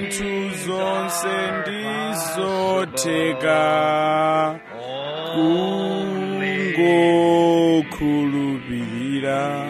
zinthu zonse ndizotheka kungokhulupirira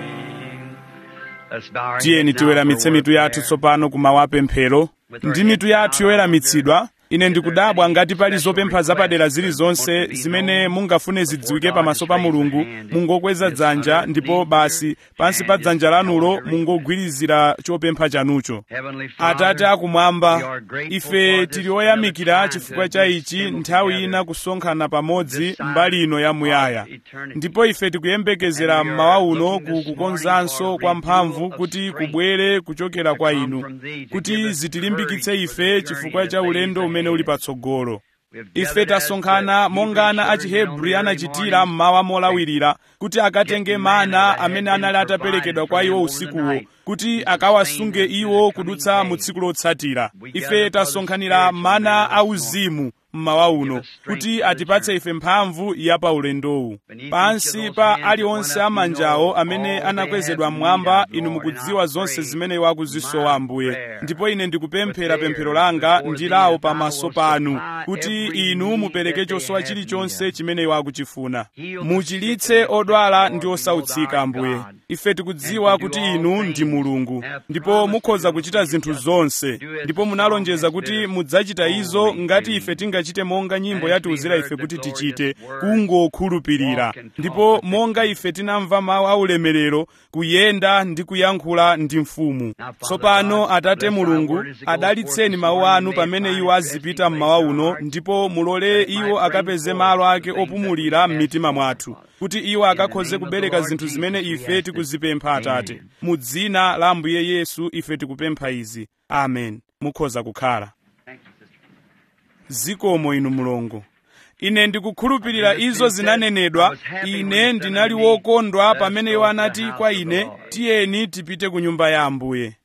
tiyeni tiweramitse mitu yathu tsopano kumawa pemphero ndi mitu yathu yoweramitsidwa ine ndikudabwa ngati pali zopempha zapadera zilizonse zimene mungafune zidziwike pamaso pa mulungu mungokweza dzanja ndipo basi pansi pa dzanja lanulo mungogwirizira chopempha chanucho atate akumwamba ife tili oyamikira chifukwa cha ichi nthawi ina kusonkhana pamodzi mbali ino yamuyaya ndipo ife tikuyembekezera mmawa uno ku kukonzanso kwa mphamvu kuti kubwere kuchokera kwa inu kuti zitilimbikitse ife chifukwa cha ulendo umene uli patsogolo ife tasonkhana monga ana a chihebri anachitira mmawa molawirira kuti akatenge mana amene anali ataperekedwa kwa iwo usikuwo kuti akawasunge iwo kudutsa mu tsiku lotsatira ife tasonkhanira mana auzimu mmawa uno kuti atipatse ife mphamvu ya pa ulendowu pansi pa aliwonse amanjawo amene anakwezedwa mmwamba inu mukudziwa zonse zimene iwo akuzisowa ambuye ndipo ine ndikupemphera pemphero langa ndi lawo pamaso panu kuti inu mupereke chosowa chilichonse chimene iwo akuchifuna muchilitse odwala ndi osautsika ambuye ife tikudziwa kuti inu ndi mulungu ndipo mukhoza kuchita zinthu zonse ndipo munalonjeza kuti mudzachita izo ngati ife tingachite monga nyimbo yatiuzira ife kuti tichite kungokhulupirira ndipo monga ife tinamva mawu aulemerero kuyenda ndi kuyankhula ndi mfumu tsopano atate mulungu adalitseni mawu anu pamene iwo azipita mmawa uno ndipo mulole iwo akapeze malo ake opumulira m'mitima mwathu kuti iwo akakhoze kubereka zinthu zimene ife tikuzipempha atate mu dzina la ambuye yesu ife tikupempha izi amen mukhoza kukhala zikomo inu mulungu ine ndikukhulupirira izo zinanenedwa ine ndinali wokondwa pamene iwo anati kwa ine tiyeni tipite ku nyumba ya ambuye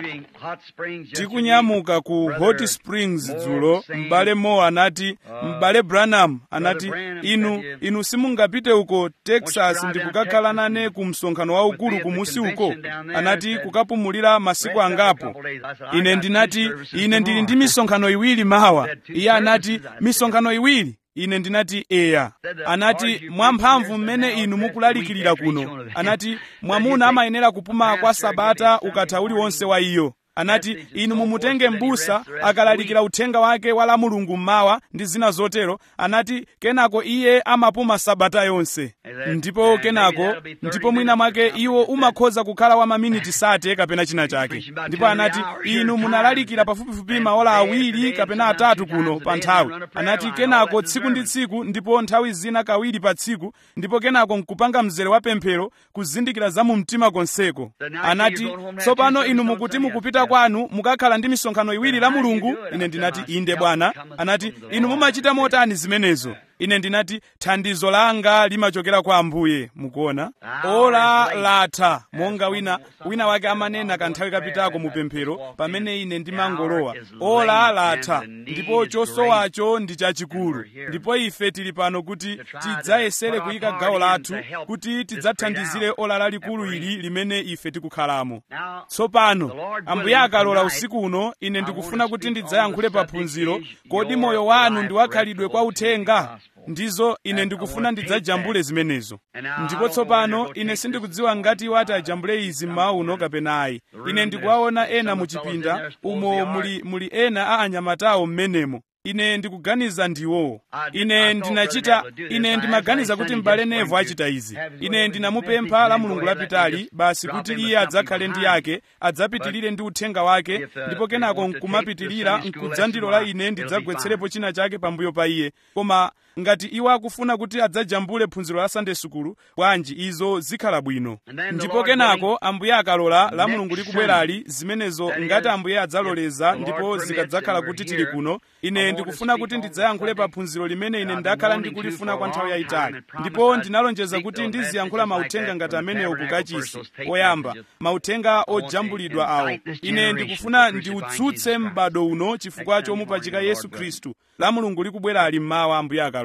tikunyamuka ku hot springs dzulo m'bale moore anati m'bale branham anati inu inu simungapite uko texas ndikukakhala nane ku msonkhano waukulu kumusi uko anati kukapumulira masiku angapo ine ndinati ine ndili ndi misonkhano iwiri mawa iye anati misonkhano iwiri ine ndinati eya anati mwamphamvu mmene inu mukulalikirira kuno anati mwamuna amayenera kupuma kwa sabata ukatha uliwonse wa iyo anati inu mumutenge m'busa akalalikira uthenga wake wa la mulungu mmawa ndi zina zotero anati kenako iye amapuma sabata yonse ndipo kenako ndipo mwina mwake iwo umakhoza kukhala wa maminiti sate kapena china chake ndipo anati inu munalalikira pafupifupi maola awiri kapena atatu kuno pa nthawi anati kenako tsiku ndi tsiku ndipo nthawi zina kawiri pa tsiku ndipo kenako nkupanga mzere wa pemphero kuzindikira za mu mtima konseko anati tsopano inu mukuti mukupita kwanu mukakhala ndi misonkhano iwiri la mulungu ine ndinati inde bwana anati inu mumachita motani zimenezo ine ndinati thandizo langa limachokera kwa ambuye mukuona ola latha monga wina wina wake amanena kanthawi kapitako mu pemphero pamene ine ndimangolowa ola latha ndipo chosowacho ndi chachikulu ndipo ife tili pano kuti tidzayesere kuyika gawo lathu kuti tidzathandizire ola lalikulu ili limene ife tikukhalamo tsopano ambuye akalola usiku uno ine ndikufuna kuti ndidzayankhule paphunziro kodi moyo wanu ndi wakhalidwe kwa uthenga ndizo ine ndikufuna ndidzajambule zimenezo ndipo tsopano ine sindikudziwa ngati iwo ati ajambule izi mmawa uno kapena ayi ine ndikuwaona ena muchipinda umo muli, muli ena a anyamatawo m'menemo ine ndikuganiza ndiwowo ine ndinachita ine ndimaganiza kuti m'bale nevo achita izi ine ndinamupempha la mulungu lapitali basi kuti iye adzakhale ndi yake adzapitirire ndi uthenga wake ndipo kenako nkumapitirira nkudzandilola ine ndidzagwetserepo china chake pambuyo pa iye koma ngati iwo akufuna kuti adzajambule phunziro la sunday sukulu bwanji izo zikhala bwino ndipo kenako ambuye akalola la mulungu likubwerali zimenezo ngati ambuye adzaloleza ndipo zikadzakhala kuti tili kuno ine ndikufuna kuti ndidzayankhule pa phunziro limene ine ndakhala ndikulifuna kwa nthawi yayitali ndipo ndinalonjeza kuti ndiziyankhula mauthenga ngati amenewo kukachisi oyamba mauthenga ojambulidwa awo ine ndikufuna ndiutsutse m'bado uno chifukwa chomupachika yesu khristu la mulungu likubwera ali mmawa ambuye akalola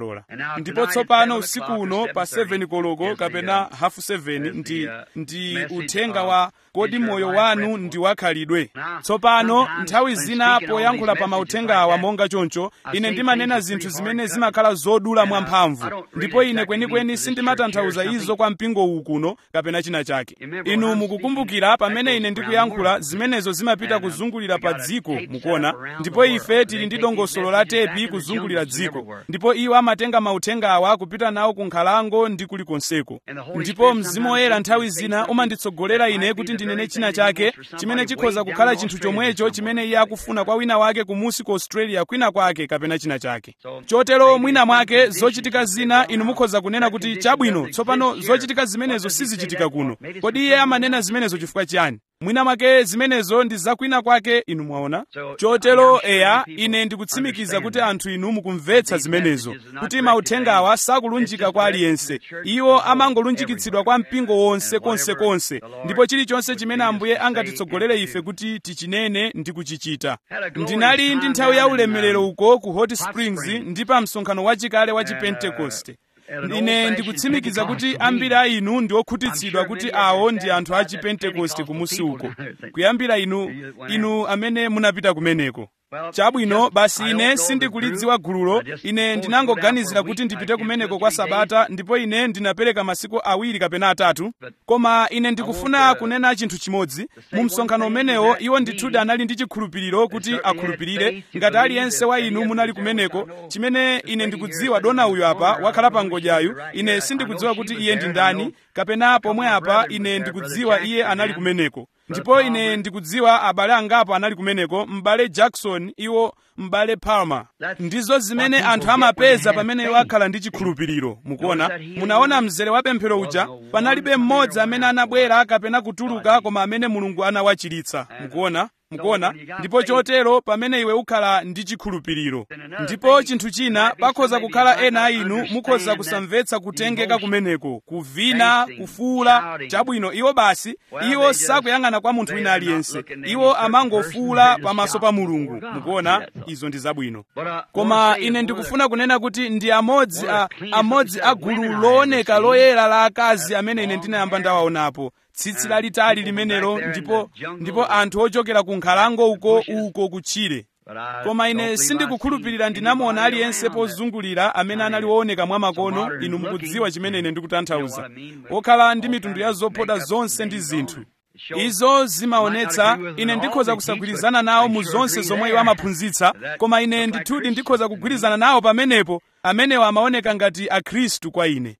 akalola ndipo tsopano usiku uno pa 7 koloko kapena hafu 7 ndi ndi uthenga wa kodi moyo wanu ndi wakhalidwe tsopano nthawi zina poyankhula pa mauthenga awa monga choncho ine ndimanena zinthu zimene zimakhala zodula mwamphamvu ndipo ine kwenikweni sindimatanthauza izo kwa mpingo uwu kuno kapena china chake inu mukukumbukira pamene ine ndikuyankhula zimenezo zimapita kuzungulira pa dziko mukuona ndipo ife tili ndi dongosolo la tepi kuzungulira dziko ndipo iwo amatenga mauthenga awa kupita nawo ku nkhalango ndi kulikonseko ndipo mzimu woyera nthawi zina umanditsogolera ine kuti ndinene china chake chimene chikhoza kukhala chinthu chomwecho chimene iye akufuna kwa wina wake kumusi ku australia kwina kwake kapena china chake chotero mwina mwake zochitika zina inu mukhoza kunena kuti chabwino tsopano zochitika zimenezo sizichitika kuno kodi iye amanena zimenezo chifukwa chiyani mwina mwake zimenezo ndi zakwina kwake inu mwaona chotero eya ine ndikutsimikiza kuti anthu inu mukumvetsa zimenezo kuti mauthenga awa sakulunjika kwa aliyense iwo amangolunjikitsidwa kwa mpingo wonse konsekonse ndipo chilichonse chimene ambuye angatitsogolere ife kuti tichinene ndi kuchichita ndinali ndi nthawi ya ulemerero uko ku hot springs ndi pa msonkhano wachikale wa chipentekoste ine ndikutsimikiza kuti ambiri a inu ndi okhutitsidwa kuti awo ndi anthu a chipentekoste kumusi uko kuyambira inu inu amene munapita kumeneko chabwino basi ine sindikulidziwa gululo ine ndinangoganizira kuti ndipite kumeneko kwa sabata ndipo ine ndinapereka masiku awiri kapena atatu koma ine ndikufuna kunena chinthu chimodzi mu msonkhano umenewo iwo ndithudi anali ndi chikhulupiriro kuti akhulupirire ngati aliyense wa inu munali kumeneko chimene ine ndikudziwa dona uyu apa wakhala pa ngodyayu ine sindikudziwa kuti iye ndi ndani kapena pomwe apa ine ndikudziwa iye anali kumeneko ndipo ine ndikudziwa abale angapo anali kumeneko m'bale jackson iwo m'bale palmer ndizo zimene anthu amapeza pamene iwo akhala ndi chikhulupiriro mukuona munaona mzere wa pemphero uja panalibe mmodzi amene anabwera kapena kutuluka koma amene mulungu anawachiritsa mukuona mukuona ndipo chotero pamene iwe ukhala ndi chikhulupiriro ndipo chinthu china pakhoza kukhala ena a inu mukhoza kusamvetsa kutengeka kumeneko kuvina kufuula chabwino iwo basi iwo sakuyang'ana kwa munthu wina aliyense iwo amangofuula pamaso pa mulungu mukuona izo ndi zabwino koma ine ndikufuna kunena kuti ndi amodzi a amodzi a gulu looneka loyera la akazi amene ine ndinayamba ndawaonapo tsitsi lalitali limenelo ndipo ndipo anthu ochokera ku nkhalango uko uko kutchire koma ine sindikukhulupirira ndinamuona aliyense pozungulira amene anali wooneka mwa makono inu mukudziwa chimene ine ndikutanthauza wokhala ndi mitundu ya zopoda zonse ndi zinthu izo zimaonetsa ine ndikhoza kusagwirizana nawo mu zonse zomwe iwo amaphunzitsa koma ine ndithudi ndikhoza kugwirizana nawo pamenepo amenewo amaoneka ngati akhristu kwa ine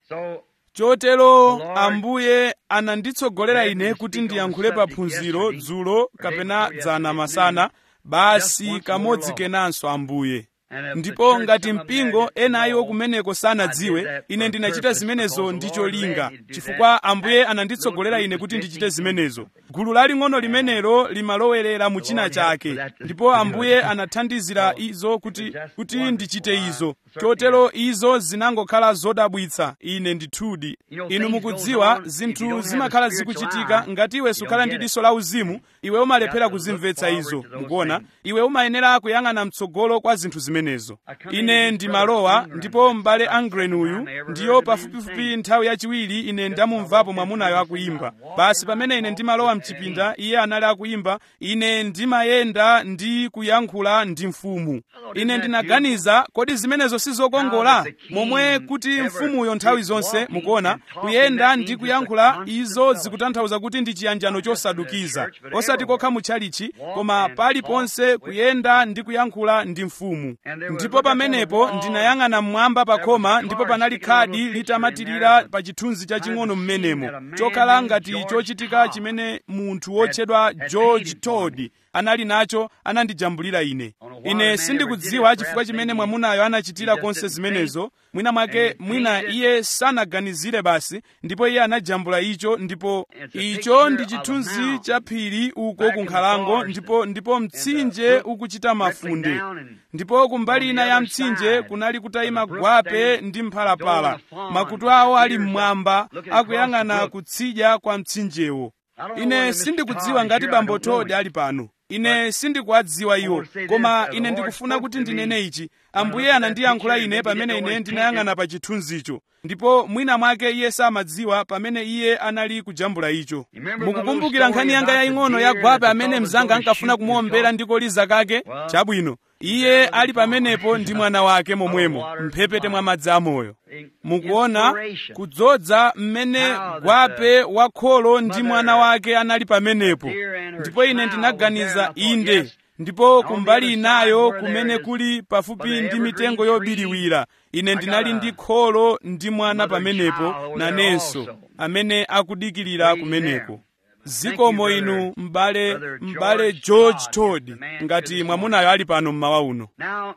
chotero ambuye ananditsogolera ine kuti ndiyankhule paphunziro dzulo kapena dzana masana basi kamodzi kenanso ambuye ndipo ngati mpingo ena iwo kumeneko sanadziwe ine ndinachita zimenezo ndi cholinga chifukwa ambuye ananditsogolera ine kuti ndichite zimenezo gulu laling'ono limenelo limalowerera mu china chake ndipo ambuye anathandizira izo kuti kuti ndichite izo chotero izo zinangokhala zodabwitsa ine ndithudi inu mukudziwa zinthu zimakhala zikuchitika ngati iwe sukhala ndi diso la uzimu iwe umalephera kuzimvetsa izo mukuona iwe umayenera kuyang'ana mtsogolo kwa zinthu zimenezo ine ndimalowa ndipo m'bale angren uyu ndiyo pafupifupi nthawi yachiwiri ine ndamumvapo mwamunayo akuyimba basi pamene ine ndimalowa mchipinda iye anali akuyimba ine ndimayenda ndi kuyankhula ndi mfumu ine ndinaganiza kodi zimenezo sizokongola momwe kuti mfumuyo nthawi zonse mukuona kuyenda ndi kuyankhula izo zikutanthauza kuti ndi chiyanjano chosadukiza osati kokha mutchalichi koma paliponse kuyenda ndi kuyankhula ndi mfumu ndipo pamenepo ndinayang'ana mmwamba pa khoma ndipo panali khadi litamatirira pa chithunzi chaching'ono mmenemo chokhala ngati chochitika chimene munthu wotchedwa george todd anali nacho anandijambulira ine ine sindikudziwa chifukwa chimene mwamunayo anachitira konse zimenezo mwina mwake mwina iye sanaganizire basi ndipo iye anajambula icho ndipo icho ndi chithunzi cha phiri uko ku nkhalango ndipo ndipo mtsinje ukuchita mafunde ndipo kumbali ina ya mtsinje kunali kutayima gwape ndi mphalapala makutu awo ali mmwamba akuyang'ana kutsidya kwa mtsinjewo ine sindikudziwa ngati bambo todi ali pano ine sindikuwadziwa iwo koma ine ndikufuna kuti ndinene ichi ambuye anandiyankhula ine pamene ine ndinayang'ana pa chithunzicho ndipo mwina mwake iye samadziwa pamene iye anali kujambula icho mukukumbukira nkhani yanga yaying'ono ya gwape amene mzanga ankafuna kumuombera ndi koliza kake chabwino iye ali pamenepo ndi mwana wake momwemo mphepete mwa madzi amoyo mukuona kudzodza mmene gwape wakholo ndi mwana wake anali pamenepo ndipo ine ndinaganiza inde ndipo kumbali inayo kumene kuli pafupi ndi mitengo yobiriwira ine ndinali ndi kholo ndi mwana pamenepo nanenso amene akudikirira kumeneko zikomo inu m'bale m'bale george todd ngati mwamunayo ali pano mmawa uno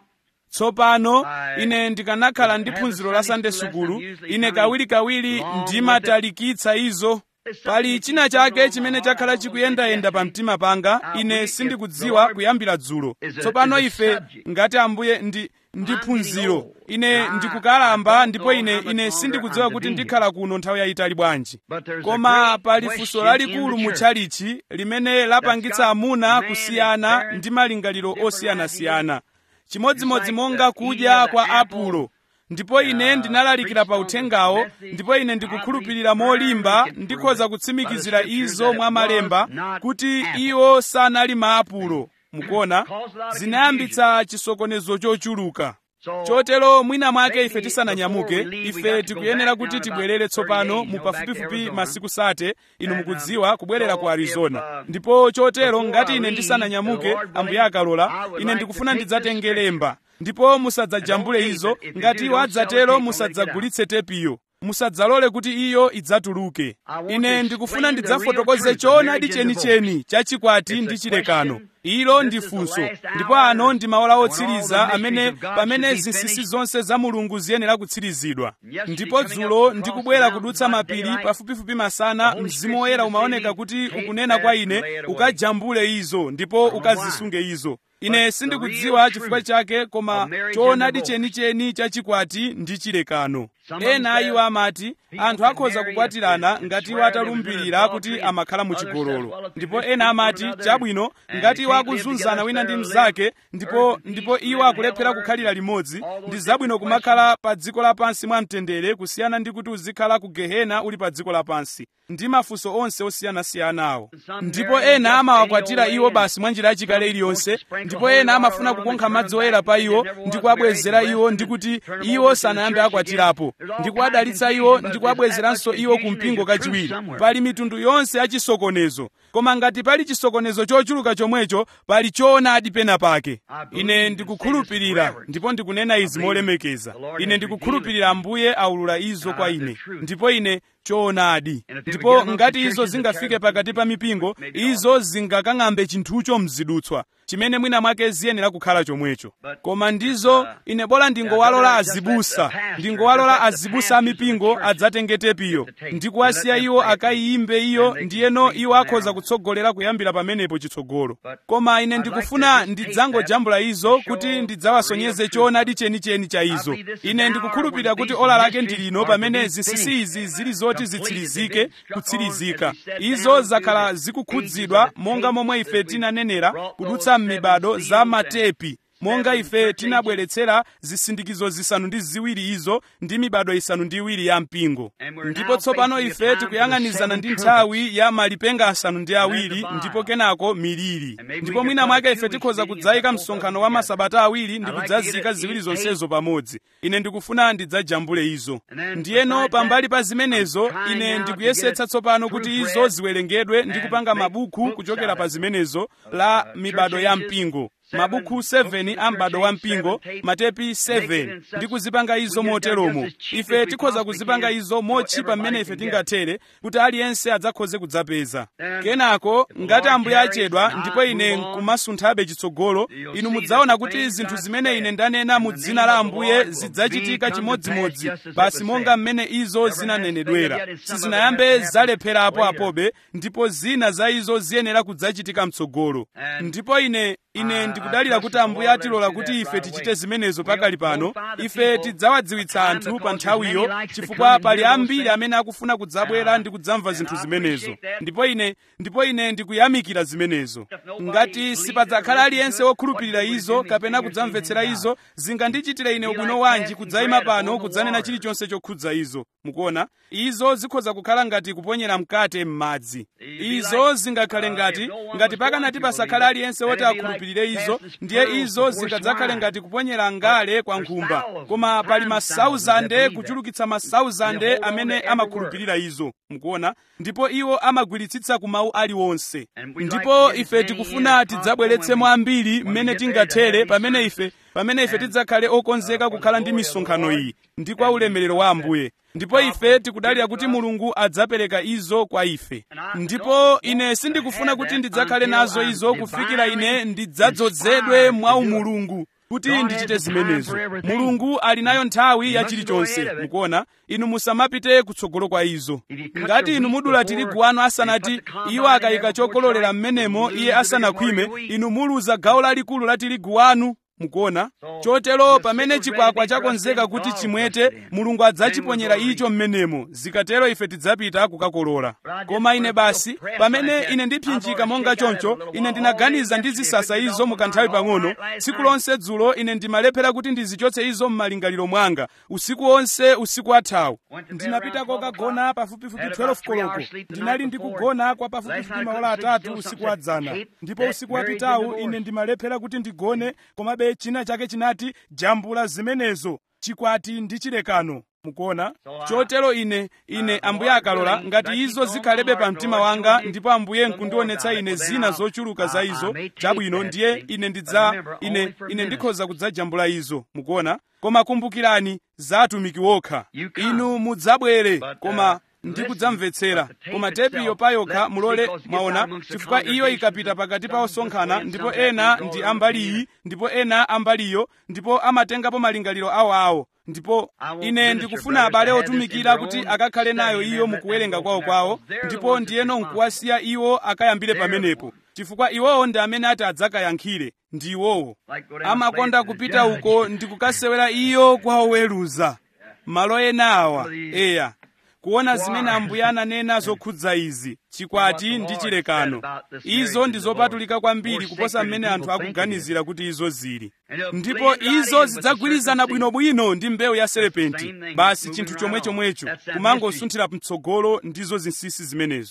tsopano ine ndikanakhala ndi phunziro la sande sukulu ine kawirikawiri ndimatalikitsa izo pali china chake chimene chakhala chikuyendayenda pa mtima panga ine sindikudziwa kuyambira dzulo tsopano ife ngati ambuye ndi ndi phunziro ine ndikukalamba ndipo ine ine sindikudziwa kuti ndikhala kuno nthawi yayitali bwanji koma pali funso lalikulu mu tchalichi limene lapangitsa amuna kusiyana ndi malingaliro osiyanasiyana chimodzimodzi monga kudya kwa apulo ndipo ine ndinalalikira pa uthengawo ndipo ine ndikukhulupirira molimba ndikhoza kutsimikizira izo mwa malemba kuti iwo sanali maapulo mukuona zinayambitsa chisokonezo chochuluka chotero mwina mwake ife tisananyamuke ife tikuyenera kuti tibwerere tsopano mu pafupifupi masiku sate inu mukudziwa kubwerera ku arizona ndipo chotero ngati ine ndisananyamuke ambuye akalola ine ndikufuna ndidzatenge lemba ndipo musadzajambule izo ngati iwo adzatero musadzagulitse tepiyo musadzalole kuti iyo idzatuluke ine ndikufuna ndidzafotokoze choonadi chenicheni chachikwati ndi chilekano ilo ndi funso ndipo ano ndi maola otsiriza amene pamene zinsinsi zonse za mulungu ziyenera kutsirizidwa ndipo dzulo ndikubwera kudutsa mapiri pafupifupi masana mzimu woyera umaoneka kuti ukunena kwa ine ukajambule izo ndipo ukazisunge izo ine sindikudziwa chifukwa chake koma choonadi chenicheni chachikwati ndi chilekano ena iwo amati anthu akhoza kukwatirana ngati iwo atalumbirira kuti amakhala muchigololo ndipo ena amati chabwino ngati iwo akuzunzana wina ndi mnzake ndipo ndipo iwo akulephera kukhalira limodzi ndi zabwino kumakhala pa dziko lapansi mwamtendere kusiyana ndi kuti uzikhala ku gehena uli pa dziko lapansi ndi mafunso onse osiyanasiyanawo ndipo ena amawakwatira iwo basi mwa njira yachikale iliyonse ndipo ena amafuna kukonkha madzi oyera pa iwo ndi kuwabwezera iwo ndi kuti iwo sanayambe akwatirapo ndi kuwadalitsa iwo ndi kuwabwezeranso iwo ku mpingo kachiwiri pali mitundu yonse ya chisokonezo koma ngati pali chisokonezo chochuluka chomwecho pali choonadi pena pake ine ndikukhulupirira ndipo ndikunena izi molemekeza ine ndikukhulupirira ambuye aulula izo kwa ine ndipo ine choonadi ndipo ngati izo zingafike pakati pa mipingo izo zingakang'ambe chinthucho mzidutswa chimene mwina mwake ziyenera kukhala chomwecho koma ndizo ine bola ndingowalola azibusa ndingowalola azibusa amipingo adzatenge tepiyo ndi kuwasiya iwo akayiyimbe iyo ndiyeno iwo akhoza kutsogolera kuyambira pamenepo chitsogolo koma ine ndikufuna ndidzangojambula izo kuti ndidzawasonyeze choonadi chenicheni cha izo ine ndikukhulupirira kuti ola lake ndi lino pamene zinsinsi izi zili zoti zitsirizike kutsirizika izo zakhala zikukhudzidwa monga momwe ife tinanenera kudutsa m'mibado za matepi monga ife tinabweretsera zisindikizo zisanu ndi ziwiri izo ndi mibado isanu ndi iwiri ya mpingo ndipo tsopano ife tikuyang'anizana ndi nthawi ya malipenga asanu ndi awiri ndipo kenako miliri ndipo mwina mwake ife tikhoza kudzayika msonkhano wa masabata awiri ndi kudzazika ziwiri zonsezo pamodzi ine ndikufuna ndidzajambule izo ndiyeno pambali pa zimenezo ine ndikuyesetsa tsopano kuti izo ziwerengedwe ndi kupanga mabuku kuchokera pa zimenezo la mibado ya mpingo mabuku 7 a m'bado wa mpingo matepi 7 ndi kuzipanga izo moteromo ife tikhoza kuzipanga izo motchipa mmene ife tingathere kuti aliyense adzakhoze kudzapeza kenako ngati ambuye achedwa ndipo ine nkumasunthabe chitsogolo inu mudzaona kuti zinthu zimene ine ndanena mu dzina la ambuye zidzachitika chimodzimodzi basi monga mmene izo zinanenedwera sizinayambe zalepherapo apobe ndipo zina za izo ziyenera kudzachitika mtsogolo ndipo ine ine ndikudalira kuti ambuye atilola kuti ife tichite zimenezo pakali pano ife tidzawadziwitsa anthu pa nthawiyo chifukwa pali ambiri amene akufuna kudzabwera ndi kudzamva zinthu zimenezo ndipo ine ndipo ine ndikuyamikira zimenezo ngati sipadzakhala aliyense wokhulupirira izo kapena kudzamvetsera izo zingandichitire ine ubwino wanji kudzayima pano kudzanena chilichonse chokhudza izo mukuona izo zikhoza kukhala ngati kuponyera mkate m'madzi izo zingakhale ngati ngati pakanati pasakhale aliyense woti akhulupirire izo ndiye izo zingadzakhale ngati kuponyera ngale kwa nkhumba koma pali masauzande kuchulukitsa masauzande amene amakhulupirira izo mukuona ndipo iwo amagwiritsitsa ku mawu aliwonse ndipo ife tikufuna tidzabweretsemo ambiri mmene tingathere pamene ife pamene ife tidzakhale okonzeka kukhala ndi misonkhano iyi ndi kwa ulemerero wa ambuye ndipo ife tikudalira kuti mulungu adzapereka izo kwa ife ndipo ine sindikufuna kuti ndidzakhale nazo izo kufikira ine ndidzadzozedwe mwa umulungu kuti ndichite zimenezo mulungu ali nayo nthawi ya chilichonse mukuona inu musamapite kutsogolo kwa izo ngati inu mudula tirigu wanu asanati iwo akayika chokololera m'menemo iye asanakhwime inu muluza gawo lalikulu la tirigu wanu mukuona chotero pamene chikwakwa chakonzeka kuti chimwete mulungu adzachiponyera icho m'menemo zikatero ife tidzapita kukakolola koma ine basi pamene ine ndipsinjika monga choncho ine ndinaganiza ndi zisasa izo mukanthawi pang'ono tsiku lonse dzulo ine ndimalephera kuti ndizichotse izo m'malingaliro mwanga usiku wonse usiku wathawu ndinapita kokagona pafupifupi 12 koloko ndinali ndikugona kwa pafupifupi maola atatu usiku wadzana ndipo usiku wapitawu ine ndimalephera kuti ndigone komabe china chake chinati jambula zimenezo chikwati ndi chilekano mukuona chotero ine ine ambuye akalola ngati izo zikhalebe pa mtima wanga ndipo ambuye nkundionetsa ine zina zochuluka za izo chabwino ndiye ine ndidza ine ine ndikhoza kudzajambula izo mukuona koma kumbukirani za atumiki wokha inu mudzabwere koma ndikudzamvetsera koma tepiyo payokha mulole mwaona chifukwa iyo ikapita pakati pa osonkhana ndipo ena ndi ambali iyi ndipo ena ambaliyo ndipo amatengapo malingaliro awoawo ndipo ine ndikufuna abale otumikira kuti akakhale nayo iyo mukuwerenga kwawo kwawo ndipo ndiyeno nkuwasiya iwo akayambire pamenepo chifukwa iwowo ndi amene ati adzakayankhire ndi iwowo amakonda kupita uko ndikukasewera iyo kwa oweruza malo ena awa eya kuona zimene ambuye ananena zokhudza izi chikwati ndi chilekano izo ndi zopatulika kwambiri kuposa mmene anthu akuganizira kuti izo zili ndipo izo zidzagwirizana bwinobwino ndi mbewu ya serepenti basi chinthu chomwechomwecho kumangosunthira mtsogolo ndizo zinsinsi zimenezo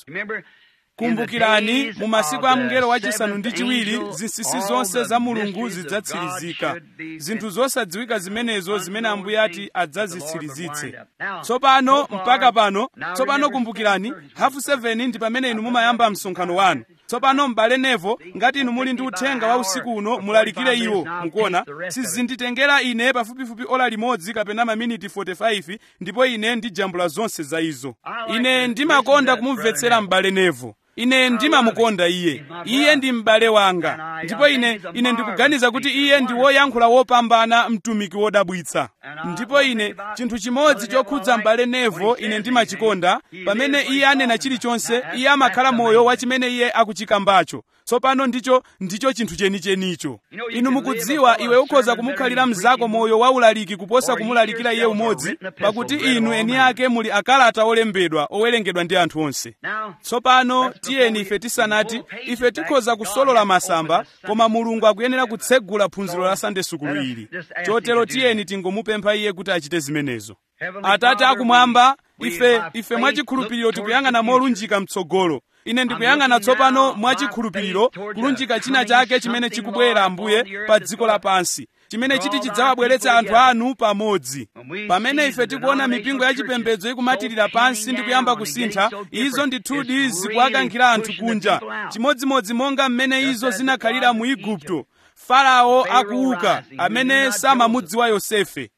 kumbukirani mu masiku a mngelo wachisanu ndi chiwiri zinsinsi zonse za mulungu zidzatsirizika zinthu zosadziwika zimenezo zimene ambuye ati adzazitsirizitse tsopano mpaka pano tsopano kumbukirani hafu 7 ndi pamene inu mumayamba msonkhano wanu tsopano m'bale nevo ngati inu muli ndi uthenga wa usiku uno mulalikire iwo mukuona sizinditengera ine pafupifupi ola limodzi kapena maminiti 45 ndipo ine ndijambula zonse za izo ine ndimakonda kumumvetsera m'bale nevo ine ndimamukonda iye iye ndi m'bale wanga ndipo ine ine ndikuganiza kuti iye ndi woyankhula wopambana mtumiki wodabwitsa ndipo ine chinthu chimodzi chokhudza m'bale nevo ine ndimachikonda pamene iye anena chilichonse iye amakhala moyo wa chimene iye akuchikambacho tsopano ndicho ndicho chinthu chenichenicho inu mukudziwa iwe ukhoza kumukhalira mnzako moyo waulaliki kuposa kumulalikira iye umodzi pakuti inu eni ake muli akalata olembedwa owerengedwa ndi anthu onse tsopano tiyeni ife tisanati ife tikhoza kusolola masamba koma mulungu akuyenera kutsegula phunziro la sande sukulu ili chotero tiyeni tingomupempha iye kuti achite zimenezo atate akumwamba ife ife mwachikhulupiriro tikuyang'ana molunjika mtsogolo ine ndikuyang'ana tsopano mwachikhulupiriro kulunjika china chake chimene chikubwera ambuye pa dziko lapansi chimene chiti chidzawabweretsa anthu anu pamodzi pamene ife tikuona mipingo ya chipembedzo ikumatirira pansi ndi kuyamba kusintha izo ndithudi zikuwakankhira anthu kunja chimodzimodzi monga mmene izo zinakhalira mu igupto farao akuuka amene samamudziwa yosefe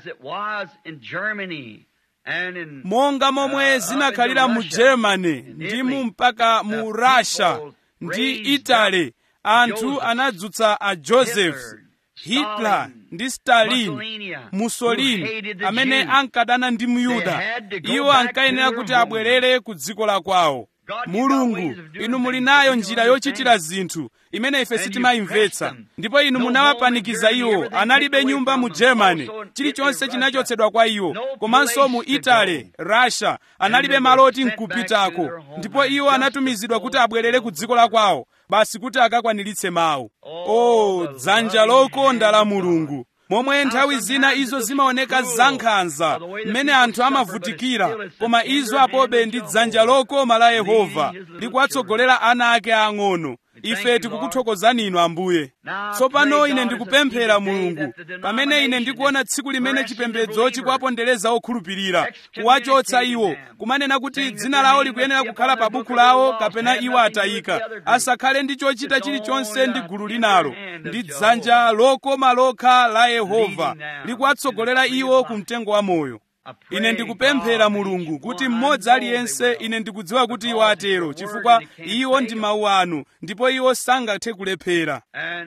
monga momwe zinakhalira mu germany ndi mu mpaka mu russia ndi italy anthu anadzutsa a joseph hitler ndi stalin mussolini amene ankadana ndi myuda iwo ankayenera kuti abwerere ku dziko la kwawo mulungu inu muli nayo njira yochitira zinthu imene ife sitimayimvetsa ndipo inu munawapanikiza iwo analibe nyumba mu germany chilichonse chinachotsedwa kwa iwo komanso mu italy russia analibe maloti nkupitako ndipo iwo anatumizidwa kuti abwerere ku dziko la kwawo basi kuti akakwaniritse mawu o dzanja lokonda la mulungu momwe nthawi zina izo zimaoneka zankhanza mmene anthu amavutikira koma izo apobe ndi dzanja lokoma la yehova likuwatsogolera ana ake ang'ono ife tikukuthokozani inu ambuye tsopano ine ndikupemphera mulungu pamene ine ndikuona tsiku limene chipembedzo chikuwapondereza okhulupirira kuwachotsa iwo kumanena kuti dzina lawo likuyenera kukhala pa buku lawo kapena iwo atayika asakhale ndi chochita chilichonse ndi gulu linalo ndi dzanja lokoma lokha la yehova likuwatsogolera iwo ku mtengo wa moyo ine ndikupemphera mulungu kuti mmodzi aliyense ine ndikudziwa kuti iwo atero chifukwa iwo ndi mawu anu ndipo iwo sangathe kulephera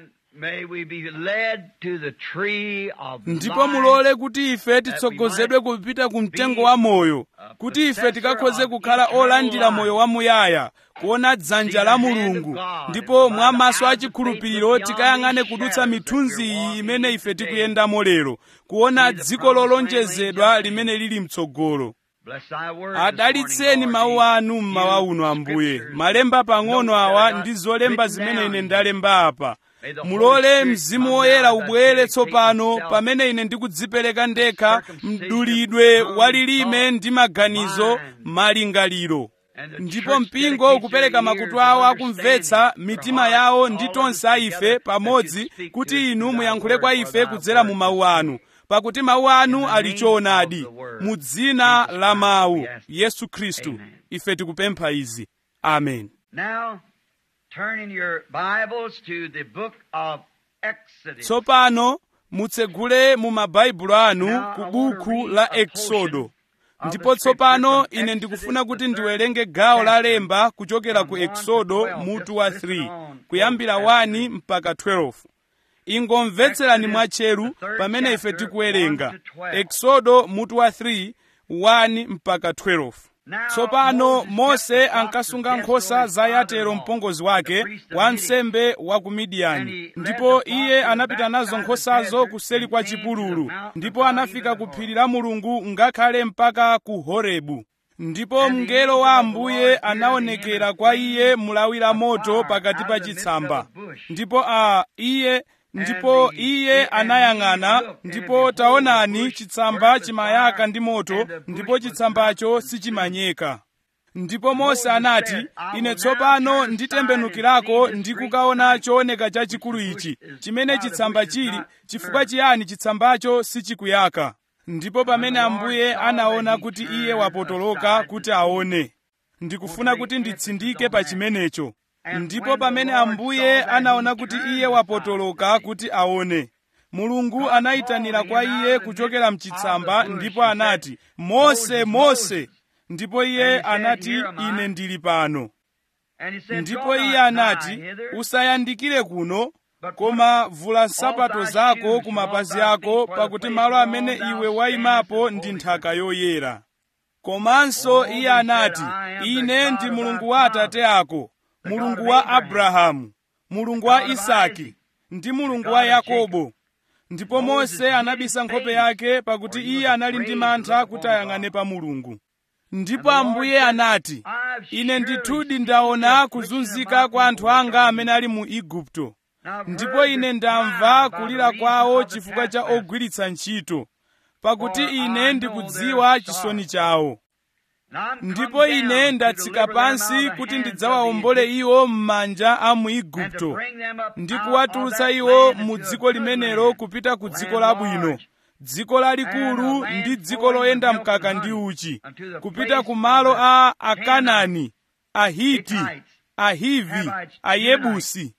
ndipo mulole kuti ife titsogozedwe kupita ku mtengo wa moyo kuti ife tikakhoze kukhala olandira moyo wamuyaya kuona dzanja la mulungu ndipo mwa maso achikhulupiriro tikayang'ane kudutsa mithunzi iyi imene ife tikuyendamo lero kuona dziko lolonjezedwa limene lili mtsogolo adalitseni mawu anu mmawa uno ambuye malemba pang'ono awa ndi zolemba zimene ine ndalemba apa mulole mzimu woyera ubwere tsopano pamene ine ndikudzipereka ndekha mdulidwe walilime ndi maganizo malingaliro ndipo mpingo ukupereka makutu awo akumvetsa mitima yawo ndi tonse a ife pamodzi kuti inu muyankhule kwa ife kudzera mu mawu anu pakuti mawu anu ali choonadi mu dzina la mawu yesu khristu ife tikupempha izi amen Now, turn in your Bibles to the book of Exodus. tsopano mutsegule mu mabaibulo anu ku buku la eksodo ndipo tsopano ine ndikufuna kuti ndiwerenge gawo la lemba kuchokera ku eksodo mutu wa 3 kuyambira 1 mpaka 12 ingomvetserani mwatcheru pamene ife tikuwerenga eksodo mutu wa 3 1 mpaka 12 tsopano mose ankasunga nkhosa za yatero mpongozi wake wansembe wa ku midiyani ndipo iye anapita nazo nkhosazo kuseli kwa chipululu ndipo anafika ku phiri la mulungu ngakhale mpaka ku horebu ndipo mngelo wa ambuye anaonekera kwa iye mulawi la moto pakati pa chitsamba ndipo a iye ndipo iye anayang'ana ndipo taonani chitsamba chimayaka ndi moto ndipo chitsambacho sichimanyeka ndipo mose anati ine tsopano nditembenukirako ndi kukaona chooneka chachikulu ichi chimene chitsamba chili chifukwa chiyani chitsambacho sichikuyaka ndipo pamene ambuye anaona kuti iye wapotoloka kuti aone ndikufuna kuti nditsindike pa chimenecho ndipo pamene ambuye anaona kuti iye wapotoloka kuti aone mulungu anayitanira kwa iye kuchokera mchitsamba ndipo anati mose mose ndipo iye anati ine ndili pano ndipo iye anati usayandikire kuno koma vula nsapato zako ku mapazi ako pakuti malo amene iwe wayimapo ndi nthaka yoyera komanso iye anati ine ndi mulungu wa atate ako mulungu wa abrahamu mulungu wa isaki ndi mulungu wa yakobo ndipo mose anabisa nkhope yake pakuti iye anali ndi mantha kuti ayang'ane pa mulungu ndipo ambuye anati ine ndithudi ndaona kuzunzika kwa anthu anga amene ali mu igupto ndipo ine ndamva kulira kwawo chifukwa cha ogwiritsa ntchito pakuti ine ndikudziwa chisoni chawo ndipo ine ndatsika pansi kuti ndidzawawombole iwo m'manja a mu igupto ndi kuwatulutsa iwo mu dziko limenelo kupita ku dziko labwino dziko lalikulu ndi dziko loyenda mkaka ndi uchi kupita ku malo a akanani ahiti ahivi ayebusi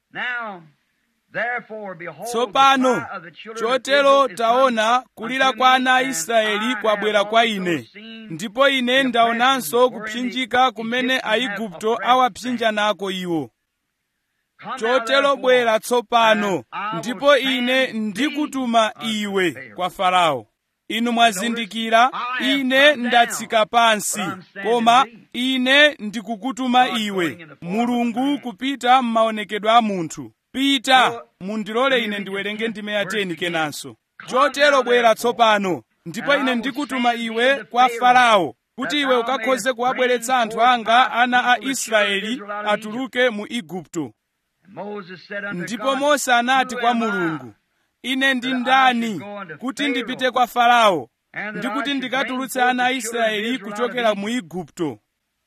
tsopano chotero taona kulira kwa ana a israeli kwabwera kwa ine ndipo ine ndaonanso kupsinjika kumene aigupto awapsinja nako iwo chotero bwera tsopano ndipo ine ndikutuma iwe kwa farao inu mwazindikira ine ndatsika pansi koma ine ndikukutuma iwe mulungu kupita m'maonekedwe a munthu pita mundilole ine ndiwerenge ndime ya 10 kenanso chotero bwera tsopano ndipo ine ndikutuma iwe kwa farao kuti iwe ukakhoze kuwabweretsa anthu anga ana a israeli atuluke mu igupto ndipo mose anati kwa mulungu ine ndi ndani kuti ndipite kwa farao ndi kuti ndikatulutse ana a israeli kuchokera mu igupto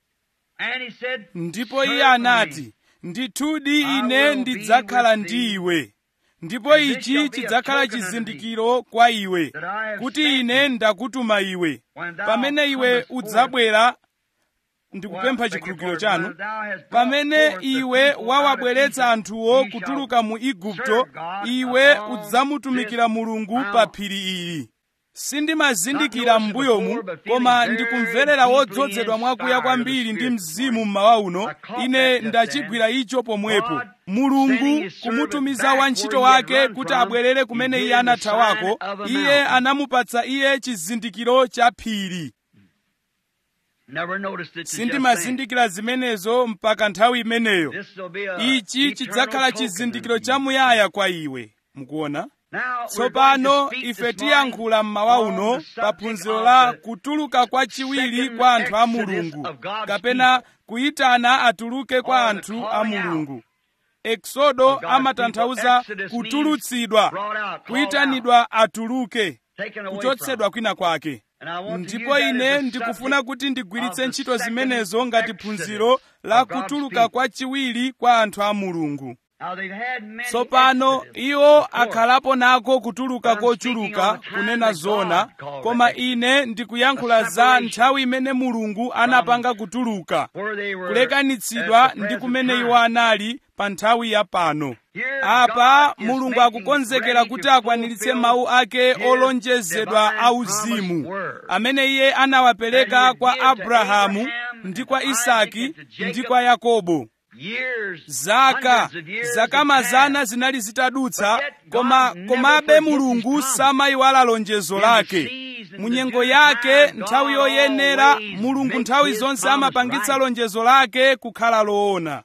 ndipo iye anati ndithudi ine ndidzakhala ndi iwe ndipo ichi chidzakhala chizindikiro kwa iwe kuti ine ndakutuma iwe pamene iwe udzabwera ndikupempha chikhulupiriro chanu pamene iwe wawabweretsa anthuwo kutuluka mu igupto iwe udzamutumikira mulungu pa phiri ili sindimazindikira m'mbuyomu koma ndikumverera wodzozedwa mwakuya kwambiri ndi mzimu mmawa uno ine ndachigwira icho pomwepo mulungu kumutumiza wantchito wake kuti abwerere kumene iye anathawako iye anamupatsa iye chizindikiro cha phiri sindimazindikira zimenezo mpaka nthawi imeneyo ichi chidzakhala chizindikiro chamuyaya kwa iwe mukuona tsopano ife tiyankhula mmawa uno pa phunziro la kutuluka kwa chiwiri kwa anthu a mulungu kapena kuyitana atuluke kwa anthu a mulungu eksodo amatanthauza kutulutsidwa kuyitanidwa atuluke kuchotsedwa kwina kwake ndipo ine ndikufuna kuti ndigwiritse ntchito zimenezo ngati phunziro la kutuluka kwa chiwiri kwa anthu a mulungu tsopano iwo akhalapo nako kutuluka kochuluka kunena zona koma ine ndikuyankhula za nthawi imene mulungu anapanga kutuluka kulekanitsidwa ndi kumene iwo anali pa nthawi ya pano apa mulungu akukonzekera kuti akwaniritse mawu ake olonjezedwa auzimu amene iye anawapereka kwa abrahamu ndi kwa isaki ndi kwa yakobo zaka zaka mazana zinali zitadutsa koma komabe mulungu samayiwala lonjezo lake munyengo yake nthawi yoyenera mulungu nthawi zonse amapangitsa lonjezo lake kukhala loona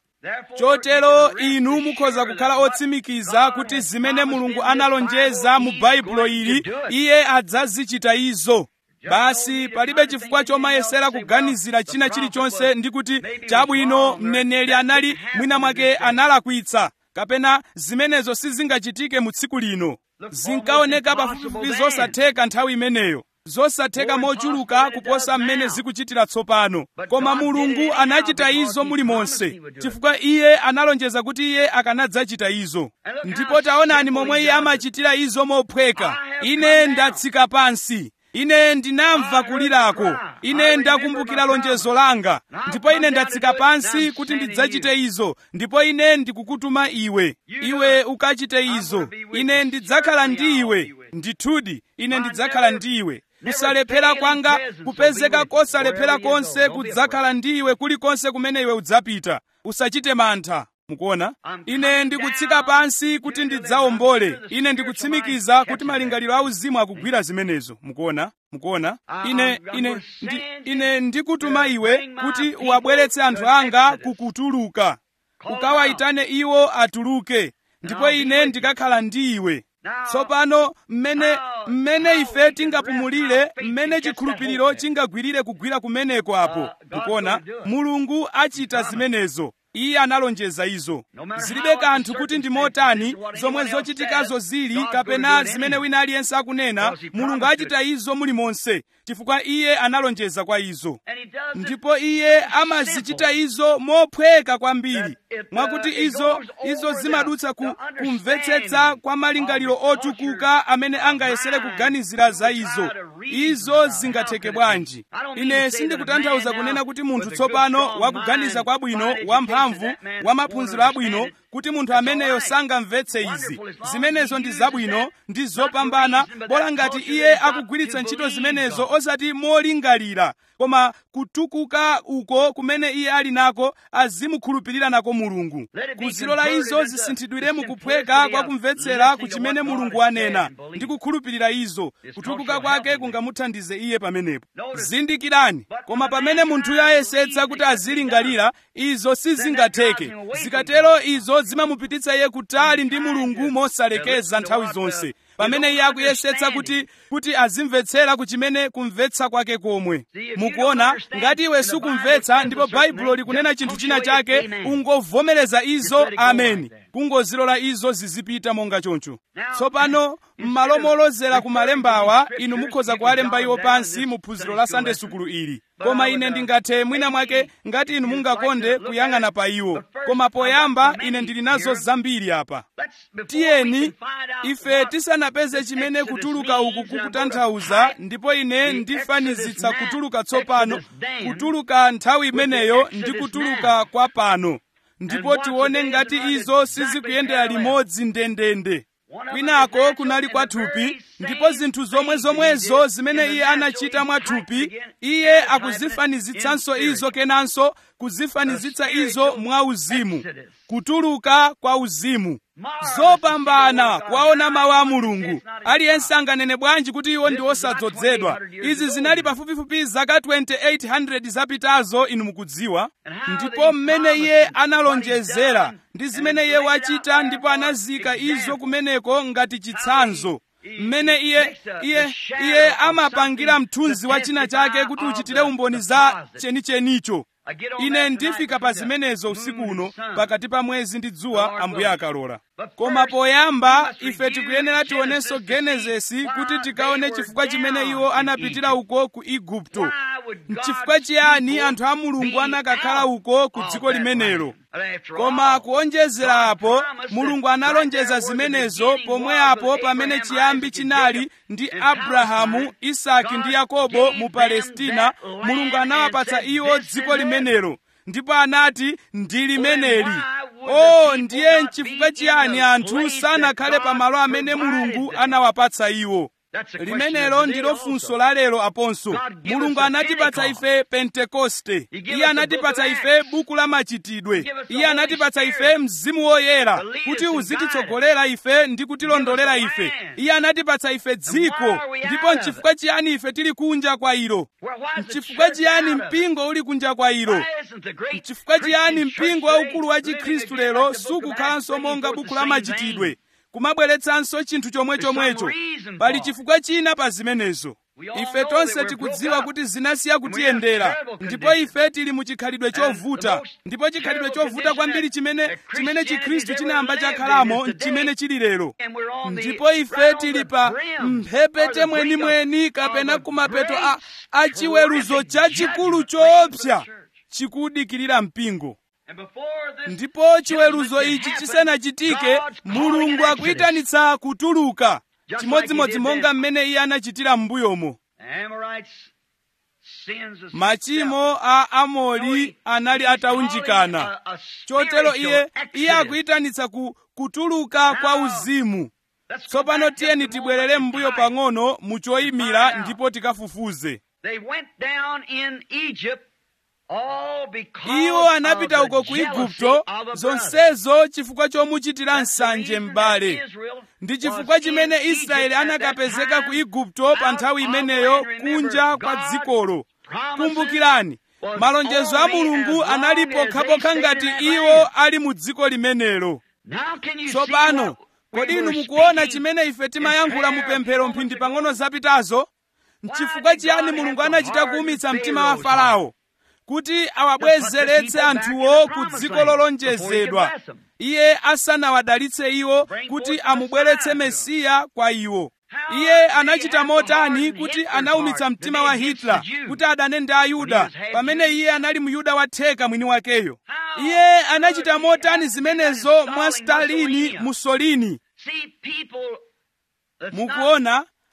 chotero inu mukhoza kukhala otsimikiza kuti zimene mulungu analonjeza mu baibulo ili iye adzazichita izo basi palibe chifukwa chomayesera kuganizira china chilichonse ndi kuti chabwino mneneri anali mwina mwake analakwitsa kapena zimenezo sizingachitike mu tsiku lino zinkaoneka pafupifupi zosatheka nthawi imeneyo zosatheka mochuluka kuposa mmene zikuchitira tsopano koma mulungu anachita izo mulimonse chifukwa iye analonjeza kuti iye akanadzachita izo ndipo taonani momwe iye amachitira izo mophweka ine ndatsika pansi ine ndinamva kulirako ine ndakumbukira lonjezo langa ndipo ine ndatsika pansi kuti ndidzachite izo ndipo ine ndikukutuma iwe iwe ukachite izo ine ndidzakhala ndi iwe ndithudi ine ndidzakhala ndi iwe kusalephera kwanga kupezeka kosalephera konse kudzakhala ndi iwe kulikonse kumene iwe udzapita usachite mantha mukuona ine ndikutsika pansi kuti ndidzawombole ine ndikutsimikiza kuti malingaliro auzimu akugwira zimenezo mukuona mukuona ine ine ndi, ine ndikutuma iwe kuti uwabweretse anthu anga kukutuluka ukawayitane iwo atuluke ndipo ine ndikakhala ndi iwe tsopano mmene mmene ife tingapumulire mmene chikhulupiriro chingagwirire kugwira kumeneko apo mukuona mulungu achita zimenezo iye analonjeza izo zilibe kanthu kuti ndi motani zomwe zochitikazo zili kapena zimene wina aliyense akunena mulungu achita izo mulimonse chifukwa iye analonjeza kwa izo ndipo iye amazichita izo mophweka kwambiri mwakuti izo izo zimadutsa ku kumvetsetsa kwa malingaliro otukuka amene angayesere kuganizira za izo izo zingatheke bwanji ine sindikutanthauza kunena kuti munthu tsopano wakuganiza kwabwino wamphamvu wa maphunziro abwino kuti munthu ameneyo sangamvetse izi zimenezo ndi zabwino ndi zopambana bola ngati iye akugwiritsa ntchito zimenezo osati molingalira koma kutukuka uko kumene iye ali nako azimukhulupirira nako mulungu kuzilola izo zisinthidwire mukuphweka kwa kumvetsera ku chimene mulungu anena ndi kukhulupirira izo kutukuka kwake kungamuthandize iye pamenepo zindikirani koma pamene munthuyo ayesetsa kuti azilingalira izo sizingatheke zikatero izo zimamupititsa iye kutali ndi mulungu mosalekeza nthawi zonse pamene iye akuyesetsa kuti kuti azimvetsera ku chimene kumvetsa kwake komwe mukuona ngati iwe sukumvetsa ndipo baibulo likunena chinthu china chake ungovomereza izo ameni kungozilola izo zizipita monga choncho tsopano m'malo molozera ku malembawa inu mukhoza kuwalemba iwo pansi mu phunziro la sande sukulu ili koma ine ndingathe mwina mwake ngati inu mungakonde kuyang'ana pa iwo koma poyamba ine ndili nazo zambiri apa tiyeni ife tisanapeze chimene kutuluka uku kukutanthauza ndipo ine ndifanizitsa kutuluka tsopano kutuluka nthawi imeneyo ndi kutuluka kwa pano ndipo tione ngati izo sizikuyendera limodzi ndendende kwinako kunali kwa thupi ndipo zinthu zomwe zomwezo zimene iye anachita mwa thupi iye akuzifanizitsanso izo kenanso kuzifanizitsa izo mwa uzimu kutuluka kwa uzimu zopambana kuwaona mawu a mulungu aliyense anganene bwanji kuti iwo ndi osadzozedwa izi zinali pafupifupi zaka 2800 zapitazo inu mukudziwa ndipo mmene iye analonjezera ndi zimene iye wachita ndipo anazika izo kumeneko ngati chitsanzo mmene iye iye iye amapangira mthunzi wa china chake kuti uchitire umboni za chenichenicho ine ndifika pa zimenezo usiku uno pakati pa mwezi ndi dzuwa ambuye akalola koma poyamba ife tikuyenera tionenso genesisi kuti tikaone chifukwa chimene iwo anapitira uko ku igupto nchifukwa chiyani anthu a mulungu anakakhala uko ku dziko limenelo koma kuonjezera apo mulungu analonjeza zimenezo pomwe apo pamene chiyambi chinali ndi abrahamu isaki ndi yakobo mu palestina mulungu anawapatsa iwo dziko limenelo ndipo anati ndi limeneli o ndiye nchifukwa chiyani anthu sanakhale pamalo amene mulungu anawapatsa iwo limenelo ndilo funso la lero aponso mulungu anatipatsa ife pentekoste iye anatipatsa ife buku la machitidwe iye anatipatsa ife mzimu woyera kuti uzititsogolera ife ndi kutilondolera ife iye anatipatsa ife dziko ndipo nchifukwa chiyani ife tili kunja kwa ilo nchifukwa chiyani mpingo uli kunja kwa ilo nchifukwa chiyani mpingo waukulu wa chikhristu lero sukukhalanso monga buku la machitidwe kumabweretsanso chinthu chomwe chomwecho pali chifukwa china pa zimenezo ife tonse tikudziwa kuti zinasiya kutiyendera ndipo ife tili mu chikhalidwe chovuta ndipo chikhalidwe chovuta kwambiri chimene chimene chikhristu chinayamba chakhalamo chimene chili lero ndipo ife tili pa mphepete mwenimweni kapena kumapeto a, a chiweruzo chachikulu choopsa chikudikirira mpingo ndipo chiweruzo ichi chisanachitike mulungu akuyitanitsa kutuluka chimodzimodzi monga mmene iye anachitira m'mbuyomo machimo a amori anali ataunjikana chotero iye iye akuyitanitsa ku kutuluka kwa uzimu tsopano tiyeni tibwerere m'mbuyo pang'ono mu choyimira ndipo tikafufuze iwo anapita uko ku igupto zonsezo chifukwa chomuchitira nsanje m'bale ndi chifukwa chimene israeli anakapezeka ku igupto pa nthawi imeneyo kunja kwa dzikolo kumbukirani malonjezo a mulungu anali pokhapokha ngati iwo ali mu dziko limenelo tsopano kodi inu mukuona chimene ife timayankhula mu pemphero mphindi pang'ono zapitazo nchifukwa chiyani mulungu anachita kuwumitsa mtima wa farao kuti awabwezeretse anthuwo ku dziko lolonjezedwa iye asanawadalitse iwo kuti amubweretse mesiya kwa iwo iye anachita motani kuti anawumitsa mtima wa hitler kuti adane ndi ayuda pamene iye anali muyuda watheka mwini wakeyo iye anachita motani zimenezo mwa stalini mussolini mukuona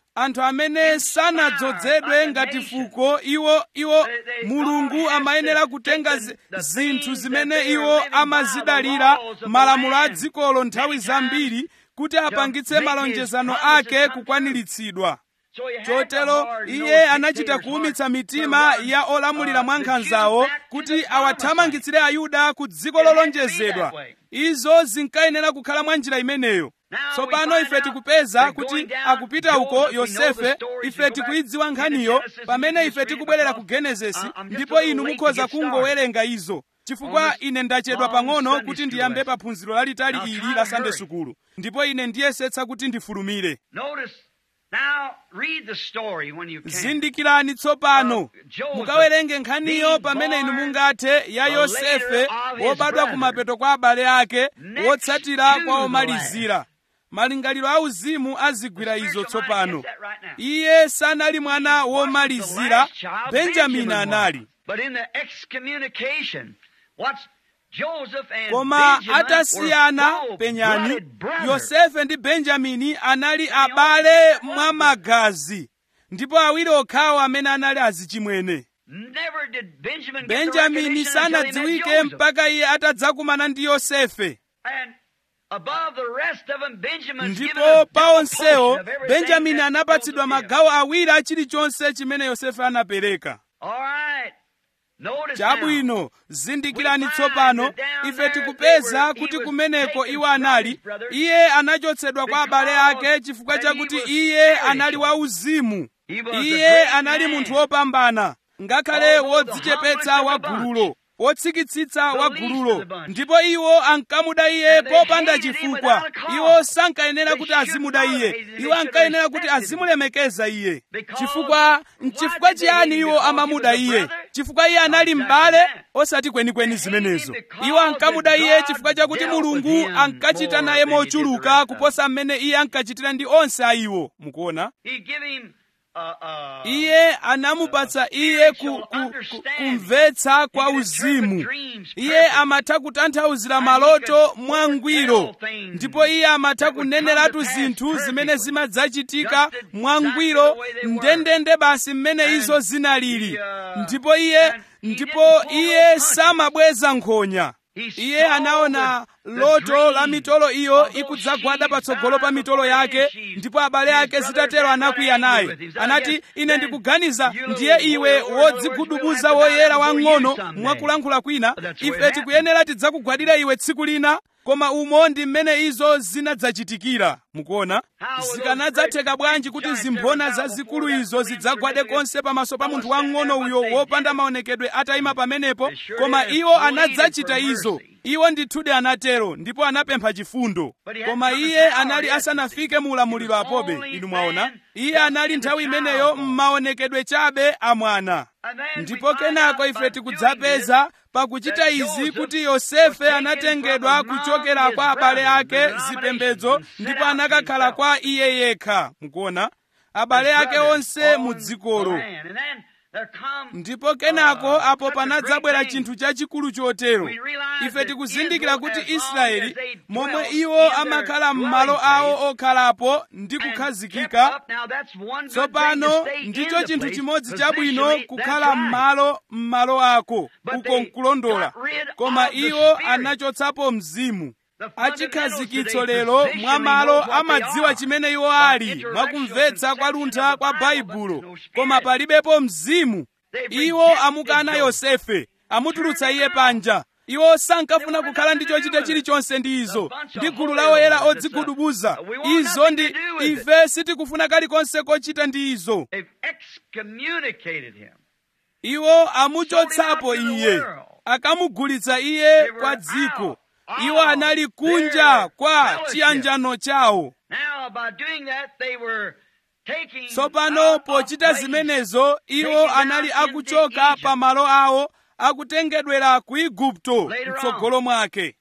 anthu amene sanadzozedwe ngati fuko iwo iwo mulungu amayenera kutenga zi- zinthu zimene iwo amazidalira malamulo a dzikolo nthawi zambiri kuti apangitse malonjezano ake kukwaniritsidwa So he had to chotero harden iye those anachita dictators' kuwumitsa hearts mitima to ya run, olamulira uh, mwa the nkhanzawo Jews back to kuti the promised land. awathamangitsire ayuda ku dziko It had to be lolonjezedwa that way. izo zinkayenera kukhala mwa njira imeneyo Now tsopano we find ife out tikupeza they're kuti going down akupita uko Joseph, we know the yosefe story. ife You go tikuidziwa back nkhaniyo into Genesis, pamene you ife just read tikubwerera because, ku genesisi uh, I'm just ndipo a little inu late to mukhoza get started. kungowerenga izo chifukwa On this ine ndachedwa long pang'ono Sunday kuti school ndiyambe lesson. pa phunziro lalitali Now, ili try la to sande hurry. sukulu ndipo ine ndiyesetsa kuti ndifulumire Notice, now read the story when you can. zindikirani tsopano Uh, Joseph mukawerenge nkhaniyo being pamene inu born mungathe ya the yosefe later of his wobadwa brother. kumapeto kwa abale ake Next wotsatira to kwa the omalizira malingaliro auzimu azigwira izo Spiritual mind tsopano gets that right now. iye sanali mwana Wasn't the womalizira last child, benjamini Benjamin anali was. But in the excommunication, what's Joseph and koma Benjamin atasiyana were penyani full-blooded brothers. yosefe ndi benjamini anali abale mwa magazi ndipo awiri okhawo amene anali azichimwene Never did Benjamin get the benjamini recognition until he met sanadziwike Joseph. mpaka iye atadzakumana ndi yosefe And above the rest of them, Benjamin's given ndipo a pa double onsewo portion of everything benjamini that anapatsidwa Joseph did. magawo awiri a chilichonse chimene yosefe anapereka All right. Notice chabwino now. zindikirani We find tsopano that down ife there tikupeza they were- kuti he was kumeneko taken iwo from anali his brothers iye anachotsedwa kwa abale ake because chifukwa that he chakuti was iye spiritual. anali wauzimu He was a iye great anali man. munthu wopambana ngakhale Although the wodzichepetsa humblest wa of the bunch. gululo wotsikitsitsa The wa least of gululo the bunch. ndipo iwo ankamuda iye And they popanda hated him chifukwa without a cause. iwo sankayenera They kuti should azimuda not iye have hated him. iwo They should ankayenera have kuti respected him. azimulemekeza iye Because chifukwa why chifukwa did they hate chiyani him? iwo Because he amamuda was a iye brother? chifukwa iye anali Not m'bale exactly that. osati kwenikweni They hated him zimenezo because iwo ankamuda that iye God chifukwa chakuti dealt with mulungu him ankachita more naye than he did the mochuluka rest of them. kuposa mmene iye ankachitira ndi onse a iwo mukuona He give him uh, uh, iye anamupatsa iye ku, ku, ku, kumvetsa kwa uzimu iye amatha kutanthauzira maloto mwangwiro ndipo iye amatha kuneneratu zinthu zimene zimadzachitika mwangwiro ndendende basi mmene izo zinalili ndipo iye ndipo iye samabweza nkhonya iye anaona loto la mitolo iyo ikudzagwada patsogolo pa mitolo yake ndipo abale ake zitatero anakwiya naye anati ine ndikuganiza ndiye iwe wodzigudubuza woyera wang'ono mwakulankhula kwina ife tikuyenera tidzakugwadira iwe tsiku lina koma umo ndi mmene izo zinadzachitikira mukuona zikanadzatheka bwanji kuti zimphona zazikulu izo zidzagwade konse pamaso pa munthu wang'ono uyo wopanda maonekedwe atayima pamenepo koma iwo anadzachita izo iwo ndithudi anatero ndipo anapempha chifundo koma iye anali asanafike mu ulamuliro apobe inu mwaona iye anali nthawi imeneyo m'maonekedwe chabe a mwana ndipo kenako ife tikudzapeza pakuchita izi kuti yosefe anatengedwa kuchokera kwa abale ake zipembedzo ndipo anakakhala kwa iye yekha mukuona abale ake onse mu dzikolo ndipo kenako apo panadzabwera chinthu chachikulu chotero ife tikuzindikira kuti israeli momwe iwo amakhala m'malo awo okhalapo ndi kukhazikika tsopano ndicho chinthu chimodzi chabwino kukhala m'malo m'malo ako uko nkulondola koma iwo anachotsapo mzimu achikhazikitso lero mwa malo amadziwa chimene iwo ali mwakumvetsa kwa luntha kwa baibulo koma palibepo mzimu iwo amukana yosefe amutulutsa iye panja iwo sankafuna kukhala ndi chochita chilichonse ndi izo ndi gulu la oyera odzigudubuza izo ndi ife sitikufuna kalikonse kochita ndi izo iwo amuchotsapo iye akamugulitsa iye kwa dziko iwo anali kunja kwa chiyanjano chawo tsopano pochita zimenezo iwo anali akuchoka pa malo awo akutengedwera ku igupto mtsogolo mwake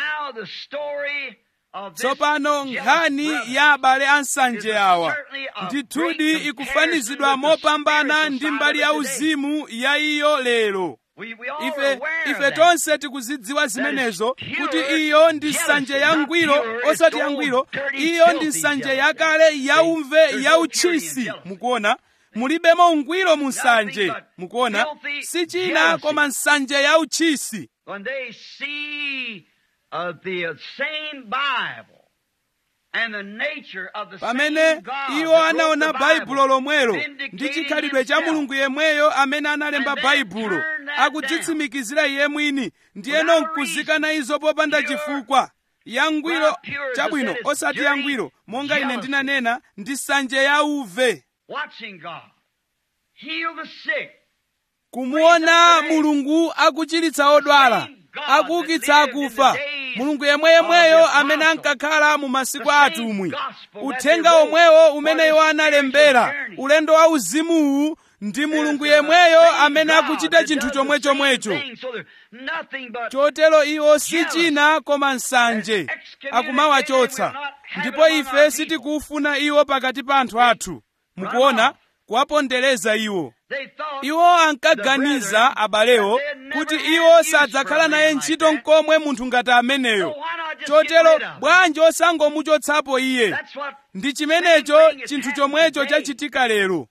tsopano nkhani ya abale ansanje awa ndithudi ikufanizidwa mopambana ndi mbali ya uzimu ya iyo lero We, we all are ife aware of ife that. tonse tikuzidziwa zimenezo kuti iyo ndi nsanje yangwiro osati yangwiro iyo ndi nsanje yakale yaumve yauchisi mukuona mulibemo ungwiro mu nsanje mukuona si china koma nsanje yauchisi When they see uh, the same Bible and the nature of the pamene same God iwo that wrote anaona the baibulo Bible lomwelo vindicating ndi chikhalidwe cha himself. mulungu yemweyo amene analemba And then baibulo turn that akudzitsimikizira iye mwini ndiyeno Without nkuzikana izo popanda Pure- chifukwa yangwiro Well, pure is chabwino that it's osati dirty yangwiro monga ine jealousy. ndinanena ndi nsanje yauve watching God heal the sick, kumuona mulungu akuchiritsa odwala akuukitsa akufa mulungu yemwe yemweyo amene ankakhala mu masiku a atumwi uthenga omwewo umene iwo analembera ulendo wa uzimuwu ndi mulungu yemweyo amene akuchita chinthu chomwe chomwecho chotero iwo si china koma nsanje akumawachotsa ndipo ife sitikufuna iwo pakati pa anthu athu mukuona kuwapondereza iwo iwo ankaganiza abalewo kuti iwo sadzakhala naye ntchito nkomwe munthu ngati ameneyo chotero bwanji osangomuchotsapo iye ndi chimenecho chinthu chomwecho chachitika lero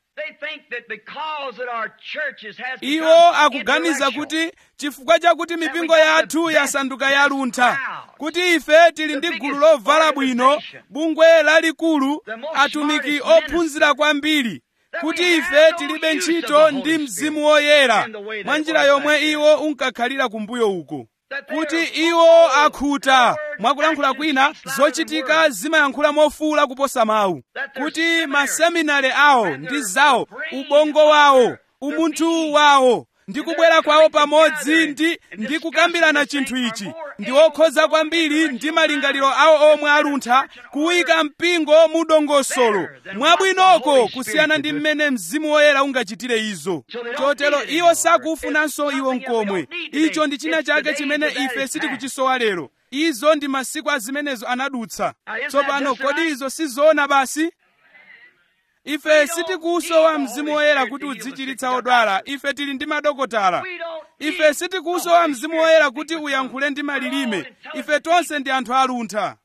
iwo akuganiza kuti chifukwa chakuti mipingo yathu yasanduka yaluntha kuti ife tili ndi gulu lovala bwino bungwe lalikulu atumiki ophunzira kwambiri kuti ife tilibe ntchito ndi mzimu woyera mwa njira yomwe iwo unkakhalira kumbuyo uko kuti iwo akhuta mwakulankhula kwina zochitika zimayankhula mofuwula kuposa mawu kuti maseminari awo ndi zawo ubongo wawo umunthu wawo ndi kubwera kwawo pamodzi ndi ndi kukambirana chinthu ichi ndi okhoza kwambiri ndi malingaliro awo omwe aluntha kuyika mpingo mu dongosolo mwabwinoko kusiyana ndi mmene mzimu woyera ungachitire izo chotero iwo sakufunanso iwo nkomwe icho ndi china chake chimene ife sitikuchisowa lero izo ndi masiku a zimenezo anadutsa tsopano kodi izo sizoona basi ife sitikusowa mzimu woyera kuti udzichiritsa odwala ife tili ndi madokotala ife sitikusowa mzimu woyera kuti uyankhule ndi malilime ife tonse ndi anthu aluntha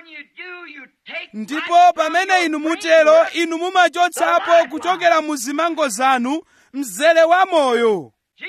ndipo pamene inu mutero inu mumachotsapo kuchokera mu zimango zanu mzere wa moyo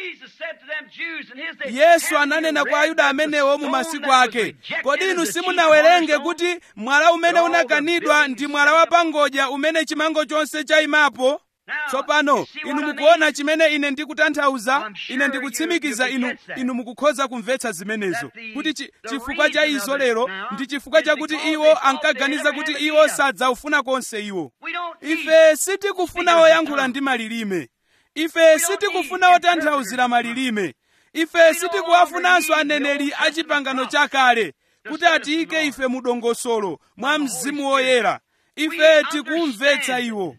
yesu ananena kwa ayuda amenewo mu masiku ake kodi inu simunawerenge kuti mwala umene unakanidwa ndi mwala wa pangodya umene chimango chonse chayimapo tsopano inu mukuona chimene ine ndikutanthauza ine ndikutsimikiza inu inu mukukhoza kumvetsa zimenezo kuti chi, chifukwa cha izo lero ndi chifukwa chakuti iwo ankaganiza kuti iwo sadzaufuna konse iwo ife sitikufuna oyankhula ndi malilime ife sitikufuna otanthauzira malilime ife sitikuwafunanso aneneri a chipangano chakale kuti atiyike ife mu dongosolo mwa mzimu woyera ife tikumvetsa iwo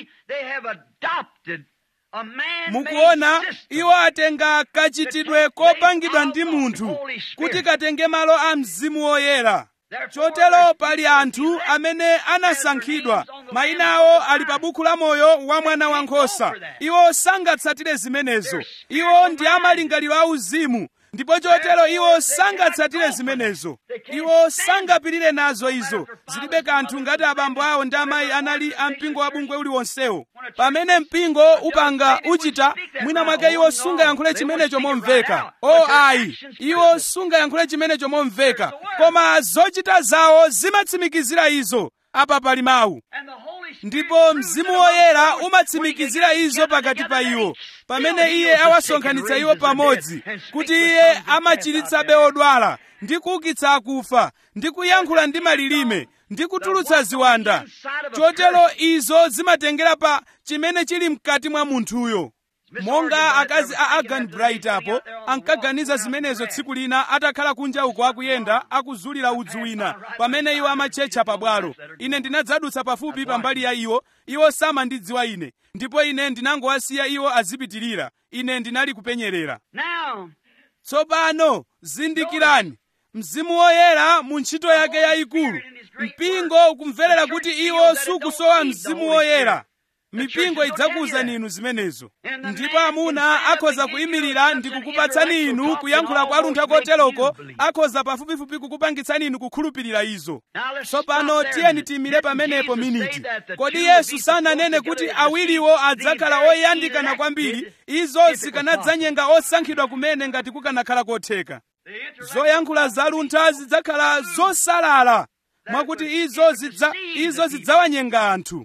mukuona iwo atenga kachitidwe kopangidwa ndi munthu kuti katenge malo a mzimu woyera chotero pali anthu amene anasankhidwa mayina awo ali pa buku la moyo wa mwana wankhosa iwo sangatsatire zimenezo iwo ndi amalingaliro auzimu ndipo chotero iwo sangatsatire zimenezo iwo sangapirire nazo izo zilibe kanthu ngati abambo awo ndi amayi anali ampingo wa bungwe uliwonsewo pamene mpingo upanga uchita mwina mwake iwo sungayankhule chimenecho momveka o ayi iwo sungayankhule chimenecho momveka koma zochita zawo zimatsimikizira izo apa pali mawu ndipo mzimu woyera umatsimikizira izo pakati pa iwo pamene iye awasonkhanitsa iwo pamodzi kuti iye amachiritsabe odwala ndi kuukitsa akufa ndi kuyankhula ndi malilime ndi kutulutsa ziwanda chotero izo zimatengera pa chimene chili mkati mwa munthuyo monga akazi a agan bright apo ankaganiza zimenezo tsiku lina atakhala kunja uko akuyenda akuzulira udzu wina pamene iwo amatchetcha pabwalo ine ndinadzadutsa pafupi pambali ya iwo iwo samandidziwa ine ndipo ine ndinangowasiya iwo azipitirira ine ndinali kupenyerera tsopano zindikirani mzimu woyera mu ntchito yake yayikulu mpingo ukumverera kuti iwo sukusowa mzimu woyera mipingo idzakuwuzani inu zimenezo ndipo amuna akhoza kuyimirira ndi kukupatsani inu kuyankhula kwa luntha koteroko akhoza pafupifupi kukupangitsani inu kukhulupirira izo tsopano tiyeni tiyimire pamenepo miniti kodi yesu sananene kuti awiriwo adzakhala oyandikana kwambiri izo zikanadzanyenga osankhidwa kumene ngati kukanakhala kotheka zoyankhula za luntha zidzakhala zosalala mwakuti izo zidza izo zidzawanyenga anthu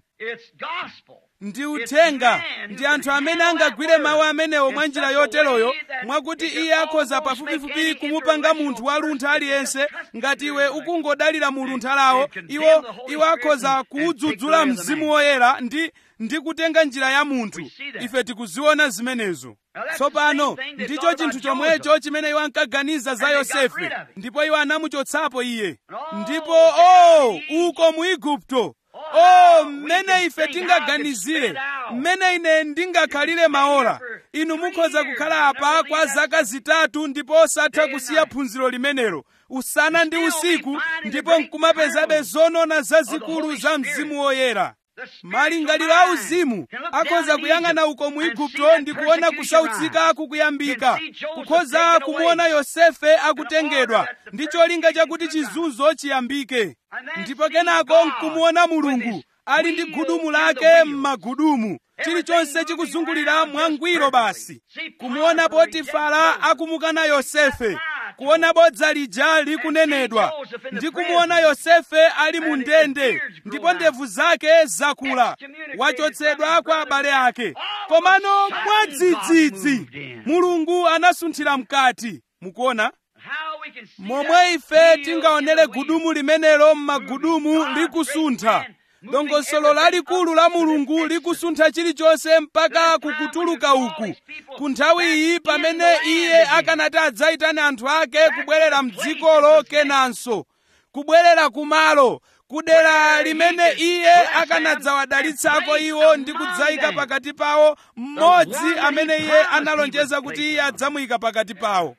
ndi uthenga ndi anthu amene angagwire mawu amenewo mwa njira yoteroyo mwakuti iye akhoza pafupifupi kumupanga munthu wa luntha aliyense ngati iwe ukungodalira mu luntha lawo iwo iwo akhoza kuwudzudzula mzimu woyera ndi ndi kutenga njira ya munthu ife tikuziona zimenezo tsopano ndicho chinthu chomwecho chimene iwo ankaganiza za yosefe ndipo iwo anamuchotsapo iye ndipo o oh, uko mu igupto oh mmene ife tingaganizire mmene ine ndingakhalire maola inu mukhoza kukhala apa kwa zaka zitatu ndipo osatha kusiya phunziro limenelo usana ndi usiku ndipo nkumapezabe zonona zazikulu za mzimu woyera malingaliro a uzimu akhoza kuyang'ana uko mu igupto ndi kuona kusautsika kukuyambika kukhoza kumuona yosefe akutengedwa ndi cholinga chakuti chizunzo chiyambike ndipo kenako nkumuona mulungu ali ndi gudumu lake m'magudumu chilichonse chikuzungulira mwangwiro basi kumuona potifara akumukana yosefe kuona bodza lija likunenedwa ndi kumuona yosefe ali mu ndende ndipo ndevu zake zakula wachotsedwa kwa abale ake komano mwadzidzidzi mulungu anasunthira mkati mukuona momwe ife tingaonere gudumu limenelo m'magudumu likusuntha dongosolo lalikulu la mulungu likusuntha chilichonse mpaka kukutuluka uku ku nthawi iyi pamene iye akanati adzayitane anthu ake kubwerera mdzikolo kenanso kubwerera kumalo kudera limene iye akanadzawadalitsako iwo ndi kudzayika pakati pawo mmodzi amene iye analonjeza kuti iye adzamuyika pakati pawo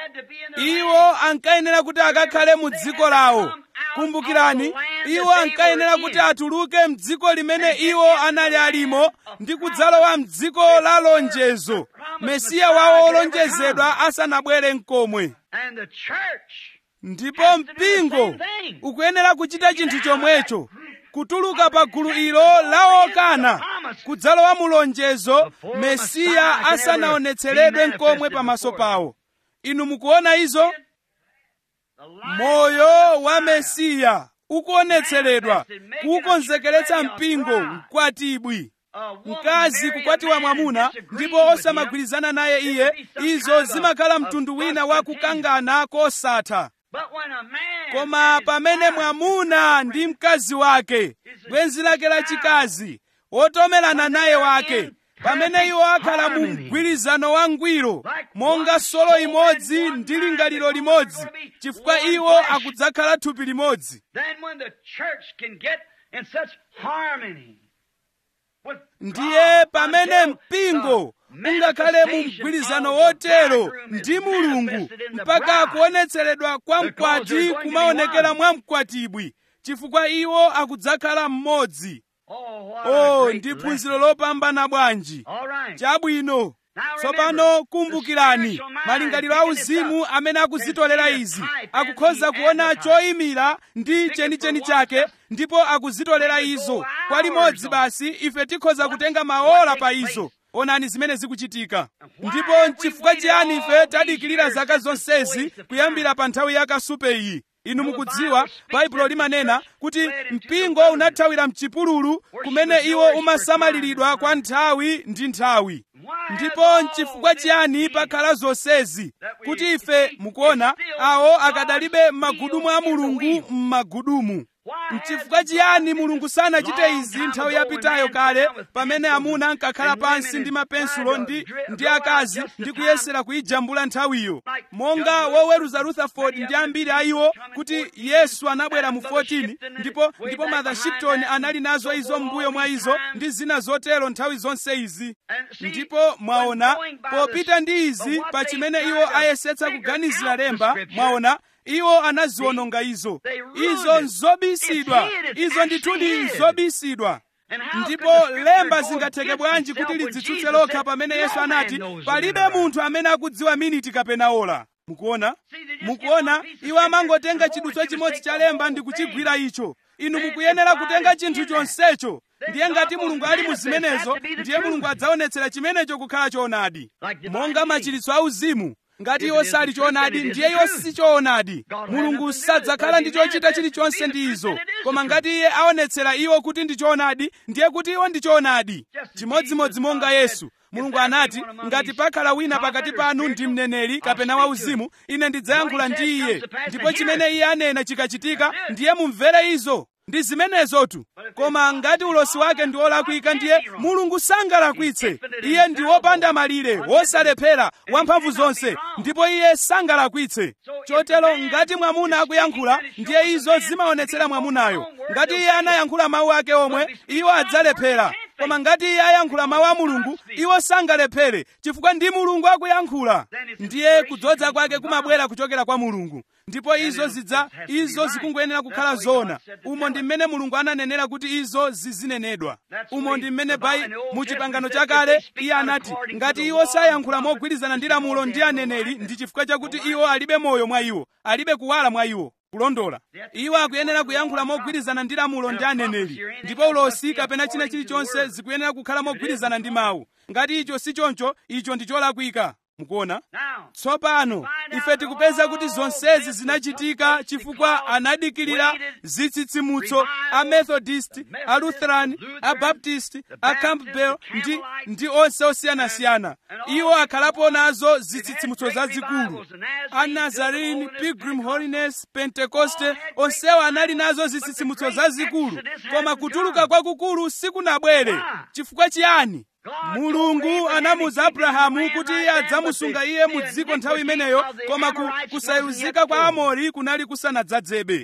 iwo ankayenera kuti akakhale mu dziko lawo kumbukirani iwo ankayenera kuti atuluke mdziko limene iwo anali alimo ndi kudzalowa mdziko la lonjezo mesiya wawo olonjezedwa asanabwere mkomwe ndipo mpingo ukuyenera kuchita chinthu chomwecho kutuluka pa gulu ilo la okana kudzalowa mu lonjezo mesiya asanaonetseredwe mkomwe pamaso pawo inu mukuona izo moyo wa mesiya ukuonetseredwa kukonzekeretsa mpingo mkwatibwi mkazi kukwatiwa mwamuna ndipo osamagwirizana naye iye izo zimakhala mtundu wina wa kukangana kosatha koma pamene mwamuna ndi mkazi wake bwenzi lake lachikazi wotomerana naye wake pamene iwo akhala mu mgwirizano wangwiro monga solo imodzi ndi lingaliro limodzi chifukwa iwo akudzakhala thupi limodzi ndiye pamene mpingo ungakhale mu mgwirizano wotero ndi mulungu mpaka kuonetseredwa kwa mkwati kumaonekera mwa mkwatibwi chifukwa iwo akudzakhala mmodzi oh ndi phunziro lopambana bwanji chabwino tsopano kumbukirani malingaliro auzimu amene akuzitolera izi akukhoza kuona choyimira ndi chenicheni chake ndipo akuzitolera izo kwa limodzi basi ife tikhoza kutenga maola pa izo onani zimene zikuchitika ndipo nchifukwa chiyani ife tadikirira zaka zonsezi kuyambira pa nthawi ya kasupe iyi inu mukudziwa baibulo limanena kuti mpingo unathawira mchipululu kumene iwo umasamaliridwa kwa nthawi ndi nthawi ndipo nchifukwa chiyani pakhala zonsezi kuti ife mukuona awo akadalibe m'magudumu a mulungu m'magudumu nchifukwa chiyani mulungu sanachite izi nthawi yapitayo kale pamene amuna ankakhala pansi ndi mapensulo ndi, ndi akazi ndi kuyesera kuyijambula nthawiyo monga woweruza rutherford ndi ambiri a iwo kuti yesu anabwera mu 14 ndipo ndipo mother shipton anali nazo izo mbuyo mwa izo ndi zina zotero nthawi zonse izi ndipo mwaona popita ndi izi pa chimene iwo ayesetsa kuganizira lemba mwaona iwo anaziwononga izo izo nzobisidwa izo ndithu ndi nzobisidwa ndipo lemba zingatheke bwanji kuti lidzitsutse lokha pamene yesu anati palibe munthu amene akudziwa miniti kapena ola mukuona mukuona iwo amangotenga chidutswa chimodzi cha lemba ndi kuchigwira icho inu mukuyenera kutenga chinthu chonsecho ndiye ngati mulungu ali mu zimenezo ndiye mulungu adzaonetsera chimenecho kukhala choonadi monga machiritso auzimu ngati iwo sali choonadi ndiye iwo si choonadi mulungu sadzakhala ndi chochita chilichonse ndi izo koma ngati iye aonetsera iwo kuti ndi choonadi ndiye kuti iwo ndi choonadi chimodzimodzi monga yesu mulungu anati ngati pakhala wina pakati panu ndi mneneri kapena wauzimu ine ndidzayankhula ndi iye ndipo chimene iye anena chikachitika ndiye mumvere izo ndi zimenezotu koma ngati ulosi wake ndi wolakwika ndiye mulungu sangalakwitse iye ndi wopanda malire wosalephera wamphamvu zonse ndipo iye sangalakwitse chotero ngati mwamuna akuyankhula ndiye izo zimaonetsera mwamunayo ngati iye anayankhula mawu ake omwe iwo adzalephera koma ngati iye ayankhula mawu a mulungu iwo sangalephere chifukwa ndi mulungu akuyankhula ndiye kudzoza kwake kumabwera kuchokera kwa mulungu ndipo izo zidza izo zikungoyenera kukhala zona umo ndi mmene mulungu ananenera kuti izo zizinenedwa umo ndi mmene pai mu chipangano chakale iye anati ngati iwo sayankhula mogwirizana ndi lamulo ndi aneneri ndi chifukwa chakuti iwo alibe moyo mwa iwo alibe kuwala mwa iwo kulondola iwo akuyenera kuyankhula mogwirizana ndi lamulo ndi aneneri ndipo ulosi kapena china chilichonse zikuyenera kukhala mogwirizana ndi mawu ngati icho si choncho icho ndi cholakwika mukuona tsopano ife tikupeza kuti zonsezi zinachitika chifukwa anadikirira zitsitsimutso a methodist a lutheran a baptist a campbell ndi, ndi onse osiyanasiyana iwo akhalapo nazo zitsitsimutso zazikulu a nazarene pilgrim holiness pentekoste onsewo anali nazo zitsitsimutso zazikulu koma kutuluka kwakukulu sikunabwere chifukwa chiyani mulungu anamuza abrahamu kuti iye adzamusunga iye mu dziko nthawi imeneyo koma ku, kusayuzika kwa amori kunali kusanadzadzebe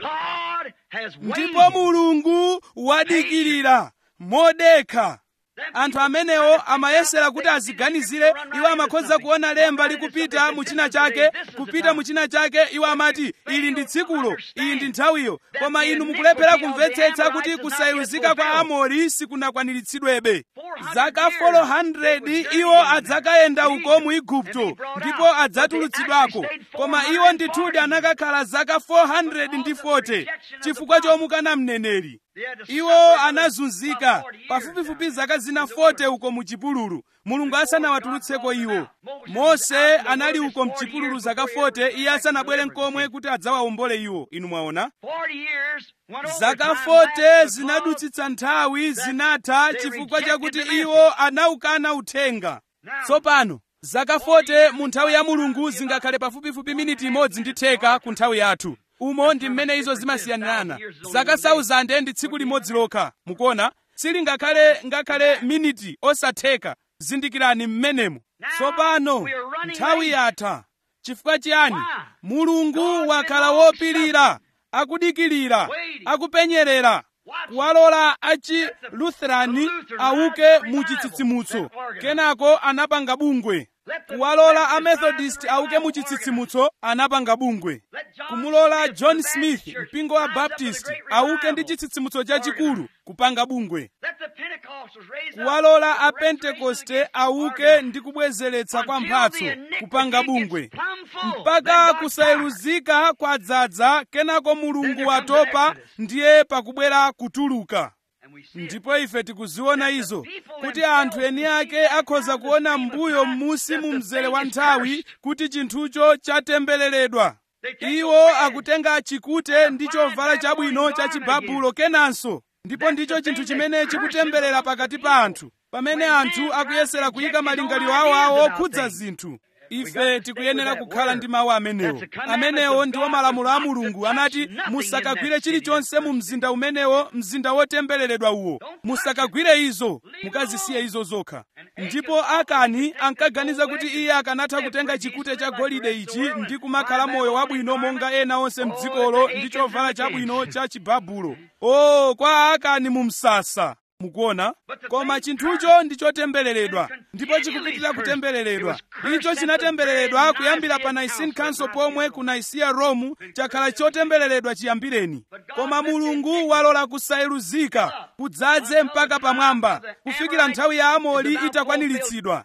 ndipo mulungu wadikirira modekha anthu amenewo amayesera kuti aziganizire iwo amakhoza kuona lemba likupita mu china chake kupita mu china chake iwo amati ili ndi tsikulo iyi ndi nthawiyo koma inu mukulephera kumvetsetsa kuti kusayuzika kwa amori sikunakwaniritsidwebe zaka 400 iwo adzakayenda uko mu igupto ndipo adzatulutsidwako koma iwo ndithudi anakakhala zaka 440 chifukwa chomukana mneneri iwo anazunzika pafupifupi zaka zina 40 uko mu chipululu mulungu asanawatulutseko iwo mose anali uko mchipululu zaka 40 iye asanabwere nkomwe kuti adzawawombole iwo inu mwaona zaka 40 zinadutsitsa nthawi zinatha chifukwa chakuti iwo anaukana uthenga tsopano zaka 40 mu nthawi ya mulungu zingakhale pafupifupi miniti imodzi ndi theka ku nthawi yathu umo ndi mmene izo zimasiyanirana zaka 1000 ndi tsiku limodzi lokha mukuona sili ngakhale ngakhale miniti osatheka zindikirani mmenemo tsopano nthawi yatha chifukwa chiyani mulungu wakhala wopirira akudikirira akupenyerera kuwalola achi lutherani auke mu chitsitsimutso kenako anapanga bungwe kuwalola amethodist auke mu chitsitsimutso anapanga bungwe kumulola john smith mpingo wa baptist auke ndi chitsitsimutso chachikulu kupanga bungwe kuwalola a pentekoste auke ndi kubwezeretsa kwa mphatso kupanga bungwe mpaka kusayeluzika kwadzaza kenako mulungu watopa ndiye pakubwera kutuluka ndipo ife tikuziona izo kuti anthu eni ake akhoza kuona mbuyo m'musi mu mzere wa nthawi kuti chinthucho chatembereredwa iwo akutenga chikute ndi chovala chabwino cha chibabulo kenanso ndipo ndicho chinthu chimene chikutemberera pakati pa anthu pamene anthu akuyesera kuyika malingaliro awo awo okhudza zinthu ife tikuyenera kukhala ndi mawu amenewo amenewo ndiwo malamulo a mulungu anati musakagwire chilichonse mu mzinda umenewo mzinda wotembereredwa uwo musakagwire izo mukazisiye izo zokha ndipo akani ankaganiza kuti iye akanatha kutenga chikute cha golide ichi ndi kumakhala moyo wabwino monga ena onse mdzikolo ndi chovala chabwino cha chibabulo o kwa akani mu msasa mukuona koma chinthucho ndi chotembereredwa ndipo chikupitirira kutembereredwa icho chinatembereredwa kuyambira pa nicene council pomwe ku nicaea rome chakhala chotembereredwa chiyambireni koma mulungu walola kusayeluzika kudzaze mpaka pamwamba kufikira nthawi ya amoli itakwaniritsidwa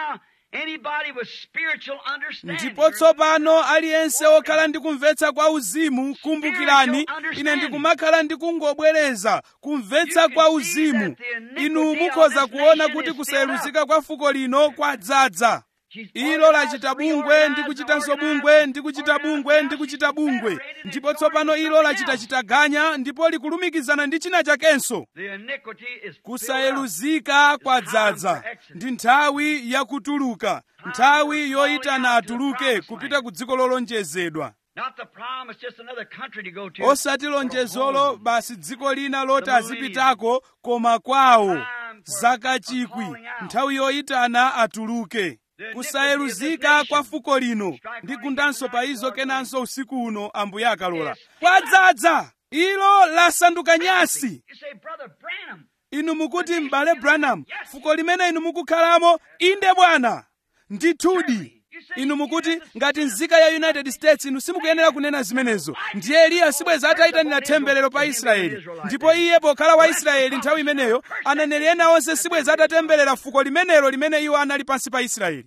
ndipo tsopano aliyense wokhala ndi kumvetsa kwa uzimu kumbukirani ine ndikumakhala ndi kungobwereza kumvetsa kwa uzimu inu mukhoza kuona kuti kusayeluzika kwa fuko lino kwadzaza ilo lachita bungwe ndi kuchitanso bungwe ndi kuchita bungwe ndi kuchita bungwe ndipo tsopano ilo lachita chitaganya ndipo likulumikizana ndi china chakenso kusayeluzika kwadzaza ndi nthawi yakutuluka nthawi yoyitana atuluke kupita ku dziko lolonjezedwa osati lonjezolo basi dziko lina loti azipitako koma kwawo zaka chikwi nthawi yoyitana atuluke kusayeluzika kwa fuko lino ndigundanso pa izo kenanso usiku uno ambuye akalola kwadzaza ilo lasanduka nyasi inu mukuti m'bale branham fuko limene inu mukukhalamo inde bwana ndithudi inu mukuti ngati nzika ya united states inu simukuyenera kunena zimenezo ndiye eliya sibweza atayitanira temberero pa israeli ndipo iye pokhala wa israeli nthawi imeneyo aneneri ena onse sibweza atatemberera fuko limenelo limene iwo anali pansi pa israeli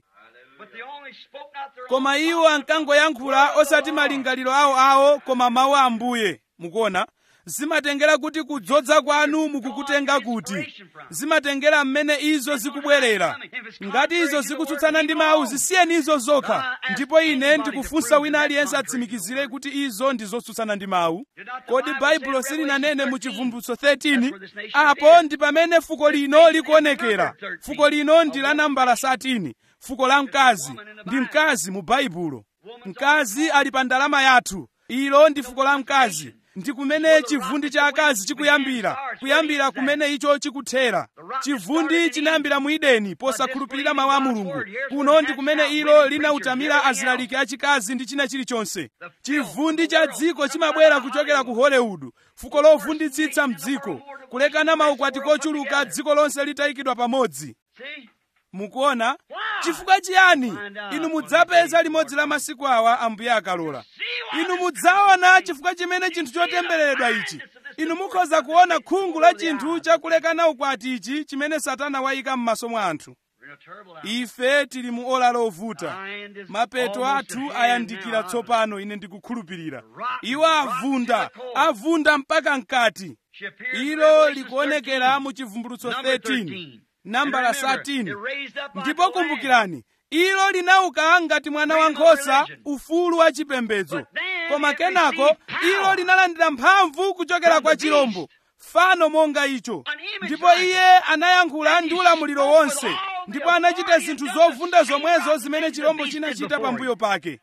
koma iwo ankangoyankhula osati malingaliro awo awo koma mawu a ambuye mukuona zimatengera kuti kudzodza kwanu mukukutenga kuti zimatengera mmene izo zikubwerera ngati izo zikutsutsana ndi mawu zisiyeni izo zokha ndipo ine ndikufunsa wina aliyense atsimikizire kuti izo ndi zotsutsana ndi mawu kodi baibulo silinanene mu chivumbutso 13 apo ndi pamene fuko lino likuonekera fuko lino ndi la nambala 13 fuko la mkazi ndi mkazi mu baibulo mkazi ali pa ndalama yathu ilo ndi fuko la mkazi ndi kumene chivundi cha akazi chikuyambira kuyambira kumene icho chikuthera chivundi chinayambira mu edeni posakhulupirira mawu a mulungu kuno ndi kumene ilo linautamira azilaliki achikazi ndi china chilichonse chivundi cha dziko chimabwera kuchokera ku hollywood fuko lovunditsitsa mdziko kulekana maukwati kochuluka dziko lonse litayikidwa pamodzi mukuona chifukwa chiyani inu mudzapeza limodzi la masiku awa ambuye akalola inu mudzaona chifukwa chimene chinthu chotembereredwa ichi inu mukhoza kuona khungu la chinthu chakulekana ukwati ichi chimene satana wayika m'maso mwa anthu ife tili mu ola lovuta mapeto athu ayandikira tsopano ine ndikukhulupirira iwo avunda avunda mpaka mkati ilo likuonekera mu chivumbulutso 13 nambala 13 ndipo kumbukirani ilo linauka ngati mwana wankhosa ufulu wa chipembedzo koma kenako ilo linalandira mphamvu kuchokera kwa chirombo fano monga icho ndipo iye anayankhula ndi ulamuliro wonse ndipo anachita zinthu zovunda zomwezo zimene chirombo chinachita pambuyo pake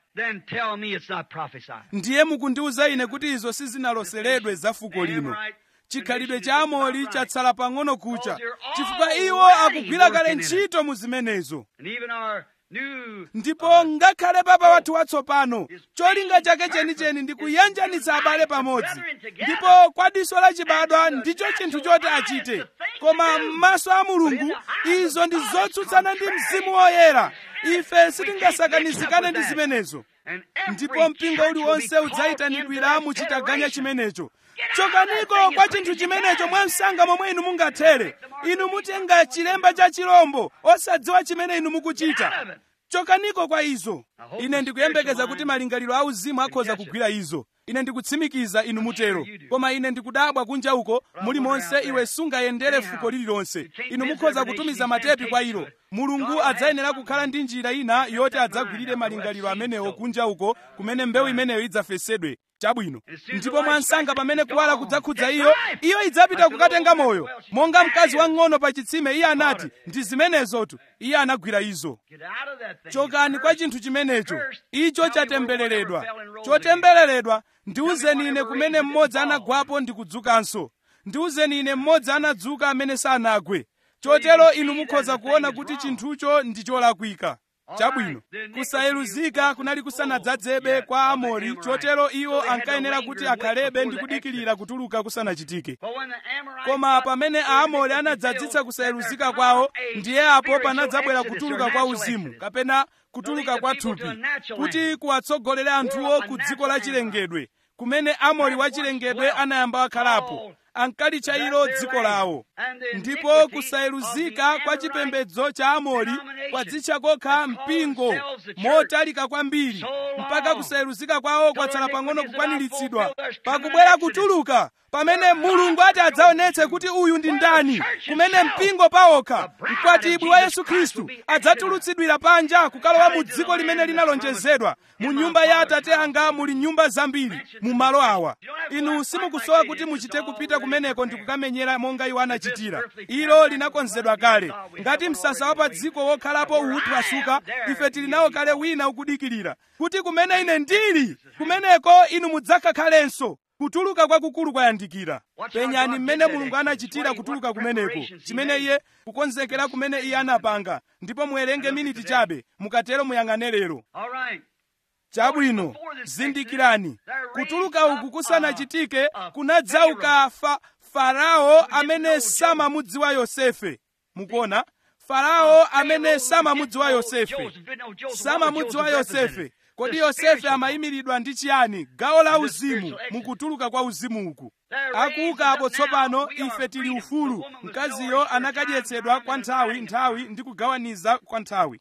ndiye mukundiwuza ine kuti izo sizinaloseredwe za fuko lino chikhalidwe cha amoli chatsala pang'ono kucha chifukwa iwo akugwira kale ntchito mu zimenezo ndipo ngakhale papa wathu watsopano cholinga chake chenicheni ndi kuyanjanitsa abale pamodzi ndipo kwa diso lachibadwa ndicho chinthu choti achite koma m'maso a mulungu izo ndi zotsutsana ndi mzimu woyera ife sitingasakanizikane ndi zimenezo ndipo mpingo uliwonse udzayitanidwira mu chitaganya chimenecho chokaniko kwa chinthu chimenecho mwamsanga momwe inu mungathere inu mutenga chilemba cha chirombo osadziwa chimene inu mukuchita chokaniko kwa izo ine ndikuyembekeza kuti malingaliro auzimu akhoza kugwira izo ine ndikutsimikiza inu mutero koma ine ndikudabwa kunja uko mulimonse iwe sungayendere fuko lililonse inu mukhoza kutumiza matepi kwa ilo mulungu adzayenera kukhala ndi njira ina yoti adzagwirire malingaliro amenewo kunja uko kumene mbewu imeneyo idzafesedwe chabwino ndipo mwansanga pamene kuwala kudzakhudza iyo iyo idzapita kukatenga moyo monga mkazi wang'ono pa chitsime iye anati ndi zimenezotu iye anagwira izo chokani kwa chinthu chimenecho icho chatembereredwa chotembereredwa ndiwuzeni ine kumene mmodzi anagwapo ndi kudzukanso ndiwuzeni ine mmodzi anadzuka amene sanagwe chotero inu mukhoza kuona kuti chinthucho ndi cholakwika chabwino kusayeluzika kunali kusanadzadzebe kwa amori chotero iwo ankayenera kuti akhalebe ndi kudikilira kutuluka kusanachitike koma pamene aamori anadzadzitsa kusayeluzika kwawo ndiye apo panadzabwera kutuluka kwa uzimu kapena kutuluka kwa thupi kuti kuwatsogolere anthuwo ku dziko la chilengedwe kumene amori wachilengedwe anayamba wakhalapo ankalitcha ilo dziko lawo ndipo kusayeluzika kwa chipembedzo cha amori kwadzitcha kokha mpingo motalika kwambiri mpaka kusayeluzika kwawo kwatsala pang'ono kukwaniritsidwa pakubwera kutuluka pamene mulungu ati adzaonetse kuti uyu ndi ndani kumene mpingo pawokha mkwatibwi wa yesu khristu adzatulutsidwira panja kukalowa mu dziko limene linalonjezedwa mu nyumba ya atate anga muli nyumba zambiri mu malo awa inu simukusowa kuti muchite kupita kumeneko ndi kukamenyera monga iwo anachitira ilo linakonzedwa kale ngati msasa wa pa dziko wokhalapo uwuphwasuka ife tili nawo kale wina ukudikirira kuti kumene ine ndili kumeneko inu mudzakakhalenso kutuluka kwakukulu kwayandikira penyani mmene mulungu anachitira kutuluka kumeneko chimene iye kukonzekera kumene iye anapanga ndipo muwerenge miniti chabe mukatero muyang'ane lero chabwino zindikirani kutuluka uku kusanachitike kunadzauka fa, farao amene samamudziwa yosefe mukuona farao amene samamudziwa yosefe samamudziwa yosefe kodi yosefe amayimiridwa ndi chiyani gawo la uzimu mukutuluka kwa uzimu uku akuuka apo tsopano ife tili ufulu mkaziyo anakadyetsedwa kwa nthawi nthawi ndi kugawaniza kwa nthawi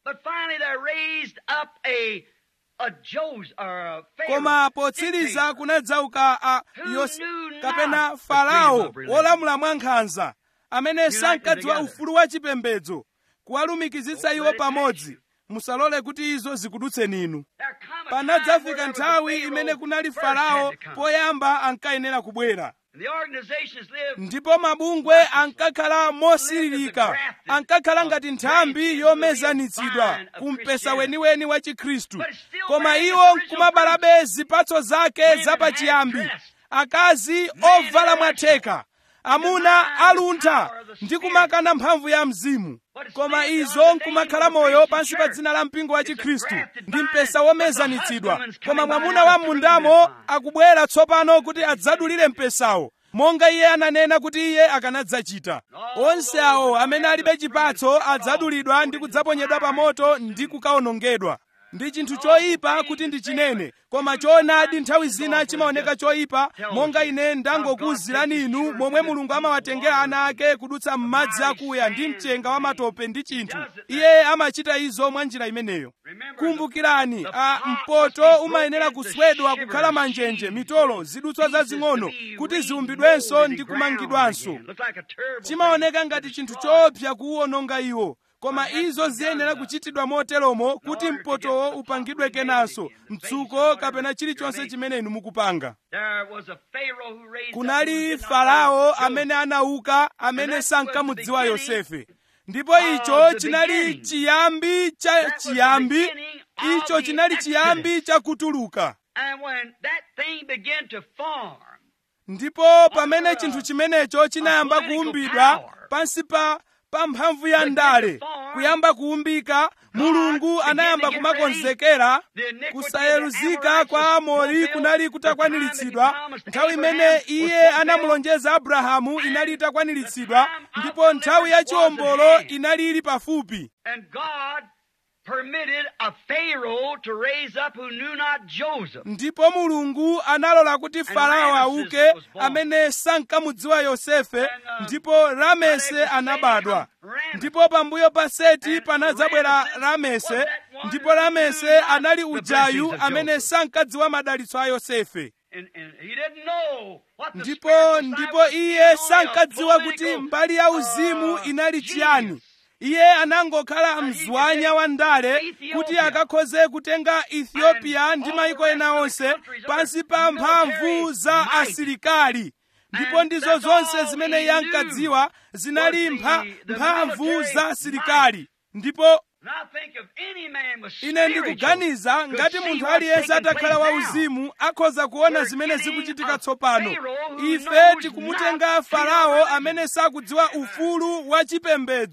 koma potsiriza kunadzauka a yos kapena farao wolamula mwankhanza amene sankadziwa ufulu wa chipembedzo kuwalumikizitsa iwo pamodzi musalole kuti izo zikudutseni inu panadzafika nthawi imene kunali farao poyamba ankayenera kubwera ndipo mabungwe ankakhala mosiririka ankakhala ngati nthambi yomezanitsidwa kumpesa weniweni wa chikhristu koma iwo nkumabalabe zipatso zake zapachiyambi akazi ovala mwatheka amuna aluntha ndi kumakana mphamvu ya mzimu koma izo nkumakhala moyo pansi pa dzina la mpingo wa chikhristu ndi mpesa womezanitsidwa koma mwamuna wa mundamo akubwera tsopano kuti adzadulire mpesawo monga iye ananena kuti iye akanadzachita onse awo amene alibe chipatso adzadulidwa ndi kudzaponyedwa pa moto ndi kukawonongedwa ndi chinthu choyipa kuti ndichinene koma choonadi nthawi zina chimaoneka choyipa monga ine ndangokuwuzirani inu momwe mulungu amawatengera ana ake kudutsa m'madzi akuya ndi mchenga wa matope ndi chinthu iye amachita izo mwa njira imeneyo kumbukirani a mpoto umayenera kuswedwa kukhala manjenje mitolo zidutswa zazing'ono kuti ziumbidwenso ndi kumangidwanso chimaoneka ngati chinthu choopsa kuwuononga iwo koma izo ziyenera kuchitidwa moteromo kuti mpotowo upangidwe kenanso mtsuko kapena chilichonse chimene inu mukupanga kunali farao amene anauka amene sankamudziwa yosefe ndipo icho chinali chiyambi cha chiyambi icho chinali chiyambi cha kutuluka ndipo pamene chinthu chimenecho chinayamba kuumbidwa pansi pa pa mphamvu ya ndale kuyamba kuumbika mulungu anayamba kumakonzekera kusayeluzika kwa amori kunali kutakwaniritsidwa nthawi imene iye anamulonjeza abrahamu inali itakwaniritsidwa ndipo nthawi ya chiwombolo inali ili pafupi permitted a Pharaoh to raise up who knew not Joseph. ndipo mulungu analola kuti farao auke amene sankamudziwa yosefe ndipo ramese anabadwa ndipo pambuyo pa seti panadzabwera ramese ndipo ramese anali ujayu amene sankadziwa madalitso a yosefe And, and he didn't know what the ndipo spiritual side ndipo was iye getting on sankadziwa a kuti political, mbali ya uzimu uh, inali genius. chiyani iye anangokhala mzwanya wa ndale kuti akakhoze kutenga ethiopia ndi mayiko ena onse pansi pa mphamvu za asilikali ndipo ndizo zonse zimene iye ankadziwa zinali mpha- mphamvu za asilikali ndipo And I think if any man was ine spiritual, ndikuganiza could ngati see munthu what's aliyense taking atakhala place wa now. uzimu akhoza kuona We're zimene getting zikuchitika a tsopano Pharaoh who ife knows tikumutenga not farao pure amene sakudziwa ufulu wa chipembedzo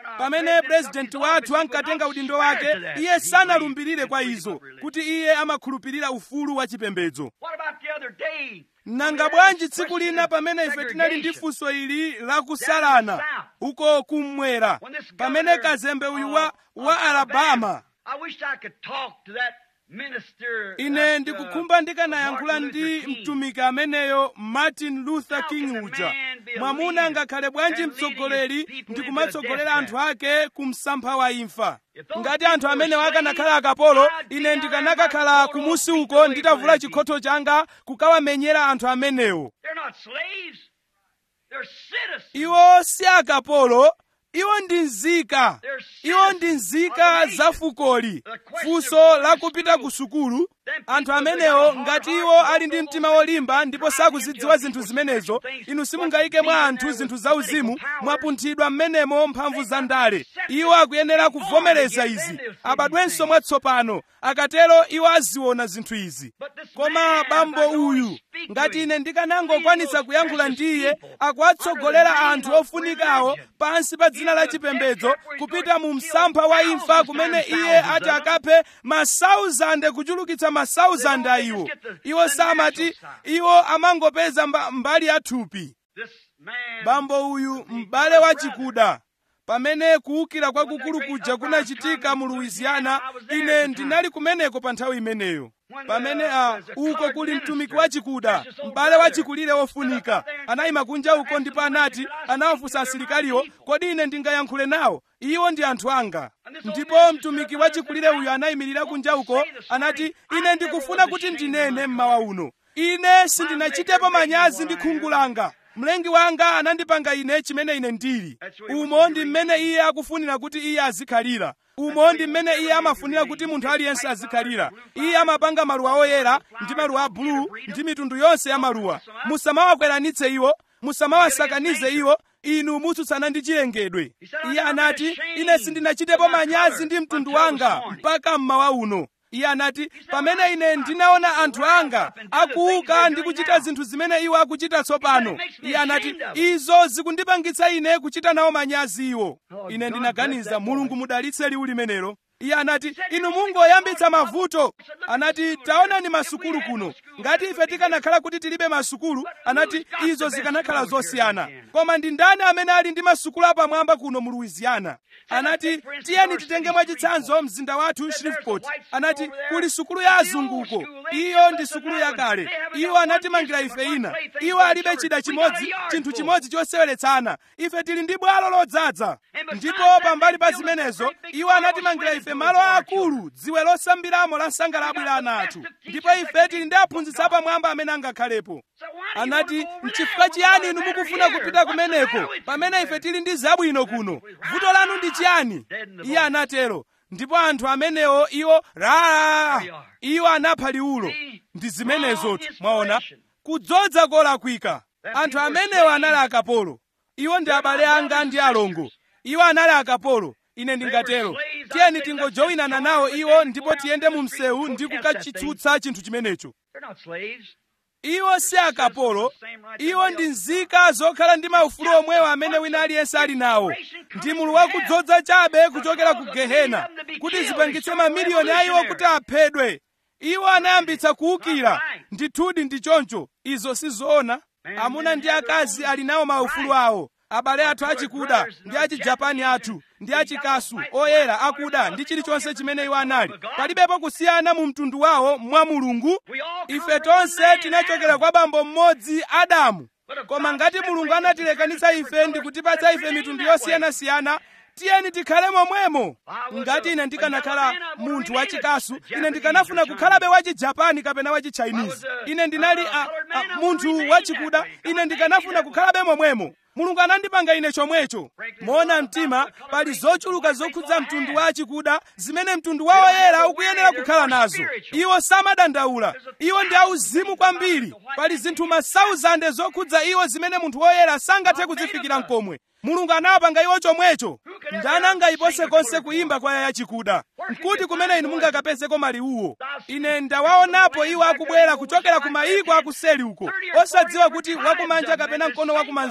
pamene purezidenti wathu ankatenga udindo wake iye sanalumbirire kwa izo kuti iye amakhulupirira ufulu wa chipembedzo What about the other day? nanga bwanji tsiku lina pamene ife tinali ndi funso ili lakusalana uko kummwera pamene kazembe uyu wa, wa alabama I wish I could talk to that minister. ine that, uh, ndikukhumba ndikanayankhula Martin ndi Luther King. mtumiki ameneyo martin luther king uja mwamuna ngakhale bwanji mtsogoleri ndikumatsogolera anthu ake ku msampha wa imfa ngati anthu amenewo akanakhala akapolo ine ndikanakakhala kumusi uko nditavula chikhotho changa kukawamenyera anthu amenewo They're not slaves. They're citizens. iwo si akapolo iwo ndi nzika iwo ndi nzika za fukoli funso lakupita ku sukulu anthu amenewo ngati iwo ali ndi mtima wolimba ndipo sakuzidziwa zinthu zimenezo inu simungayike mwa anthu zinthu zauzimu mwapunthidwa m'menemo mphamvu za ndale iwo akuyenera kuvomereza izi abadwenso mwatsopano akatero iwo aziona zinthu izi koma bambo uyu ngati ine ndikanangokwanitsa kuyankhula ndi iye akuwatsogolera anthu ofunikawo pansi pa dzina la chipembedzo kupita mu msampha wa imfa kumene iye ati akaphe masauzande kuchulukitsa masauzande a iwo iwo samati iwo amangopeza mba, mbali ya thupi This man. bambo uyu m'bale wa chikuda pamene kuwukira kwakukulu kuja kunachitika mu louisiana ine ndinali kumeneko pa nthawi imeneyo pamene a uko kuli mtumiki wa chikuda m'bale wa chikulire wofunika anayima kunja uko ndipo anati anawafunsa asilikaliwo kodi ine ndingayankhule nawo iwo ndi anthu anga ndipo mtumiki wa chikulire uyu anayimirira kunja uko anati ine ndikufuna kuti ndinene mmawa uno ine sindinachitepo manyazi ndi khungu langa mlengi wanga anandipanga ine chimene ine ndili umo ndi mmene iye akufunira kuti iye azikhalira umo ndi mmene iye amafunira kuti munthu aliyense azikhalira iye amapanga maluwa oyera ndi maluwa a buluu ndi mitundu yonse ya maluwa musamawakweranitse iwo musamawasakanize iwo inu mutsutsana ndi chilengedwe iye anati ine sindinachitepo manyazi ndi mtundu wanga mpaka mmawa uno iye anati pamene ine ndinaona anthu anga akuuka ndi kuchita zinthu zimene iwo akuchita tsopano iye anati izo zikundipangitsa ine kuchita nawo manyazi iwo ine ndinaganiza mulungu mudalitse liwu limenelo iye anati inu mungoyambitsa mavuto anati taonani masukulu kuno ngati ife tikanakhala kuti tilibe masukulu anati izo zikanakhala zosiyana koma ndi ndani amene ali ndi masukulu apamwamba kuno mu louisiana anati tiyeni titenge mwachitsanzo mzinda wathu shreveport anati kuli sukulu ya azunguko iyo ndi sukulu yakale iwo anatimangira ife ina iwo alibe chida chimodzi chinthu chimodzi choseweletsana ife tili ndi bwalo lodzaza ndipo pambali pa zimenezo iwo anatimangira ife malo akulu dziwe losambiramo la sangalabwi la ana athu ndipo ife tili ndi aphunzitsi apamwamba amene angakhalepo anati nchifukwa chiyani inu mukufuna kupita kumeneko pamene ife tili ndi zabwino kuno vuto lanu ndi chiyani iye anatero ndipo anthu amenewo iwo raa iwo anapha liwulo ndi zimenezotu mwaona kudzodza kolakwika anthu amenewo anali akapolo iwo ndi abale anga ndi alongo iwo anali akapolo ine ndingatero tiyeni tingojoyinana nawo iwo ndipo tiyende mu msewu ndi kukachitsutsa chinthu chimenecho They're not slaves. iwo si akapolo iwo ndi nzika zokhala ndi maufulu omwewo amene wina aliyense ali nawo ndi mulu wakudzodza chabe kuchokera ku gehena kuti zipangitse mamiliyoni a iwo kuti aphedwe iwo anayambitsa kuwukira ndithudi ndi choncho izo si zoona amuna ndi akazi ali nawo maufulu awo abale athu achikuda ndi achijapani athu ndi achikasu oyera akuda ndi chilichonse chimene iwo anali palibepo kusiyana mu mtundu wawo mwa mulungu ife tonse tinachokera kwa bambo mmodzi adamu koma ngati mulungu anatilekanitsa ife ndi kutipatsa ife mitundu yosiyanasiyana tiyeni tikhale momwemo ngati ine ndikanakhala munthu wachikasu ine ndikanafuna kukhalabe wachijapani kapena wachichinese ine ndinali a, a, munthu wachikuda ine ndikanafuna kukhalabe momwemo mulungu anandipanga ine chomwecho moona mtima pali zochuluka zokhudza mtundu wa achikuda zimene mtundu wa oyera ukuyenera kukhala nazo iwo samadandaula iwo ndi auzimu kwambiri pali zinthu masauzande zokhudza iwo zimene munthu woyera sangathe kuzifikira mkomwe mulungu anawapanga iwo chomwecho ndani angayipose konse kuyimba kwaya yachikuda nkuti kumene inu mungakapezeko maliwuwo ine ndawaonapo iwo akubwera kuchokera ku mayiko akuseli uko osadziwa kuti wakumanja kapena mkono wakumanzere ndi uti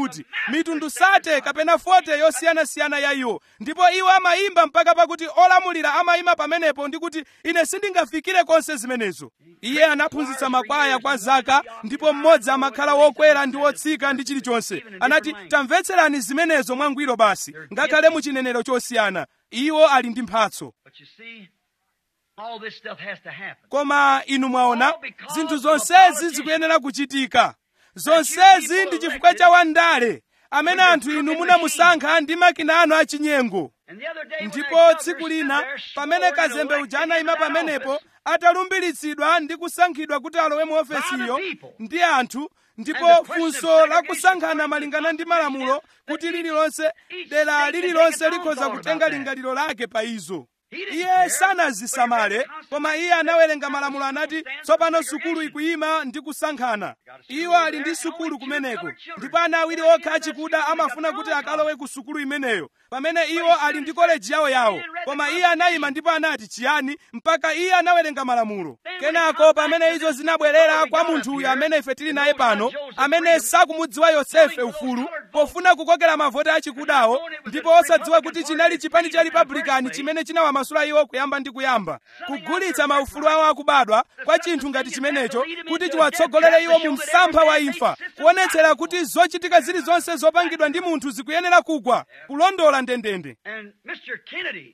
kuti mitundu sate kapena 40 yosiyanasiyana ya iwo ndipo iwo amayimba mpaka pakuti olamulira amayima pamenepo ndi kuti ine sindingafikire konse zimenezo iye anaphunzitsa makwaya kwa zaka ndipo mmodzi amakhala wokwera ndi wotsika ndi chilichonse anati tamvetserani zimenezo mwangwiro basi ngakhale mu chinenero chosiyana iwo ali ndi mphatso But you see, all this stuff has to happen. koma inu mwaona zinthu zonsezi zikuyenera kuchitika zonsezi ndi chifukwa cha wandale amene anthu inu munamusankha ndi makina anu achinyengo And the other day, when that ndipo governor tsiku stood lina there pamene sworn and kazembe uja elected anayima into that pamenepo office, atalumbiritsidwa ndi kusankhidwa kuti alowe mu ofesiyo By the people. ndi anthu ndipo And the question of funso segregation la kusankhana according to malingana the ndi malamulo Constitution kuti that lililonse each dera state can lililonse take its own likhoza thought kutenga about that. lingaliro lake pa izo He didn't iye care, sanazisamale but he read the koma iye Constitution anawerenga that malamulo the anati school stands tsopano for sukulu segregation. ikuyima ndi kusankhana Got a school iwo ali there ndi and sukulu only two kumeneko colored children. ndipo ana awiri Well, okha yeah, achikuda that's true. amafuna They got kuti their own akalowe ku sukulu imeneyo pamene iwo ali ndi koleji yawo yawo koma iye anayima ndipo anati chiyani mpaka iye anawerenga malamulo kenako pamene izo zinabwerera kwa munthu uyu amene ife tili naye pano amene sakumudziwa yosefe ufulu pofuna kukokera mavoti achikudawo ndipo osadziwa kuti chinali chipani cha republican chimene chinawamasula iwo kuyamba ndi kuyamba kugulitsa maufulu awo akubadwa kwa chinthu ngati chimenecho kuti chiwatsogolere iwo mu msampha wa imfa kuonetsera kuti zochitika zilizonse zopangidwa ndi munthu zikuyenera kugwa kulondola ndendende And Mr. Kennedy,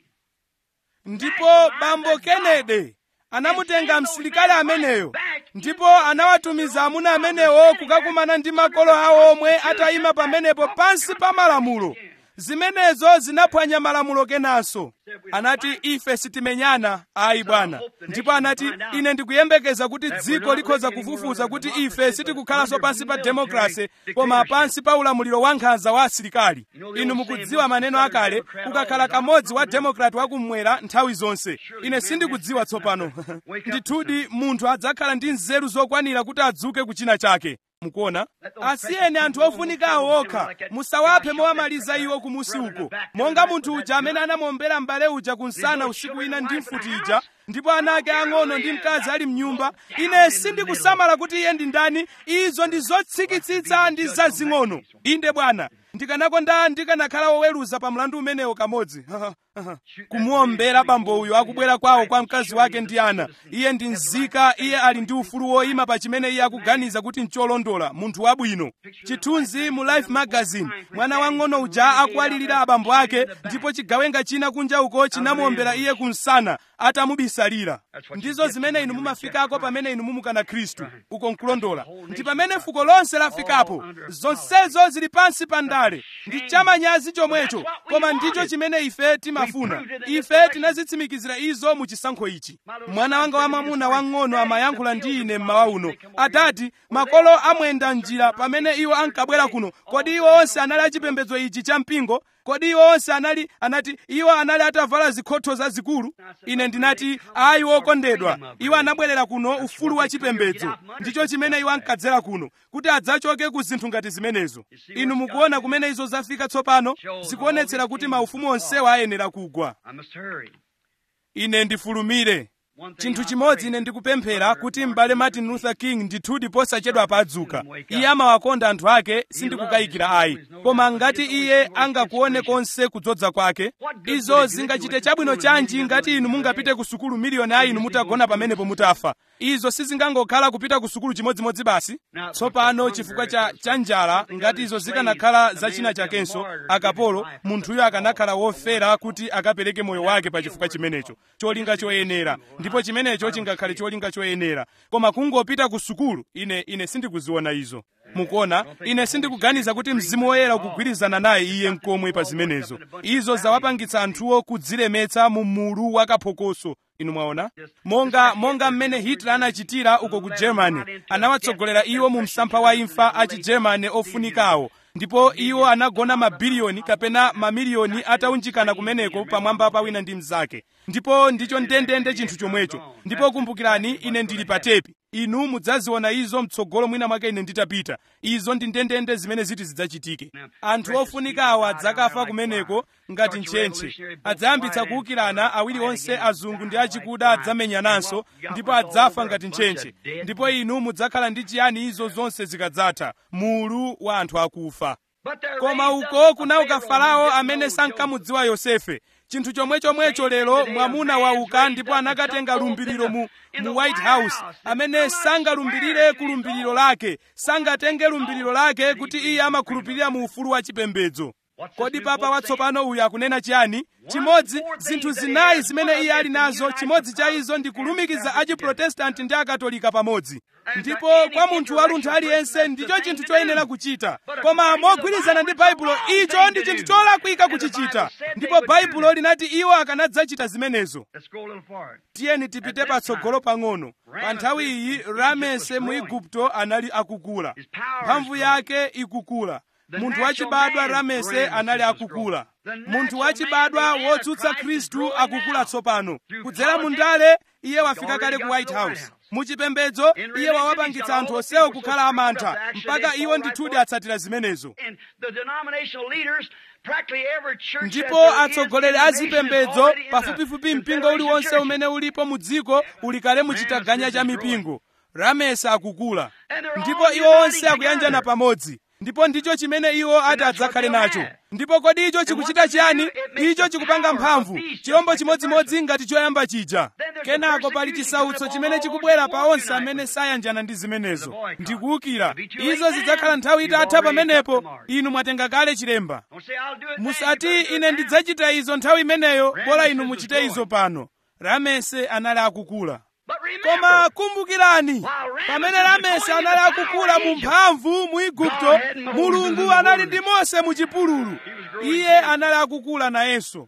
ndipo bambo kennedy anamutenga msilikali ameneyo ndipo anawatumiza amuna amenewo kukakumana ndi makolo awo omwe atayima pamenepo pansi pa malamulo zimenezo zinaphwanya malamulo kenanso anati ife sitimenyana ayi bwana ndipo anati ine ndikuyembekeza kuti dziko likhoza kufufuza kuti ife sitikukhalanso pansi pa demokrasi koma pansi pa ulamuliro wa nkhanza wa asilikali inu mukudziwa maneno akale kukakhala kamodzi wa demokrati wakummwera nthawi zonse ine sindikudziwa tsopano ndithudi munthu adzakhala ndi nzeru zokwanira kuti adzuke kuchina chake mukuona asiyeni anthu ofunikawo okha musawaphe mowamaliza iwo kumusi uko monga munthu uja amene anamuombera m'bale uja kunsana usiku wina ndi mfuti ija ndipo ana ake ang'ono ndi mkazi ali mnyumba ine sindikusamala kuti iye ndi ndani izo ndi zotsikitsitsa ndi zazing'ono inde bwana ndikanakonda ndikanakhala woweruza pa mlandu umenewo kamodzi kumuombera bambo uyu akubwera kwawo kwa mkazi wake ndi ana iye ndi nzika iye ali ndi ufulu woyima pa chimene iye akuganiza kuti ncholondola munthu wabwino chithunzi mu life magazine mwana wang'ono uja akuwalirira abambo ake ndipo chigawenga china kunja uko chinamuombera iye kunsana atamubisalira ndizo zimene inu mumafikako pamene inu mumukana khristu uko nkulondola ndi pamene fuko lonse lafikapo zonsezo zili pansi pa ndale ndi chamanyazi chomwecho koma ndicho chimene ife timafuna ife tinazitsimikizira izo mu chisankho ichi mwana wanga wamwamuna wang'ono amayankhula ndi ine mmawa uno adati makolo amwenda njira pamene iwo ankabwera kuno kodi iwo onse anali achipembedzo ichi cha mpingo kodi iwo onse anali anati iwo anali atavala zikhotho zazikulu ine ndinati ayi wokondedwa iwo anabwerera kuno ufulu wa chipembedzo ndicho chimene iwo ankadzera kuno kuti adzachoke ku zinthu ngati zimenezo inu mukuona kumene izo zafika tsopano zikuonetsera kuti maufumu onsewa ayenera kugwa I must hurry. ine ndifulumire One thing chinthu I chimodzi pray. ine ndikupemphera kuti m'bale martin luther king ndithudi posachedwa padzuka iye amawakonda anthu ake sindikukayikira ayi koma ngati iye angakuone konse kudzodza kwake izo zingachite chabwino chanji ngati inu mungapite ku sukulu miliyoni a inu mutagona pamenepo mutafa izo sizingangokhala kupita ku sukulu chimodzimodzi basi tsopano chifukwa cha cha njala ngati izo zikanakhala za china chakenso akapolo munthuyo akanakhala wofera kuti akapereke moyo wake pa chifukwa chimenecho cholinga choyenera ndipo chimenecho chingakhale cholinga choyenera koma kungopita ku sukulu ine ine sindikuziona izo mukuona ine sindikuganiza kuti mzimu woyera ukugwirizana naye iye nkomwe pa zimenezo izo zawapangitsa anthuwo kudzilemetsa mu mulu wakaphokoso inu mwaona monga monga mmene hitler anachitira uko ku germany anawatsogolera iwo mu msampha wa imfa a chigermany ofunikawo ndipo iwo anagona mabiliyoni kapena mamiliyoni ataunjikana kumeneko pamwamba pa wina ndi mnzake ndipo ndicho ndendende chinthu chomwecho ndipo kumbukirani ine ndili pa tepi inu mudzaziona izo mtsogolo mwina mwake ine nditapita izo ndi ndendende zimene ziti zidzachitike anthu ofunika awa adzakafa kumeneko ngati ntchentche adzayambitsa kuwukirana awiri onse azungu ndi achikuda adzamenyananso ndipo adzafa ngati ntchentche ndipo inu mudzakhala ndi chiyani izo zonse zikadzatha mulu wa anthu akufa koma uko kunauka farao amene sankamudziwa yosefe chinthu chomwe chomwecho lero mwamuna wauka ndipo anakatenga lumbiriro mu, mu white house amene sangalumbirire ku lumbiriro lake sangatenge lumbiriro lake kuti iye amakhulupirira mu ufulu wa chipembedzo kodi papa watsopano uyu akunena chiyani chimodzi zinthu zinayi zimene iye ali nazo chimodzi cha izo ndi kulumikiza achiprotestanti ndi akatolika pamodzi ndipo kwa munthu waluntha aliyense ndicho chinthu choyenera kuchita koma mogwirizana ndi baibulo icho ndi chinthu cholakwika kuchichita ndipo baibulo linati iwo akanadzachita zimenezo tiyeni tipite patsogolo pang'ono pa nthawi iyi ramese mu igupto anali akukula mphamvu yake ikukula munthu wachibadwa ramese anali akukula munthu wachibadwa wotsutsa khristu akukula tsopano kudzera mu ndale iye wafika kale ku white house muchipembedzo iye wawapangitsa anthu onsewo kukhala amantha mpaka iwo ndithudi atsatira zimenezo ndipo atsogoleri a zipembedzo pafupifupi mpingo uliwonse umene ulipo mu dziko uli kale muchitaganya cha mipingo ramese akukula ndipo iwo onse akuyanjana pamodzi ndipo ndicho chimene iwo ati adzakhale nacho ndipo kodi icho chikuchita chiyani icho chikupanga mphamvu chirombo chimodzimodzi ngati choyamba chija kenako pali chisautso chimene chikubwera pa onse amene sayanjana ndi zimenezo ndikuwukira izo zidzakhala nthawi itatha pamenepo inu mwatenga kale chilemba musati ine ndidzachita izo nthawi imeneyo bora inu muchite izo pano ramese anali akukula koma kumbukirani pamene ramese anali akukula mu mphamvu mu igupto mulungu anali ndi mose mu chipululu iye anali akukula nayenso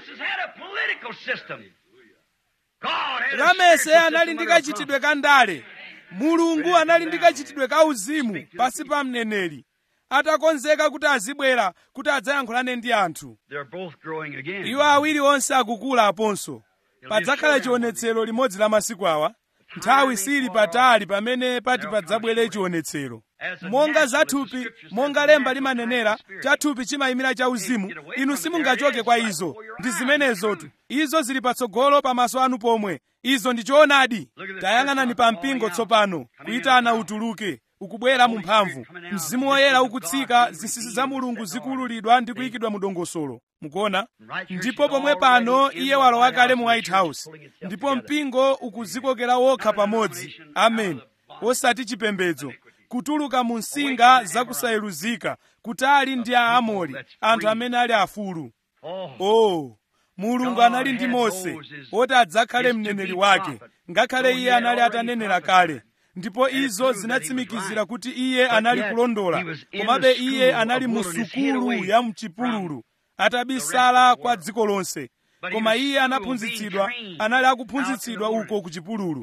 ramese anali ndi kachitidwe ka ndale mulungu anali ndi kachitidwe ka uzimu pasi pa mneneri atakonzeka kuti azibwera kuti adzayankhulane ndi anthu iwo awiri onse akukula aponso padzakhala chionetsero limodzi la masiku awa nthawi sili patali pamene pati padzabwere chionetsero monga zathupi monga lemba limanenera chathupi chimayimira cha uzimu inu simungachoke kwa izo ndi zimenezotu izo zili patsogolo pamaso anu pomwe izo ndi choonadi tayang'anani pa mpingo tsopano kuyitana utuluke ukubwera mu mphamvu mzimu woyera ukutsika zinsinsi za mulungu zikululidwa ndi kuyikidwa mu dongosolo mukuona ndipo pomwe pano iye walowa kale mu white house ndipo mpingo ukuzikokera wokha pamodzi amen osati chipembedzo kutuluka mu nsinga zakusayeruzika kutali ndi aamori anthu amene ali afulu oh mulungu anali ndi mose woti adzakhale mneneri wake ngakhale iye anali atanenera kale ndipo izo zinatsimikizira kuti iye anali kulondola komabe iye anali mu sukulu ya mchipululu atabisala kwa dziko lonse koma iye anaphunzitsidwa anali akuphunzitsidwa uko ku chipululu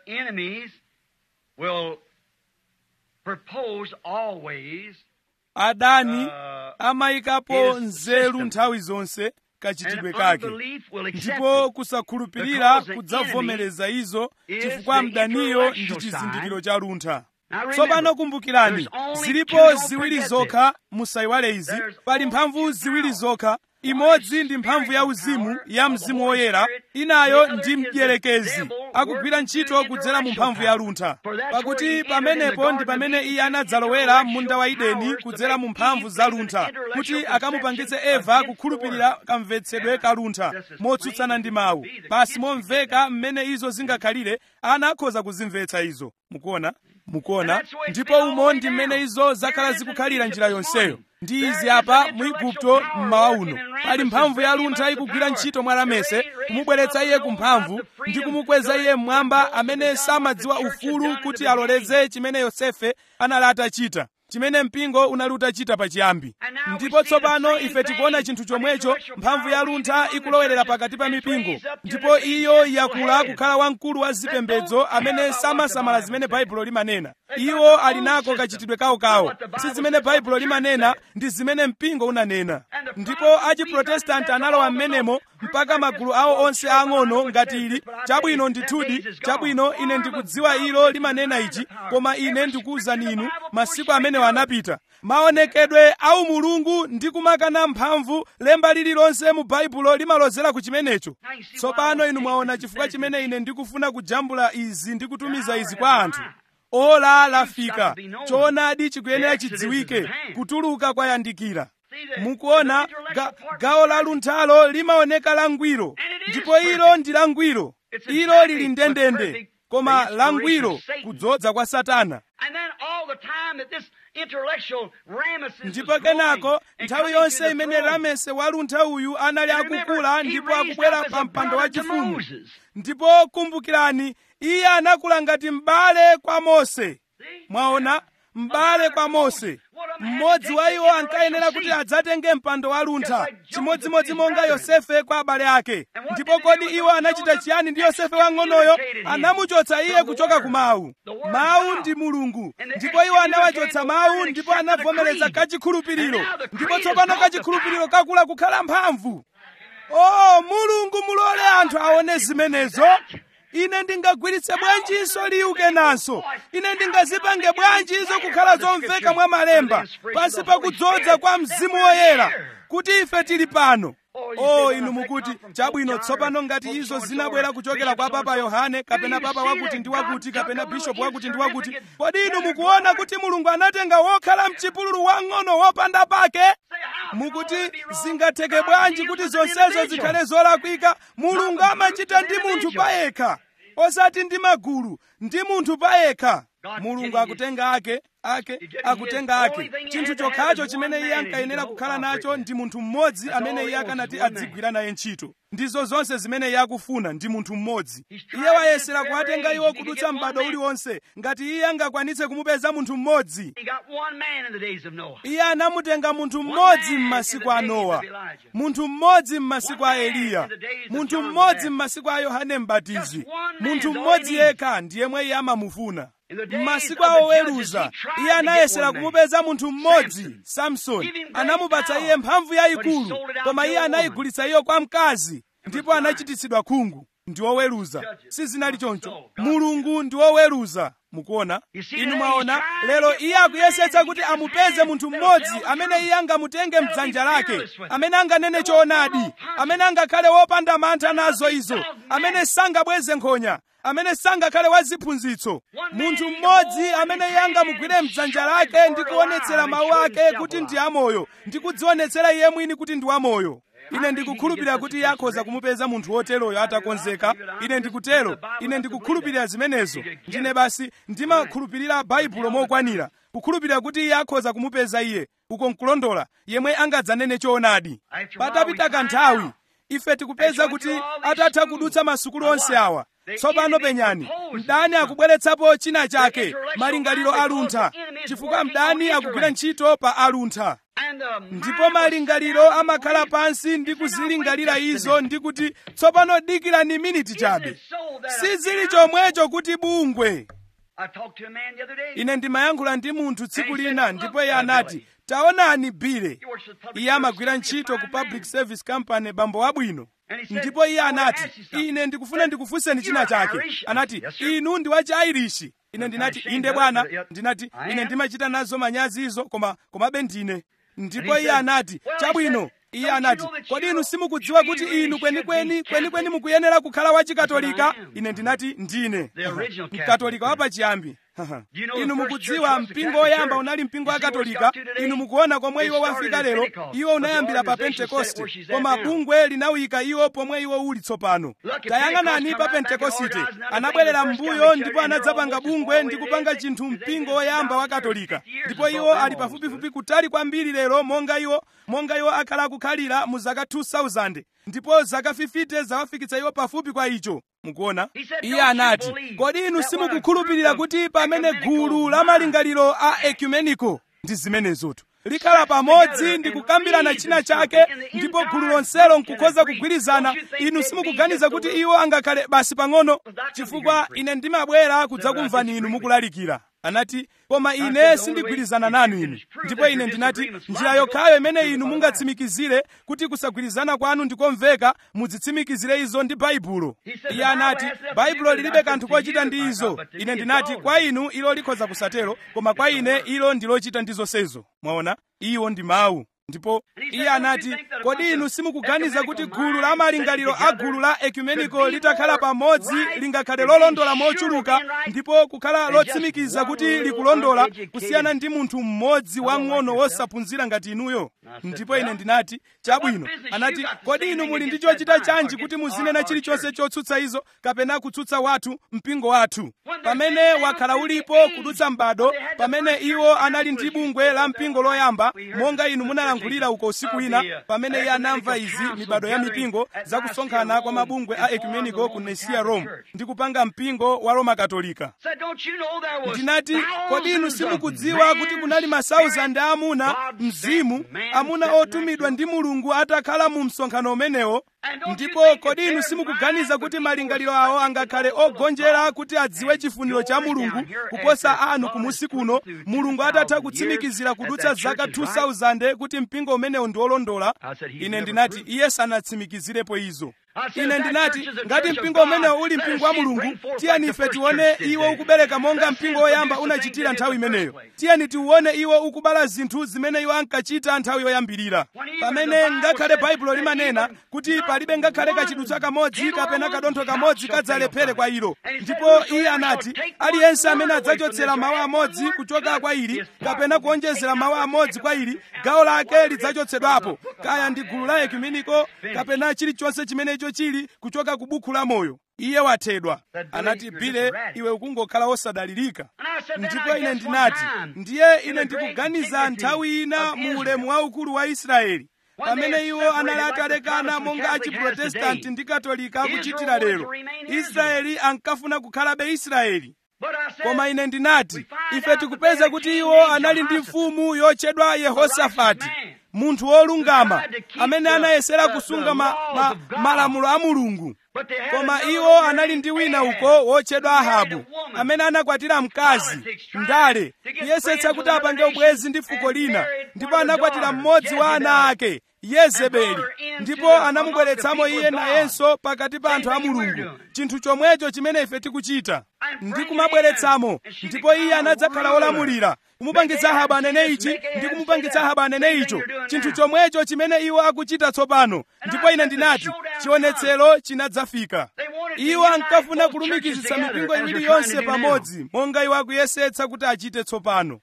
adani amayikapo nzeru nthawi zonse kachitidwe kake ndipo kusakhulupirira kudzavomereza izo chifukwa mdaniyo ndi chizindikiro cha luntha tsopano kumbukirani zilipo ziwiri zokha musayiwale izi pali mphamvu ziwiri zokha imodzi ndi mphamvu ya uzimu ya mzimu woyera inayo ndi mdierekezi akugwira ntchito kudzera mu mphamvu ya luntha pakuti pamenepo ndi pamene iye anadzalowera munda wa ideni kudzera mu mphamvu za luntha kuti akamupangitse eva kukhulupirira kamvetsedwe ka luntha motsutsana ndi mawu basi momveka mmene izo zingakhalire ana akhoza kuzimvetsa izo mukuona mukuona ndipo umo ndi mmene izo zakhala zikukhalira njira yonseyo ndi izi apa mu igupto mmawa uno pali mphamvu ya luntha ikugwira ntchito mwa ramese kumubweretsa iye ku mphamvu ndi kumukweza iye mmwamba amene samadziwa ufulu kuti aloleze chimene yosefe anali atachita chimene mpingo unali utachita pachiyambi ndipo tsopano ife tikuona chinthu chomwecho mphamvu ya luntha ikulowelera pakati pa mipingo ndipo iyo yakula kukhala wamkulu wa zipembedzo amene samasamala zimene baibulo limanena iwo ali nako kachitidwe kawokawo si zimene baibulo limanena ndi zimene mpingo unanena ndipo achiprotestanti analowa m'menemo mpaka magulu awo onse ang'ono ngati ili chabwino ndithudi chabwino ine ndikudziwa ilo limanena ichi koma ine ndikuwuzani inu masiku amenewo anapita maonekedwe au mulungu ndi kumakana mphamvu lemba lililonse mu baibulo limalozera ku chimenecho tsopano inu mwaona chifukwa chimene ine ndikufuna kujambula izi ndi kutumiza izi kwa anthu ola lafika choonadi chikuyenera chidziwike kutuluka kwayandikira mukuona ga, gawo la lunthalo limaoneka langwiro ndipo ilo ndi langwiro ilo lili ndendende koma langwiro kudzodza kwa satana ndipo kenako nthawi yonse imene ramese waluntha uyu anali akukula ndipo akubwera pa mpando wachifumu ndipo kumbukirani iye anakula ngati m'bale kwa mose mwaona m'bale kwa mose mmodzi wa iwo ankayenera kuti adzatenge mpando waluntha chimodzimodzi monga yosefe kwa abale ake ndipo kodi iwo anachita chiyani ndi yosefe wang'onoyo anamuchotsa iye kuchoka ku mawu mawu ndi mulungu ndipo iwo anawachotsa mawu ndipo anavomereza kachikhulupiriro ndipo tsopano kachikhulupiriro kakula kukhala mphamvu o mulungu mulole anthu aone zimenezo ine ndingagwiritse bwanjinso liwu kenanso ine ndingazipange bwanjizo kukhala zomveka mwa malemba pansi pakudzodza kwa mzimu woyera kuti ife tili pano o inu mukuti chabwino tsopano ngati izo zinabwera kuchokera kwa papa yohane kapena papa wakuti ndi wakuti kapena bishopu wakuti ndi wakuti kodi inu mukuona kuti mulungu anatenga wokhala mchipululu wang'ono wopanda pake mukuti zingatheke bwanji kuti zonsezo zikhale zolakwika mulungu amachita ndi munthu payekha osati ndi magulu ndi munthu payekha mulungu akutenga ake ake akutenga ake chinthu chokhacho chimene iye ankayenera kukhala nacho ndi munthu mmodzi amene iye akanati adzigwira naye ntchito ndizo zonse zimene iye akufuna ndi munthu mmodzi iye wayesera kuwatenga iwo kudutsa m'bado uliwonse ngati iye angakwanitse kumupeza munthu mmodzi iye anamutenga munthu mmodzi m'masiku a nowa munthu mmodzi m'masiku a eliya munthu mmodzi m'masiku a yohane mbatizi munthu mmodzi yekha ndi yemwe iye amamufuna m'masiku a oweruza iye anayesera kumupeza munthu mmodzi samsoni anamupatsa iye mphamvu yayikulu koma iye anayigulitsa iyo kwa mkazi ndipo anachititsidwa khungu ndi woweruza sizinali choncho mulungu ndi woweruza mukuona inu mwaona lero iye akuyesetsa kuti amupeze munthu mmodzi amene iye angamutenge mdzanja lake amene anganene choonadi amene angakhale wopanda mantha nazo izo amene sangabweze nkhonya amene sangakhale waziphunzitso munthu mmodzi amene iye angamugwire mdzanja lake ndi kuonetsera mawu ake kuti ndi amoyo ndi kudzionetsera iye mwini kuti ndi wamoyo ine ndikukhulupirira kuti iye akhoza kumupeza munthu woteroyo atakonzeka ine ndikutero ine ndikukhulupirira zimenezo ndine basi ndimakhulupirira baibulo mokwanira kukhulupirira kuti iye akhoza kumupeza iye uko nkulondola yemwe angadzanene choonadi patapita kanthawi ife tikupeza kuti atatha kudutsa masukulu onse awa tsopano penyani mdani akubweretsapo china chake malingaliro aluntha chifukwa mdani akugwira ntchito pa aluntha ndipo malingaliro amakhala pansi ndi kuzilingalira izo ndi kuti tsopano dikirani miniti chabe sizili chomwecho kuti bungwe ine ndimayankhula ndi munthu tsiku lina ndipo iye anati taonani bile iye amagwira ntchito ku public service company bambo wabwino ndipo iye anati ine ndikufuna ndikufunseni china chake anati inu ndi wachi airishi ine ndinati inde bwana ndinati ine ndimachita nazo manyazi izo koma komabe ndine ndipo iye anati chabwino iye anati kodi inu simukudziwa kuti inu kwenikweni kwenikweni mukuyenera kukhala wachikatolika ine ndinati ndine mkatolika wapachiyambi inu mukudziwa mpingo woyamba unali mpingo wa katolika inu mukuona komwe iwo wafika lero iwo unayambira pa pentekoste koma bungwe linawika iwo pomwe iwo uli tsopano tayang'anani pa pentekosite anabwerera m'mbuyo ndipo anadzapanga bungwe ndi kupanga chinthu mpingo woyamba wa katolika ndipo iwo ali pafupifupi kutali kwambiri lero monga iwo monga iwo akhala akukhalira mu zaka 2000 ndipo zaka 50 zawafikitsa iwo pafupi kwa icho mukuona iye anati kodi inu simukukhulupirira kuti pamene gulu la malingaliro a ecumenico ndi zimenezotu likhala pamodzi ndi kukambirana china chake ndipo gulu lonselo nkukhoza kugwirizana inu simukuganiza kuti iwo angakhale basi pang'ono chifukwa ine ndimabwera kudzakumvani inu mukulalikira anati koma ine sindigwirizana nanu inu ndipo ine ndinati njira yokhayo imene inu mungatsimikizire kuti kusagwirizana kwanu ndikomveka mudzitsimikizire izo ndi baibulo iye anati baibulo lilibe kanthu kochita ndi izo ine ndinati kwa inu ilo likhoza kusatero koma kwa ine ilo ndi lochita ndi zonsezo mwaona iwo ndi mawu ndipo iye anati kodi inu simukuganiza kuti gulu la malingaliro a gulu la ekumeniko litakhala pamodzi lingakhale lolondola mochuluka ndipo kukhala lotsimikiza kuti likulondola kusiyana ndi munthu mmodzi wang'ono wosaphunzira ngati inuyo ndipo ine ndinati chabwino anati kodi inu muli ndi chochita chanji kuti muzinena chilichonse chotsutsa izo kapena kutsutsa wathu mpingo wathu pamene wakhala ulipo kudutsa m'bado pamene iwo anali ndi bungwe la mpingo loyamba monga inu munalankhulira uko usiku ina pamene iye anamva izi mibado ya mipingo zakusonkhana kwa mabungwe a ekumeniko ku nesiya rome ndi kupanga mpingo wa roma katolika ndinati kodi inu simukudziwa kuti kunali masauzandi a amuna mzimu amuna otumidwa ndi mulungu atakhala mu msonkhano umenewo ndipo kodi inu simukuganiza kuti malingaliro awo angakhale ogonjera kuti adziwe chifuniro cha mulungu kuposa anu kumusi kuno mulungu atatha kutsimikizira kudutsa zaka 2000 kuti mpingo umenewu ndi olondola ine ndinati iye sanatsimikizirepo izo ine ndinati ngati mpingo umenewo uli mpingo wa mulungu tiyeni ife tione iwo ukubereka monga mpingo woyamba unachitira nthawi imeneyo tiyeni tiuone iwo ukubala zinthu zimene iwo ankachita nthawi yoyambirira pamene ngakhale baibulo limanena kuti palibe ngakhale kachidutsa kamodzi kapena kadontho kamodzi kadzalephere kwa ilo ndipo iye anati aliyense amene adzachotsera mawu amodzi kuchoka kwa ili kapena kuonjezera mawu amodzi kwa ili gawo lake lidzachotsedwapo kaya ndi gulu la ekumeniko kapena chilichonse chimene icho chili kuchoka ku buku la moyo iye wathedwa anati bile iwe ukungokhala wosadalirika ndipo ine ndinati ndiye ine ndikuganiza nthawi ina mu ulemu waukulu wa israeli pamene iwo anali atalekana monga achiprotestanti ndi katolika akuchitira lero israeli ankafuna kukhalabe israeli koma ine ndinati ife tikupeza kuti iwo anali ndi mfumu yotchedwa yehosafati munthu wolungama amene anayesera kusunga ma, ma, malamulo a mulungu koma iwo anali ndi wina uko wotchedwa ahabu amene anakwatira mkazi ndale kuyesetsa kuti apange ubwezi ndi fuko lina ndipo anakwatira mmodzi wa ana ake yezebeli ndipo anamubweretsamo iye nayenso pakati pa anthu a mulungu chinthu chomwecho chimene ife tikuchita ndi kumabweretsamo ndipo iye anadzakhala wolamulira kumupangitsa ahabu anene ichi ndi kumupangitsa ahabu anene icho chinthu chomwecho chimene iwo akuchita tsopano ndipo ine ndinati chionetsero chinadzafika iwo ankafuna kulumikizitsa mipingo iwiri yonse pamodzi monga iwo akuyesetsa kuti achite tsopano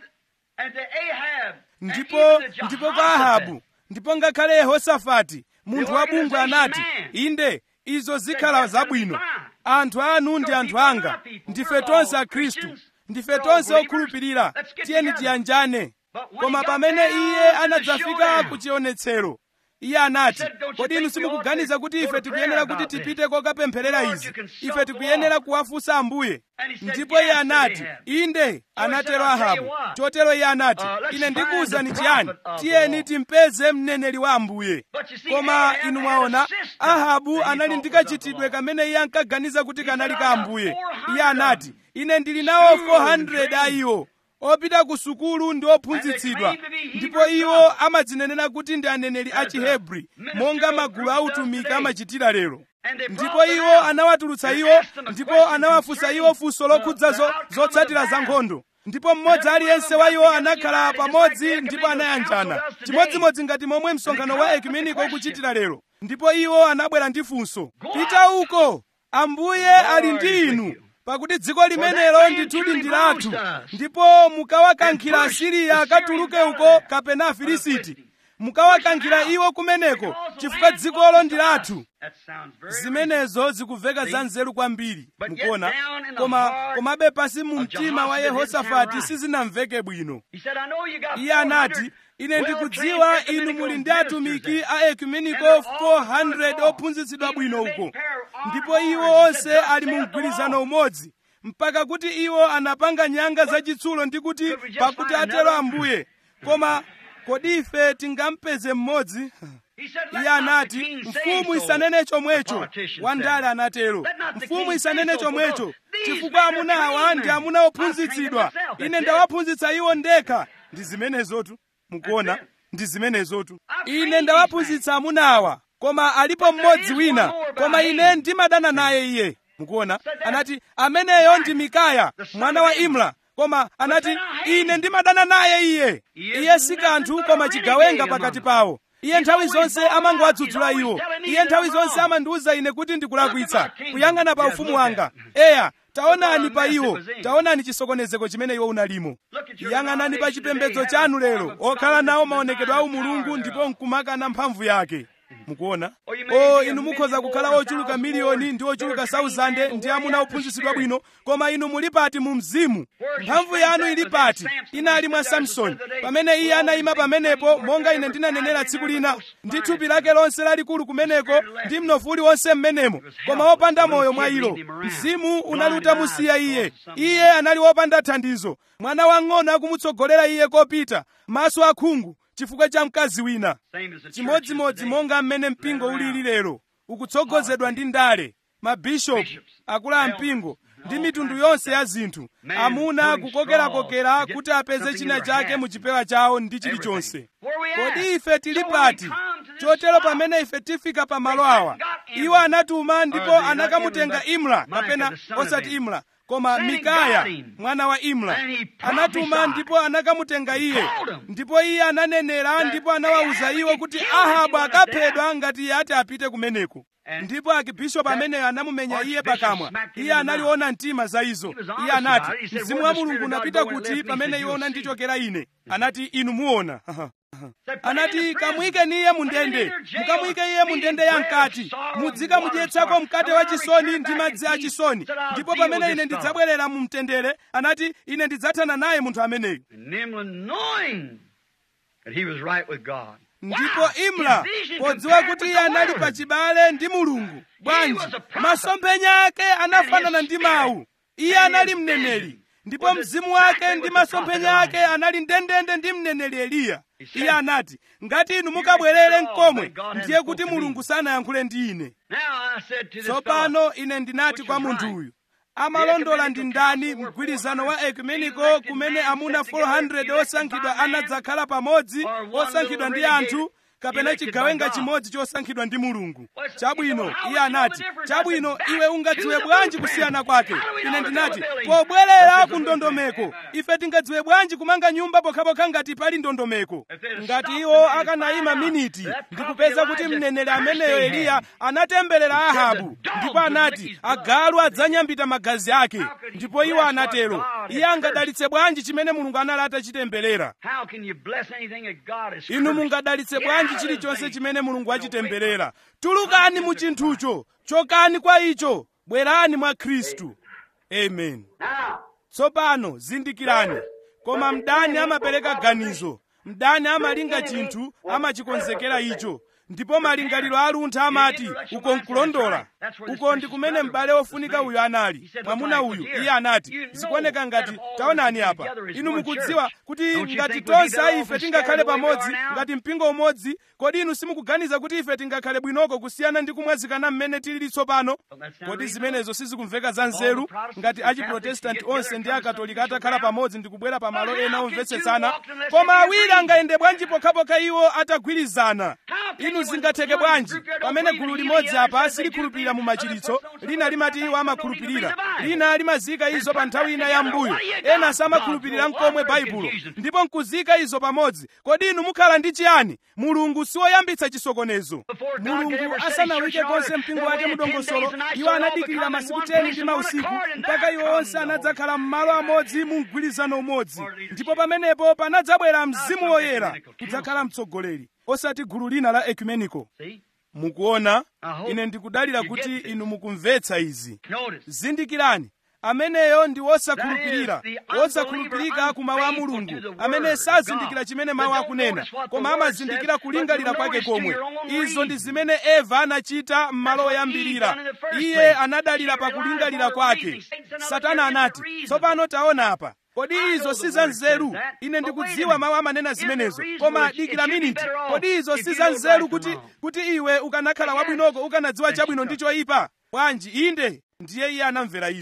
ndipo ndipo kwa ahabu ndipo ngakhale yehosafati munthu wa bungwe anati inde izo zikhala zabwino anthu anu ndi anthu anga ndife tonse akhristu ndife tonse okhulupirira tiyeni tiyanjane koma pamene iye anadzafika ku chionetsero iye anati kodi inu simukuganiza kuti ife tikuyenera kuti tipite kokapempherera izi ife tikuyenera kuwafunsa ambuye ndipo iye anati inde anatero ahabu chotero iye anati ine ndikuwuzani chiyani tiyeni timpeze mneneri wa ambuye koma inu mwaona ahabu anali ndi kachitidwe kamene iye ankaganiza kuti kanali ka ambuye iye anati ine ndili nawo 400 a iwo opita ku sukulu ndi ophunzitsidwa ndipo iwo amadzinenera kuti ndi aneneri a chihebri monga magulu a utumiki amachitira lero ndipo iwo anawatulutsa iwo ndipo anawafunsa iwo funso lokhudza zotsatira za nkhondo ndipo mmodzi aliyense wa iwo anakhala pamodzi ndipo anayanjana chimodzimodzi ngati momwe msonkhano wa ekumeniko ukuchitira lero ndipo iwo anabwera ndi funso pita uko ambuye ali ndi inu pakuti dziko limenelo ndithudi ndi lathu ndipo mukawakankhira asiriya akatuluke uko kapena afilisiti mukawakankhira iwo kumeneko chifukwa dzikolo ndi lathu zimenezo zikumveka za nzeru kwambiri mukuona koma komabe pasi mu mtima wa yehosafati sizinamveke bwino iye anati ine ndikudziwa inu muli ndi atumiki a ekumeniko 400 ophunzitsidwa bwino uko ndipo iwo onse ali mu mgwirizano umodzi mpaka kuti iwo anapanga nyanga zachitsulo ndi kuti pakuti atero ambuye koma kodi ife tingampeze mmodzi iye anati mfumu isanene chomwecho wandale anatero mfumu isanene chomwecho chifukwa amuna awa ndi amuna ophunzitsidwa ine ndawaphunzitsa iwo ndekha ndi zimenezotu mukuona ndi zimenezotu ine ndawaphunzitsa amuna awa koma alipo mmodzi wina koma ine ndimadana naye iye mukuona anati ameneyo ndi mikaya mwana wa imla koma anati ine ndimadana naye iye iye si kanthu koma chigawenga pakati pawo iye nthawi zonse amangowadzudzula iwo iye nthawi zonse amandiwuza ine kuti ndikulakwitsa kuyang'ana pa ufumu wanga eya taonani pa iwo taonani chisokonezeko chimene iwo unalimo yang'anani pa chipembedzo chanu lero okhala nawo maonekedwe a umulungu ndipo nkumakana mphamvu yake mukuona o inu mukhoza kukhala ochuluka miliyoni ndi ochuluka sauzande ndi amuna ophunzitsidwa bwino koma inu muli pati mu mzimu mphamvu yanu ili pati inali mwa samsoni pamene iye anayima pamenepo monga ine ndinanenera tsiku lina ndi thupi lake lonse lalikulu kumeneko ndi mnofu uliwonse mmenemo koma wopanda moyo mwa ilo mzimu unali utamusiya iye iye anali wopanda thandizo mwana wang'ono akumutsogolera iye kopita maso akhungu chifukwa cha mkazi wina chimodzimodzi monga mmene mpingo ulili lero ukutsogozedwa ndi ndale mabishopu akulu a mpingo ndi mitundu yonse ya zinthu amuna kukokerakokera kuti apeze china chake mu chipewa chawo ndi chilichonse kodi ife tili pati chotero pamene ife tifika pa malo awa iwo anatuma ndipo anakamutenga imla kapena osati imla koma mikaya mwana wa imla anatuma ndipo anakamutenga iye ndipo iye ananenera ndipo anawawuza iwo kuti ahabu akaphedwa ngati iye ati apite kumeneko ndipo akibishopu ameneyo anamumenya iye pakamwa iye analiona mtima za izo iye anati mzimu wa mulungu unapita kuti pamene iwo unandichokera ine anati inu muona anati kamuyikeni iye mundende mukamuyike iye mundende ya mkati mudzikamudyetsako mkate wa chisoni ndi madzi a chisoni ndipo pamene ine ndidzabwerera mu mtendere anati ine ndidzathana naye munthu ameneyo ndipo imla podziwa kuti iye anali pachibale ndi mulungu bwanji masomphenya ake anafanana ndi mawu iye anali mneneri ndipo mzimu wake ndi masomphenya ake anali ndendende ndi mneneri eliya iye anati ngati inu mukabwerere mkomwe ndiye kuti mulungu sanayankhule ndi ine tsopano ine ndinati kwa munthu uyu amalondola ndi ndani mgwirizano wa ekumeniko kumene amuna 400 osankhidwa anadzakhala pamodzi osankhidwa ndi anthu kapena chigawenga chimodzi chosankhidwa ndi mulungu chabwino iye anati chabwino iwe ungadziwe bwanji kusiyana kwake ine ndinati pobwerera ku ndondomeko ife tingadziwe bwanji kumanga nyumba pokhapokha ngati pali ndondomeko ngati iwo akanayima miniti ndikupeza kuti mneneri ameneyo eliya anatemberera ahabu ndipo anati agalu adzanyambita magazi ake ndipo iwo anatero iye angadalitse bwanji chimene mulungu anali atachitemberera inu mungadalitse bwanji chilichonse chimene mulungu achitemberera tulukani mu chinthucho chokani kwa icho bwerani mwa khristu amen tsopano zindikirani koma mdani amapereka ganizo mdani amalinga chinthu amachikonzekera icho ndipo malingaliro aluntha amati uko nkulondola uko ndi kumene m'bale wofunika uyu anali mwamuna uyu iye anati zikuoneka ngati taonani apa inu mukudziwa kuti ngati tonse ife tingakhale pamodzi ngati mpingo umodzi kodi inu simukuganiza kuti ife tingakhale bwinoko kusiyana ndi kumwazikana mmene tilili tsopano kodi zimenezo sizikumveka za nzeru ngati achiprotestanti onse ndi akatolika atakhala pamodzi ndi kubwera pa malo ena omvetsetsana koma awiri angayende bwanji pokhapokha iwo atagwirizana inu zingatheke bwanji pamene gulu limodzi apa silikhulupirira mu machiritso lina limati iwo amakhulupirira lina limazika izo pa nthawi ina ya mbuyo ena samakhulupirira mkomwe baibulo ndipo nkuzika izo pamodzi kodi inu mukhala ndi chiyani mulungu siwoyambitsa chisokonezo mulungu asanawike konse mpingo wake mudongosolo iwo anadikirira masiku 10 ndi mausiku mpaka iwo onse anadzakhala m'malo amodzi mu mgwirizano umodzi ndipo pamenepo panadzabwera mzimu woyera kudzakhala mtsogoleri osati gulu lina la ecumenico mukuona ine ndikudalira kuti inu mukumvetsa izi zindikirani ameneyo ndi wosakhulupirira wosakhulupirika ku mawu a mulungu amene sazindikira chimene mawu akunena koma amazindikira kulingalira kwake komwe izo ndi zimene eva anachita m'malo oyambirira iye anadalira pa kulingalira kwake satana anati tsopano taona apa kodi izo si za nzeru ine ndikudziwa mawu amanena zimenezo koma dikira miniti kodi izo si za nzeru kuti kuti iwe ukanakhala wabwinoko ukanadziwa chabwino ndi choyipa bwanji inde ndiye iye anamvera izo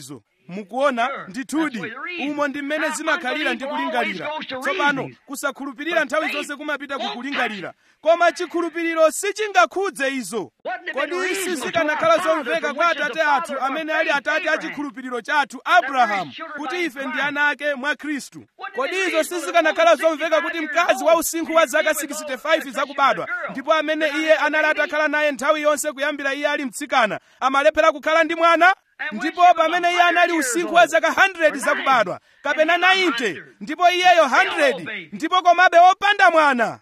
mukuona ndithudi umo ndi mmene zimakhalira ndi kulingalira tsopano kusakhulupirira nthawi zonse kumapita ku kulingalira koma chikhulupiriro sichingakhudze izo kodi sizikanakhala zomveka kwa atate athu amene ali atate a chikhulupiriro chathu abrahamu kuti ife ndi ana ake mwa khristu kodi izo sizikanakhala zomveka kuti mkazi wa usinkhu wa zaka 65 zakubadwa ndipo amene iye anali atakhala naye nthawi yonse kuyambira iye ali mtsikana amalephera kukhala ndi mwana ndipo pamene iye anali usinkhu wa zaka 100 zakubadwa kapena 90 ndipo iyeyo 100 ndipo komabe wopanda mwana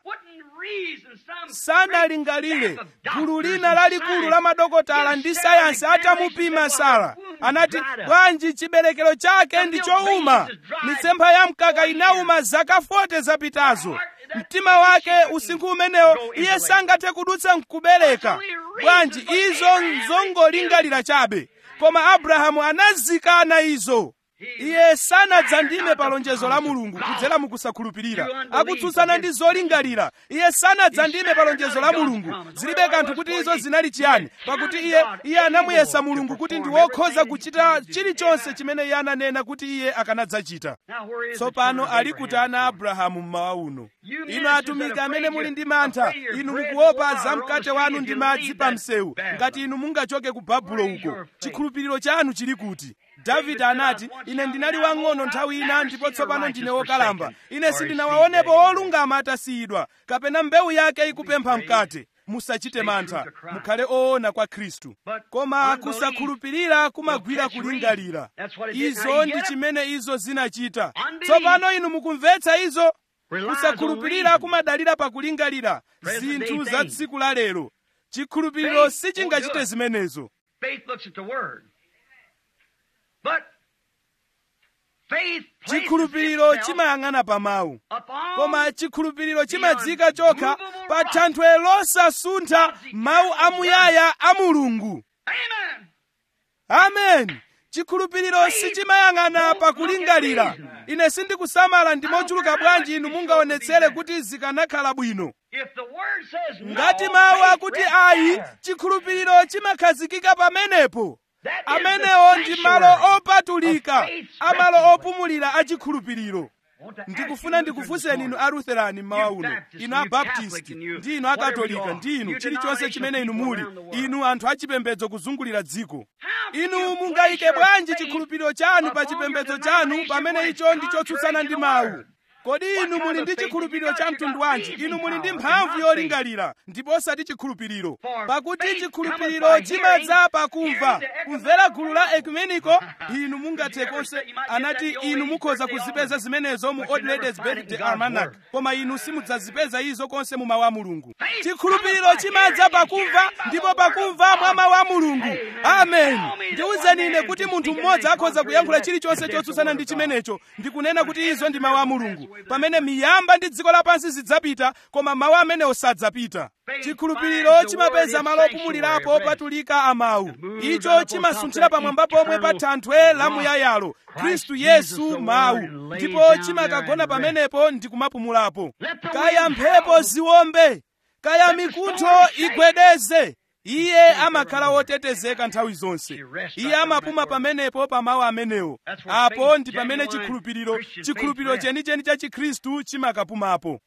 sanalingalire gulu lina lalikulu la madokotala ndi sayansi atamupima sara anati bwanji chiberekero chake ndi chowuma mitsempha ya mkaka inauma zaka 40 zapitazo mtima wake usinkhu umenewo iye sangathe kudutsa nkubereka bwanji izo nzongolingalira chabe koma abrahamu anazikana izo iye sanadzandime pa lonjezo la mulungu kudzera mukusakhulupirira akutsutsana ndi zolingalira iye sanadzandime pa lonjezo la mulungu zilibe kanthu kuti izo zinali chiyani pakuti iye iye anamuyesa mulungu kuti ndi wokhoza kuchita chilichonse chimene iye ananena kuti iye akanadzachita tsopano ali kuti ana abrahamu mmawa uno inu atumiki amene muli ndi mantha inu mukuopa za mkate wanu ndi madzi pa msewu ngati inu mungachoke ku babulo uko chikhulupiriro chanu chili kuti davide anati ine ndinali wang'ono nthawi ina ndipo tsopano ndine wokalamba ine sindinawaonepo olungama atasiyidwa kapena mbewu yake ikupempha mkate musachite mantha mukhale oona kwa khristu koma kusakhulupirira kumagwira kulingalira izo ndi chimene izo zinachita tsopano inu mukumvetsa izo kusakhulupirira kumadalira pakulingalira zinthu za tsiku la lero chikhulupiriro sichingachite zimenezo chikhulupiriro chimayang'ana pa mawu koma chikhulupiriro chimadzika chokha pa thanthwe losasuntha mawu amuyaya a mulungu amen chikhulupiriro sichimayang'ana pakulingalira ine sindikusamala ndi mochuluka bwanji inu mungaonetsere kuti zikanakhala bwino ngati mawu akuti ayi chikhulupiriro chimakhazikika pamenepo amenewo ndi malo opatulika amalo opumulira achikhulupiriro ndikufuna ndikufunseni inu aluterani mmawa uno inu abaptisti ndi inu akatolika ndi inu chilichonse chimene inu muli inu anthu achipembedzo kuzungulira dziko inu mungayike bwanji chikhulupiriro chanu pa chipembedzo chanu pamene icho ndi chotsutsana ndi mawu kodi inu muli ndi chikhulupiriro cha mtundu wanji inu muli ndi mphamvu yolingalira ndipo osati chikhulupiriro pakuti chikhulupiriro chimadza pakumva kumvera gulu la ekumeniko inu mungathe konse anati inu mukhoza kuzipeza zimenezo mu old ladies birthday almanac koma inu simudzazipeza izo konse mu mawu a mulungu chikhulupiriro chimadza pakumva ndipo pakumva mwa mawu a mulungu amen ndiwuzeni ine kuti munthu mmodzi akhoza kuyankhula chilichonse chotsutsana ndi chimenecho ndikunena kuti izo ndi mawu a mulungu pamene miyamba ndi dziko lapansi zidzapita koma mawu amenewo sadzapita chikhulupiriro chimapeza malo opumulirapo opatulika a mawu icho chimasunthira pamwamba pomwe pa thanthwe lamuyayalo khristu yesu mawu ndipo chimakagona pamenepo ndi kumapumulapo kaya mphepo ziwombe kaya mikuntho igwedeze iye amakhala wotetezeka nthawi zonse iye amapuma pamenepo pa mawu amenewo apo ndi pamene chikhulupiriro chikhulupiriro chenicheni cha chikhristu chimakapumapo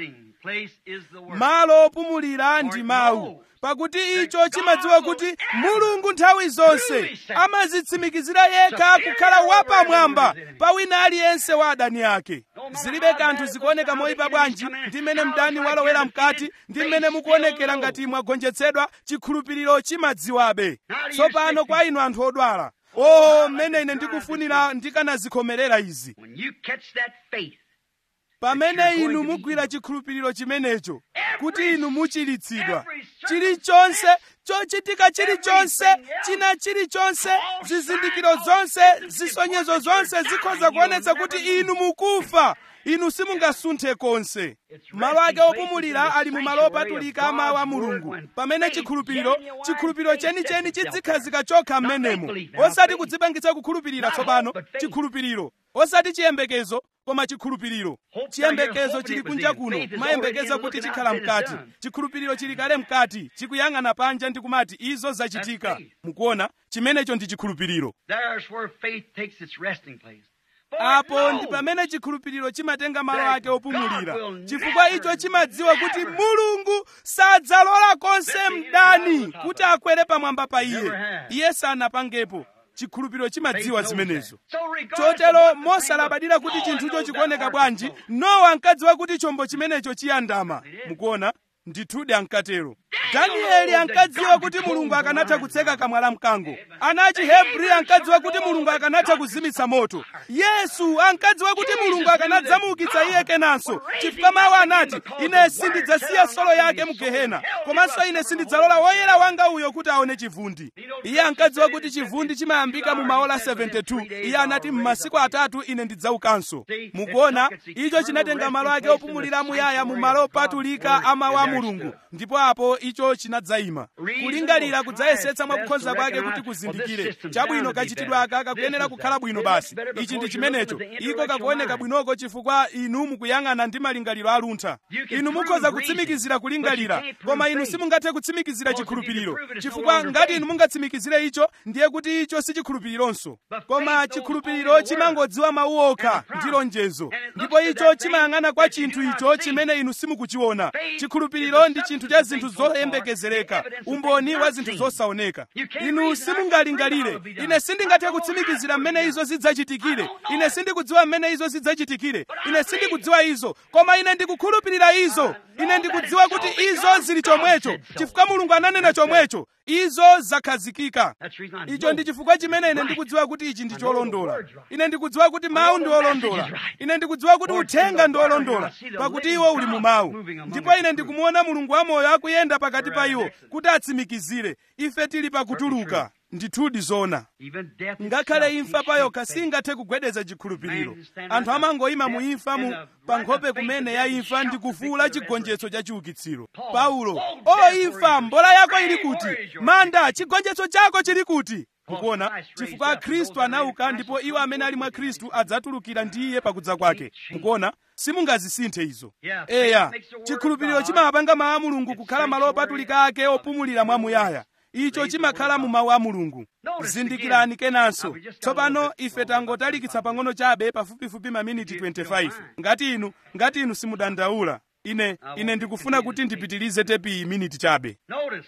malo opumulira ndi mawu pakuti icho chimadziwa kuti mulungu nthawi zonse amazitsimikizira yekha kukhala wapamwamba pa wina aliyense wa adani ake zilibe kanthu zikuoneka moyipa bwanji ndi mmene mdani walowera mkati ndi mmene mukuonekera ngati mwagonjetsedwa chikhulupiriro chimadziwabe tsopano kwa inu anthu odwala o mmene ine ndikufunira ndikanazikhomerera izi pamene inu mugwira chikhulupiriro chimenecho kuti inu muchiritsidwa chilichonse chochitika chilichonse china chilichonse zizindikiro zonse zisonyezo zonse zikhoza kuonetsa kuti inu mukufa inu simungasunthe konse malo ake opumulira ali mu malo opatulika a mawu a mulungu pamene chikhulupiriro chikhulupiriro chenicheni chidzikhazika chokha m'menemo osati kudzipangitsa kukhulupirira tsopano chikhulupiriro osati chiyembekezo koma chikhulupiriro chiyembekezo chili kunja kuno mayembekeza kuti chikhala mkati chikhulupiriro chili kale mkati chikuyang'ana panja ndi kumati izo zachitika mukuona chimenecho ndi chikhulupiriro There's where faith takes its resting place. For it apo ndi knows pamene chikhulupiriro chimatenga malo ake opumulira chifukwa icho chimadziwa kuti mulungu sadzalola konse mdani kuti akwere pamwamba pa iye iye sanapangepo chikhulupiriro chimadziwa zimenezo So regardless of chotero what the thing mosalabadira was, kuti Noah chinthucho knows chikuoneka that bwanji part. nowa ankadziwa kuti chombo chimenecho chiyandama mukuona ndithudi ankatero danieli ankadziwa kuti mulungu akanatha kutseka kamwa la mkango ana achihebri ankadziwa kuti mulungu akanatha kuzimitsa moto yesu ankadziwa kuti mulungu akanadzamuukitsa iye kenanso chifukwa mawu anati ine sindidzasiya solo yake mu gehena komanso ine sindidzalola woyera wanga uyo kuti aone chivundi iye ankadziwa kuti chivundi chimayambika mu maola 72 iye anati m'masiku atatu ine ndidzaukanso mukuona icho chinatenga malo ake opumulira muyaya mu malo opatulika a mawu a mulungu ndipo apo icho chinadzayima kulingalira kudzayesetsa mwakukhonza kwake kuti kuzindikire chabwino kachitidwe aka kakuyenera kukhala bwino basi ichi ndi chimenecho iko kakuoneka bwinoko chifukwa inu mukuyang'ana ndi malingaliro aluntha inu mukhoza kutsimikizira kulingalira koma inu simungathe kutsimikizira chikhulupiriro chifukwa ngati inu mungatsimikizire icho ndiye kuti icho si chikhulupirironso koma chikhulupiriro chimangodziwa mawu okha ndi lonjezo ndipo icho chimayang'ana kwa chinthu icho chimene inu simukuchiona chikhulupiriro ndi chinthu cha zinthu zoyembekezereka umboni wa zinthu zosaoneka inu simungalingalire ine sindingathe kutsimikizira mmene izo zidzachitikire ine sindikudziwa mmene izo zidzachitikire ine sindikudziwa izo koma ine ndikukhulupirira izo ine ndikudziwa kuti izo zili chomwecho chifukwa mulungu ananena chomwecho izo zakhazikika That's the reason I icho ndi know chifukwa chimene ine it's ndikudziwa kuti ichi ndi I know the cholondola word's right. ine ndikudziwa kuti mawu ndi olondola ine ndikudziwa kuti uthenga ndi olondola pakuti iwo uli mu mawu ndipo ine ndikumuona mulungu wamoyo akuyenda pakati pa iwo kuti atsimikizire ife tili pakutuluka ndithudi zona Even death ngakhale itself imfa can payoka shake faith. singathe kugwedeza chikhulupiriro anthu amangoyima mu imfa mu pa nkhope kumene ya imfa ndi kufuula chigonjetso cha chiukitsiro paulo o imfa mbola yako ili kuti manda chigonjetso chako chili kuti mukuona chifukwa khristu anauka ndipo iwo amene ali mwa khristu adzatulukira ndi iye pakudza kwake mukuona simungazisinthe izo eya chikhulupiriro chimapanga mawu a mulungu kukhala malo opatulika ake opumulira mwamuyaya icho chimakhala mu mawu a mulungu zindikirani kenanso tsopano ife tangotalikitsa pang'ono chabe pafupifupi maminiti 25 ngati inu ngati inu simudandaula ine ine ndikufuna kuti ndipitilize tepi iyi miniti chabe Notice.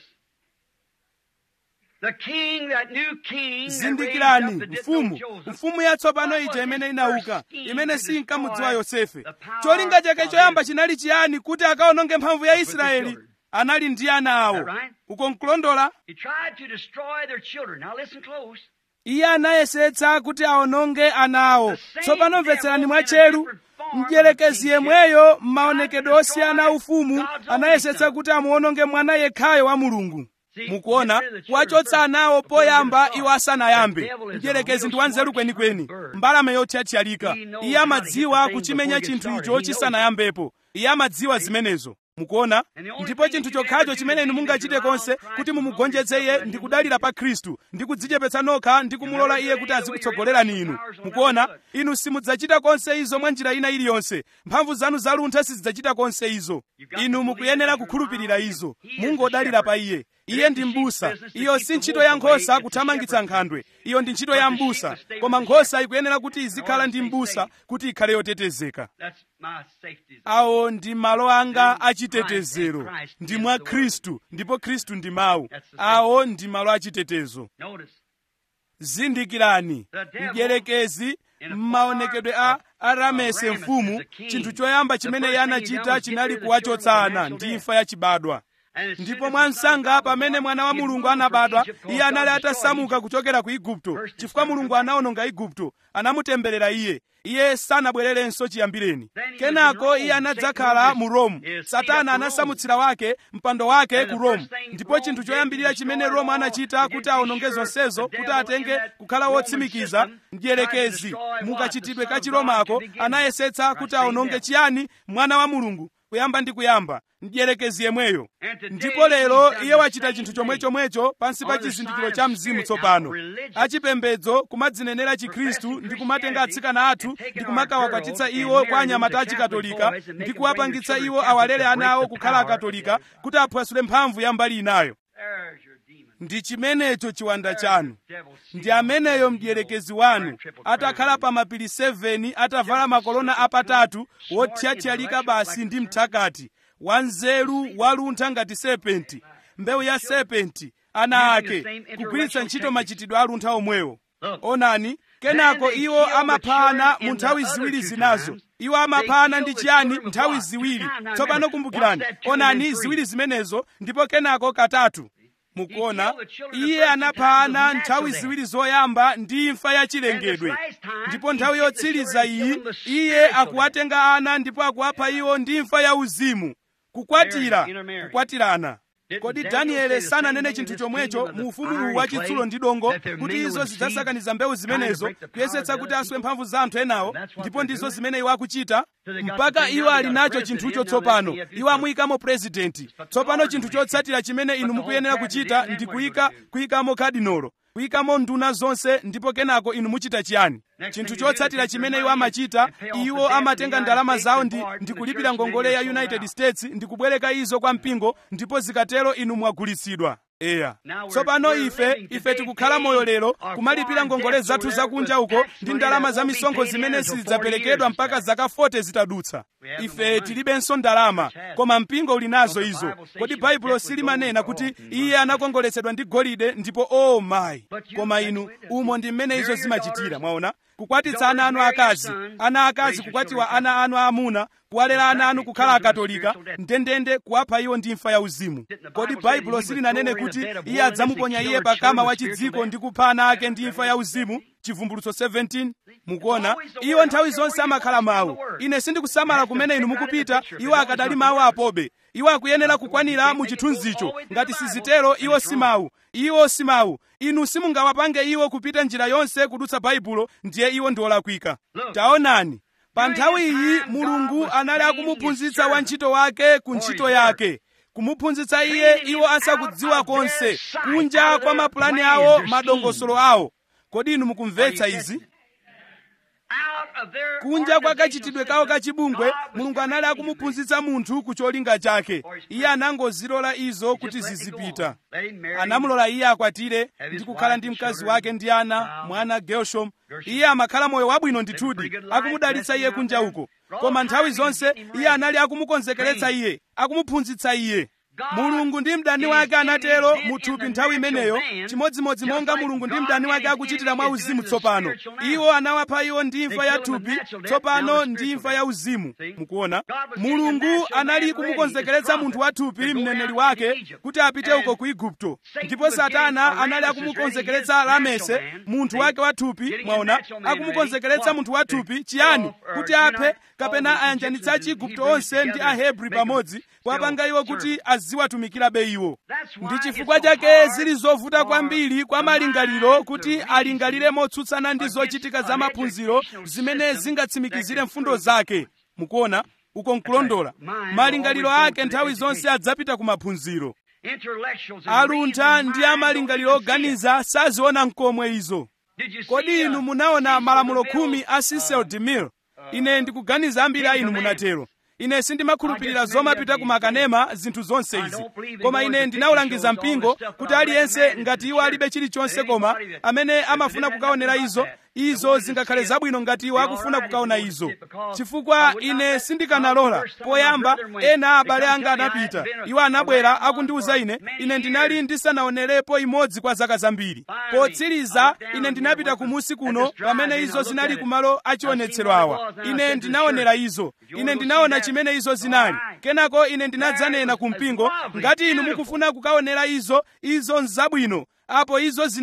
The king, that new king that zindikirani raised up the mfumu different Joseph, mfumu yatsopano What ija was imene his inauka first scheme imene to sinkamudziwa destroy yosefe the power cholinga chake of choyamba his- chinali chiyani kuti akaononge mphamvu ya the israeli children. anali ndi ana awo Is that right? uko nkulondola He tried to destroy their children. Now listen close. iye anayesetsa kuti aononge ana awo The same tsopano mvetserani devil mwatcheru in a different form mdierekezi of yemweyo m'maonekedwe osiyana a ufumu God's only anayesetsa son. kuti amuononge mwana yekhayo wa mulungu See, mukuona get rid of the kuwachotsa children anawo first before poyamba they iwo start. asanayambe The devil is a mdierekezi real ndi wanzeru smart, kwenikweni smart bird. mbalame yothyathyalika He knows iye how to amadziwa get the thing kuchimenya before it gets chinthu started. icho He knows chisanayambepo iye amadziwa zimenezo mukuona And the only ndipo thing chinthu you can chokhacho do chimene is inu be mungachite that you konse allow Christ kuti to mumugonjetse humble iye yourself ndi and kudalira pa khristu ndi kudzichepetsa nokha ndi kumulola iye kuti azikutsogolerani inu mukuona inu simudzachita konse izo mwa njira ina iliyonse mphamvu zanu zaluntha sizidzachita konse izo inu mukuyenera kukhulupirira izo mungodalira pa iye iye ndi m'busa iyo si ntchito ya nkhosa kuthamangitsa nkhandwe iyo ndi ntchito ya m'busa koma nkhosa ikuyenera kuti izikhala ndi m'busa kuti ikhale yotetezeka That's my safety. awo ndi malo anga achitetezero ndi mwa khristu ndipo khristu ndi mawu awo ndi malo achitetezo Notice. zindikirani mdierekezi m'maonekedwe a aramese mfumu chinthu choyamba chimene iye anachita chinali kuwachotsa ana ndi imfa yachibadwa And as soon ndipo as mwa the son of msanga God was pamene born, mwana wa he mulungu moved from anabadwa Egypt, because iye anali God destroyed atasamuka Egypt. kuchokera ku igupto First, chifukwa his mulungu son anaononga igupto anamutemberera iye iye sanabwererenso chiyambireni Then he was kenako in Rome. iye anadzakhala Satan mu rome his seat satana up to anasamutsira wake mpando wake And the ku rome first thing ndipo Rome chinthu did choyambirira to chimene destroy rome all anachita against kuti the aononge sure zonsezo the kuti devil atenge in that kukhala Roman wotsimikiza system mdierekezi tried to destroy what? mukachitidwe The ka Son of chiromako God to begin with. anayesetsa Right, kuti same aononge devil. chiyani mwana wa mulungu kuyamba ndi kuyamba mdierekezi yemweyo And today ndipo lero he's done iye the wachita same chinthu thing. chomwechomwecho pansi pa On the chizindikiro side cha of mzimu spirit, tsopano now religion, achipembedzo kumadzinenera chikhristu professing ndi kumatenga Christianity atsikana athu and taking ndi our kumakawakwatitsa girls and iwo kwa marrying anyamata them to achikatolika Catholic boys and ndi making kuwapangitsa them your iwo children awalere Catholic ana awo to break kukhala the power akatolika of the other kuti aphwasule mphamvu ya mbali inayo There's your demon. ndi chimenecho chiwanda There's chanu the devil ndi seated on ameneyo the mdierekezi hill, wanu wearing triple atakhala crown. pa mapiri 7 atavala makolona apatatu wothyathyalika basi ndi mthakati wanzeru waluntha ngati serpenti mbewu ya serpenti ana ake kugwiritsa ntchito machitidwe aluntha omwewo onani kenako iwo amaphana mu nthawi ziwiri zinazo iwo amaphana ndi chiyani nthawi ziwiri tsopano kumbukirani onani ziwiri zimenezo ndipo kenako katatu mukuona iye anaphana nthawi ziwiri zoyamba ndi imfa yachilengedwe ndipo nthawi yotsiriza iyi iye akuwatenga ana ndipo akuwapha iwo ndi imfa ya uzimu kukwatira kukwatirana kodi danieli sananene chinthu chomwecho mu ufumu uwu wachitsulo ndi dongo kuti izo zidzasakaniza mbewu zimenezo kuyesetsa kuti aswe mphamvu za anthu enawo ndipo ndizo zimene iwo akuchita mpaka iwo ali nacho chinthucho tsopano iwo amuyikamo purezidenti tsopano chinthu chotsatira chimene inu mukuyenera kuchita ndi kuyika kuyikamo kadinolo kuyikamo nduna zonse ndipo kenako inu muchita chiyani chinthu chotsatira chimene iwo amachita iwo amatenga ndalama zawo ndi, ndi kulipira ngongole ya united states ndi kubwereka izo kwa mpingo ndipo zikatero inu mwagulitsidwa eya tsopano ife ife tikukhala moyo lero kumalipira ngongole zathu zakunja uko ndi ndalama za misonkho zimene sizidzaperekedwa mpaka zaka 40 zitadutsa ife tilibenso ndalama koma mpingo uli nazo izo kodi baibulo silimanena kuti iye anakongoletsedwa ndi golide ndipo o oh mayi koma inu umo ndi mmene izo zimachitira mwaona kukwatitsa ana anu akazi ana akazi kukwatiwa ana anu aamuna kuwalera ana anu kukhala akatolika ndendende kuwapha iwo ndi imfa ya uzimu kodi baibulo silinanene kuti iye adzamuponya iye pakama wa chidziko ndi kupha ana ake ndi imfa ya uzimu chivumbulutso 17 mukuona iwo nthawi zonse amakhala mawu ine sindikusamala kumene inu mukupita iwo akadali mawu apobe iwo akuyenera kukwanira mu chithunzicho ngati sizitero iwo si mawu iwo si mawu inu simungawapange iwo kupita njira yonse kudutsa baibulo ndiye iwo ndi olakwika taonani pa nthawi iyi mulungu anali akumuphunzitsa wantchito wake ku ntchito yake kumuphunzitsa iye iwo asakudziwa konse kunja kwa mapulani awo madongosolo awo kodi inu mukumvetsa izi kunja kwa kachitidwe kawo kachibungwe mulungu anali akumuphunzitsa munthu ku cholinga chake iye anangozilola izo kuti zizipita anamulola iye akwatire ndi kukhala ndi mkazi wake ndi ana mwana gershom iye amakhala moyo wabwino ndithudi akumudalitsa iye kunja uko koma nthawi zonse iye anali akumukonzekeretsa iye akumuphunzitsa iye mulungu ndi mdani wake anatero muthupi nthawi imeneyo chimodzimodzi monga mulungu ndi mdani wake akuchitira mwa uzimu tsopano iwo anawapha iwo ndi imfa ya thupi tsopano ndi imfa ya uzimu mukuona mulungu anali kumukonzekeretsa munthu wa thupi mneneri wake kuti apite uko ku igupto ndipo satana anali akumukonzekeretsa lamese munthu wake wa thupi mwaona akumukonzekeretsa munthu wa thupi chiyani kuti aphe kapena ayanjanitsa chigupto onse ndi ahebri pamodzi kuwapanga iwo kuti aziwatumikirabe iwo ndi chifukwa chake zili zovuta kwambiri kwa malingaliro kuti alingalire motsutsana ndi zochitika za maphunziro zimene zingatsimikizire mfundo zake mukuona uko nkulondola malingaliro ake nthawi zonse adzapita ku maphunziro aluntha ndi amalingaliro oganiza saziona nkomwe izo kodi inu munaona malamulo khumi a cecil demille ine ndikuganiza ambiri a inu munatero ine sindimakhulupirira zomapita ku makanema zinthu zonse izi koma ine ndinawulangiza mpingo kuti aliyense ngati iwo alibe chilichonse koma amene amafuna kukaonera izo izo zingakhale zabwino ngati iwo akufuna kukaona izo chifukwa ine sindikanalola poyamba ena abale anga anapita iwo anabwera akundiwuza ine ine ndinali ndisanaonerepo imodzi kwa zaka zambiri potsiriza ine ndinapita kumusi kuno pamene izo zinali kumalo achionetsero awa ine ndinaonera izo ine ndinaona chimene izo zinali kenako ine ndinadzanena ku mpingo ngati inu mukufuna kukaonera izo izo nzabwino apo izo zinali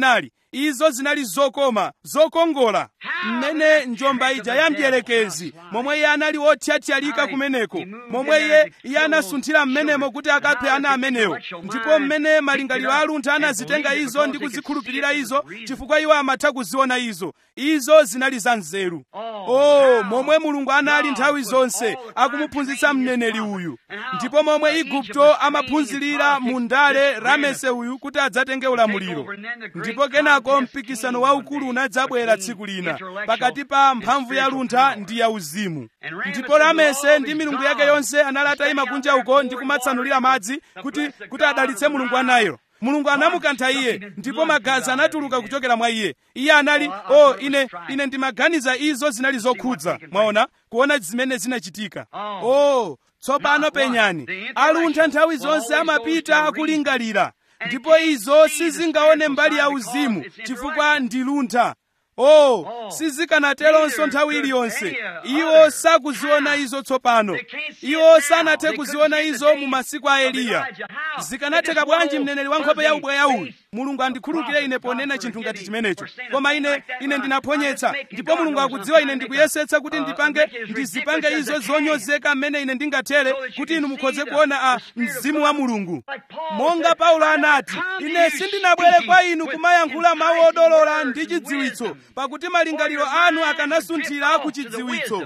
izo zinali zokoma zokongola mmene njomba ija ya mdierekezi momwe iye anali wothyathyalika kumeneko momwe iye iye anasunthira mmenemo kuti akaphe ana amenewo ndipo mmene malingaliro aluntha anazitenga izo ndi kuzikhulupirira izo chifukwa iwo amatha kuziona izo izo zinali za nzeru oh momwe mulungu anali nthawi zonse akumuphunzitsa mneneri uyu ndipo momwe igupto amaphunzirira mu ndale ramese uyu kuti adzatenge ulamuliro ndipo kenako mpikisano waukulu unadzabwera tsiku lina pakati pa mphamvu ya luntha ndi ya uzimu ndipo ramese ndi milungu yake yonse anali atayima kunja uko ndi kumatsanulira madzi kuti kuti adalitse mulungu wa nailo mulungu anamukantha iye ndipo magazi anatuluka kuchokera mwa iye iye anali o oh, ine ine ndimaganiza izo zinali zokhudza mwaona kuona zimene zinachitika o oh, tsopano penyani aluntha nthawi zonse amapita akulingalira ndipo izo sizingaone mbali ya uzimu chifukwa ndi luntha oh sizikanateronso nthawi iliyonse iwo sakuziona izo tsopano iwo sanathe kuziona izo mu masiku a eliya zikanatheka bwanji mneneri wa nkhope ya ubweya uyu mulungu andikhululukire ine ponena chinthu ngati chimenecho koma ine ine ndinaphonyetsa ndipo mulungu akudziwa ine ndikuyesetsa kuti ndipange ndizipange izo zonyozeka mmene ine ndingathere kuti inu mukhoze kuona a mzimu wa mulungu monga paulo anati ine sindinabwere kwa inu kumayankhula mawu odolola ndi chidziwitso pakuti malingaliro anu akanasunthira ku chidziwitso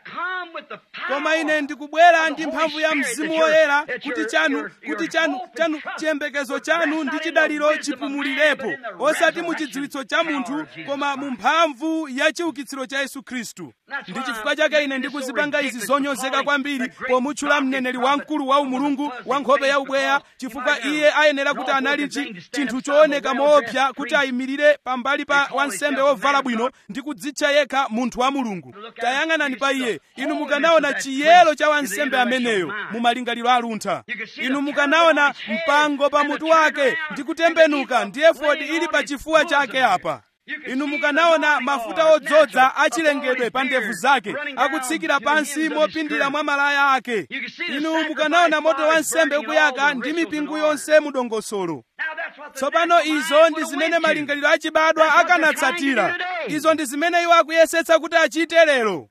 koma ine ndikubwera ndi mphamvu ya mzimu woyera kuti chanu kuti chanu chanu chiyembekezo chanu ndi chidaliro chipumulirepo osati mu chidziwitso cha munthu koma mu mphamvu ya chiukitsiro cha yesu khristu ndi chifukwa chake ine ndikuzipanga izi zonyozeka kwambiri pomutchula mneneri wamkulu wa umulungu wa nkhope ya ubweya chifukwa iye ayenera kuti anali chinthu chooneka moopsa kuti ayimirire pambali pa wansembe wovala bwino ndi kudzitcha yekha munthu wa mulungu tayang'anani pa iye inu mukanaona chiyero cha wansembe ameneyo mu malingaliro aluntha inu mukanaona mpango pa mutu wake ndi kutembenuka ndi efodi ili pa chifuwa chake apa inu mukanaona mafuta odzoza achilengedwe pa ndevu zake akutsikira pansi mopindira mwa malaya ake inu mukanaona moto wa nsembe ukuyaka ndi mipingo yonse mudongosolo tsopano izo ndi zimene malingaliro achibadwa akanatsatira izo ndi zimene iwo akuyesetsa kuti achite lero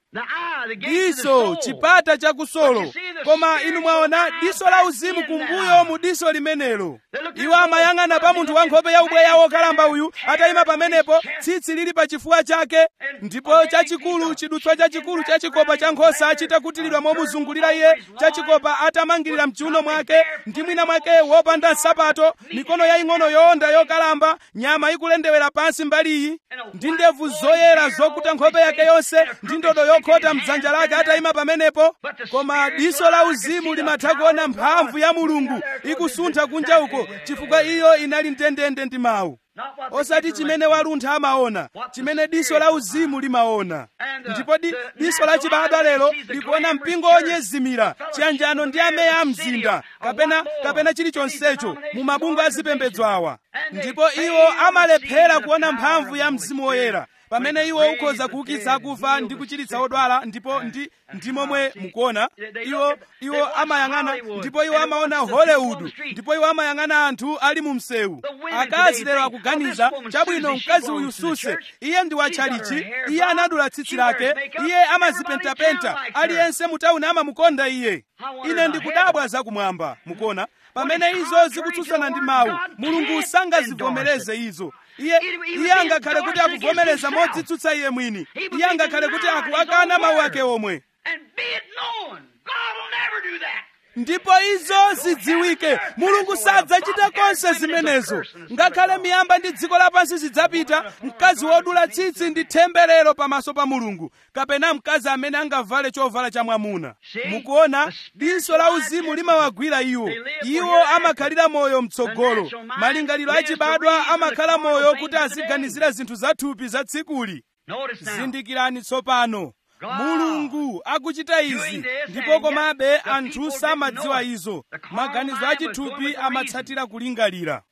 diso chipata chakusolo koma inu mwaona diso la uzimu kumbuyo mu diso limenelo iwo amayang'ana pa munthu wa nkhope ya ubweya wokalamba uyu atayima pamenepo tsitsi lili pa chifuwa chake ndipo chachikulu chidutswa chachikulu cha chikopa cha nkhosa chitakutilidwa momuzungulira iye chachikopa atamangirira mchiuno mwake ndi mwina mwake wopanda nsapato mikono yaying'ono yowonda yokalamba nyama ikulendewera pansi mbaliyi ndi ndevu zoyera zokuta nkhope yake yonse ndi ndodo yokhota mdzanja lake atayima pamenepo koma diso la uzimu limatha kuona mphamvu ya mulungu ikusuntha kunja uko chifukwa iyo inali ndendende ndi mawu osati chimene waluntha amaona chimene diso la uzimu limaona ndipo di, diso la chibadwa lero likuona mpingo onyezimira chiyanjano ndi ameya a mzinda kapena kapena chilichonsecho mu mabungwe azipembedzo awa ndipo iwo amalephera kuona mphamvu ya mzimu woyera pamene iwo ukhoza kuukitsa akufa ndi kuchiritsa odwala ndipo ndi ndi momwe mukuona iwo iwo amayang'ana ndipo iwo amaona hollywood ndipo iwo amayang'ana anthu ali mu msewu akazi lero akuganiza chabwino mkazi uyu suse iye ndi watchalichi iye anadula tsitsi lake iye amazipentapenta aliyense mu tawuni amamukonda iye ine ndikudabwa zakumwamba mukuona pamene izo zikutsutsana ndi mawu mulungu sangazivomereze izo iye iye angakhale kuti akuvomereza modzitsutsa iye mwini iye angakhale kuti akuwakana mawu ake omwe ndipo izo zidziwike mulungu sadzachita konse zimenezo ngakhale miyamba ndi dziko lapansi zidzapita mkazi wodula tsitsi ndi temberero pamaso pa mulungu kapena mkazi amene angavale chovala cha mwamuna mukuona diso la uzimu limawagwira iwo iwo amakhalira moyo mtsogolo malingaliro achibadwa amakhala moyo kuti aziganizira zinthu zathupi za tsikuli zindikirani tsopano mulungu akuchita izi ndipo komabe anthu samadziwa izo maganizo achithupi amatsatira kulingalira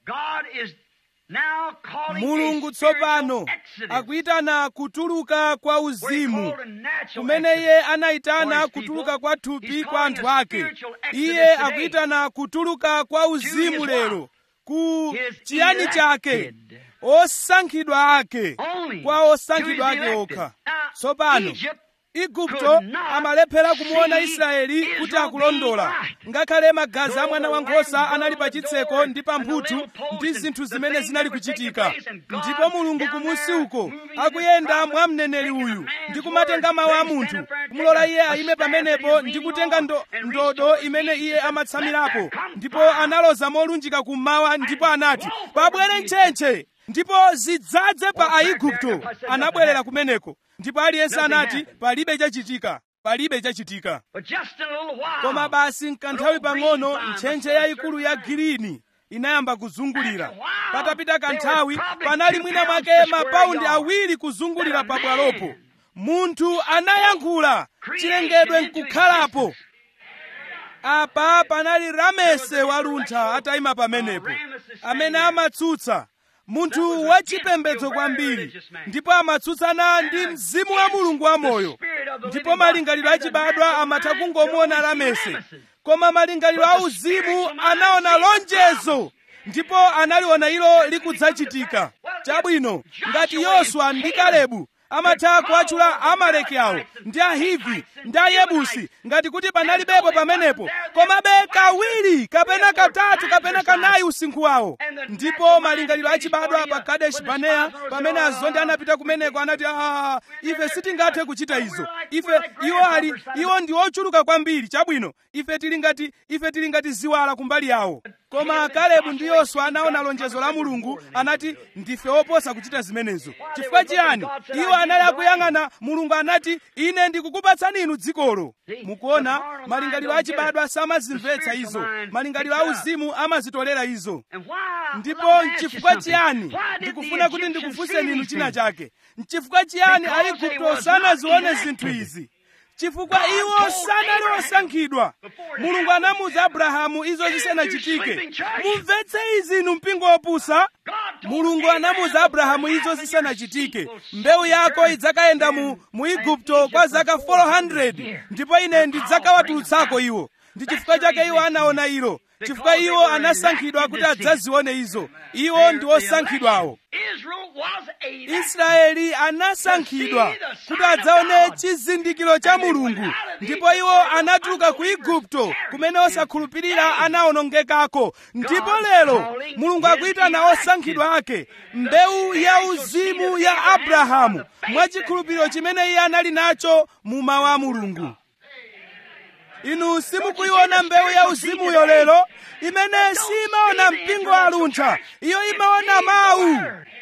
mulungu tsopano akuyitana kutuluka kwa uzimu kumene iye anayitana kutuluka kwa thupi kwa anthu ake iye akuyitana kutuluka kwa uzimu lero ku His chiyani chake elected. osankhidwa ake Only kwa osankhidwa to his ake elected. okha Now, tsopano Egypt igupto could not amalephera kumuona see israeli kuti Israel akulondola being right. ngakhale magazi a mwana Though the wankhosa lamb anali pa broke the chitseko door ndi pa and the mphuthu little post ndi and zinthu the zimene things zinali that were taking kuchitika place and God ndipo mulungu down kumusi there uko moving in akuyenda his mwa mneneri prophets, uyu taking a ndi man's kumatenga word, mawu a they munthu stand up there and kumulola take iye a ayime staff that pamenepo he's ndi leaning kutenga on ndo- and ndodo restore imene peace iye and amatsamirapo let there come ndipo fire. analoza molunjika kummawa ndipo anati flow from pabwere the ntchentche ndipo zidzadze pa aigupto anabwerera kumeneko ndipo aliyense Nothing anati happened. palibe chachitika palibe chachitika But just in a little while, koma basi mkanthawi pang'ono ntchentche yayikulu ya girini inayamba kuzungulira patapita kanthawi panali mwina mwake mapaundi awiri kuzungulira pabwalopo munthu anayankhula chilengedwe nkukhalapo apa panali ramese waluntha atayima pamenepo amene amatsutsa munthu wachipembedzo kwambiri ndipo amatsutsana ndi mzimu wa mulungu wamoyo ndipo malingaliro achibadwa amatha kungomuona ramese koma malingaliro auzimu anaona lonjezo ndipo analiona ilo likudzachitika chabwino ngati yoswa ndi kalebu amatha kuwatchula amaleki awo ndi ahivi ndi ayebusi ngati kuti panalibepo pamenepo komabe kawiri kapena katatu kapena kanayi usinkhu wawo ndipo malingaliro achibadwa pa kadeshi baneya pamene azondi anapita kumeneko anati ah, ife sitingathe kuchita izo ife iwo ali iwo ndi ochuluka kwambiri chabwino ife tili ngati ife tili ngati ziwala kumbali yawo koma kalebu ndi yoswa anaona lonjezo la mulungu anati ndife oposa kuchita zimenezo chifukwa chiyani iwo anali akuyang'ana mulungu anati ine ndikukupatsani inu dzikolo mukuona malingaliro achibadwa samazimvetsa izo malingaliro auzimu amazitolera izo And why? ndipo Well, let me ask you nchifukwa something. chiyani Why did the ndikufuna kuti Egyptians ndikufunseni see inu these china things? chake nchifukwa chiyani Because they aigupto was sanazione not zinthu elected. izi chifukwa God iwo told sanali Abraham osankhidwa before it mulungu happened, anamuza abrahamu izo "Get into zisanachitike sleeping church." mumvetse izi inu mpingo wopusa God told mulungu anamuza abrahamu izo Abraham, zisanachitike "Your seed will mbewu yako sojourn idzakayenda mu, in- mu in igupto Egypt kwa for zaka 400 400 years. ndipo ine ndidzakawatulutsako iwo ndi chifukwa chake iwo anaona ilo chifukwa iwo anasankhidwa kuti adzazione izo iwo ndi osankhidwawo Israel was elected. israeli anasankhidwa kuti adzaone chizindikiro cha mulungu ndipo iwo anatuluka ku igupto kumene osakhulupirira anawonongekako ndipo lero mulungu akuyitana osankhidwa ake mbewu ya uzimu ya abrahamu mwachikhulupiriro chimene iye anali nacho mu mawu a mulungu inu simukuiona mbewu ya uzimuyo lero imene simaona mpingo aluntha iyo imaona mawu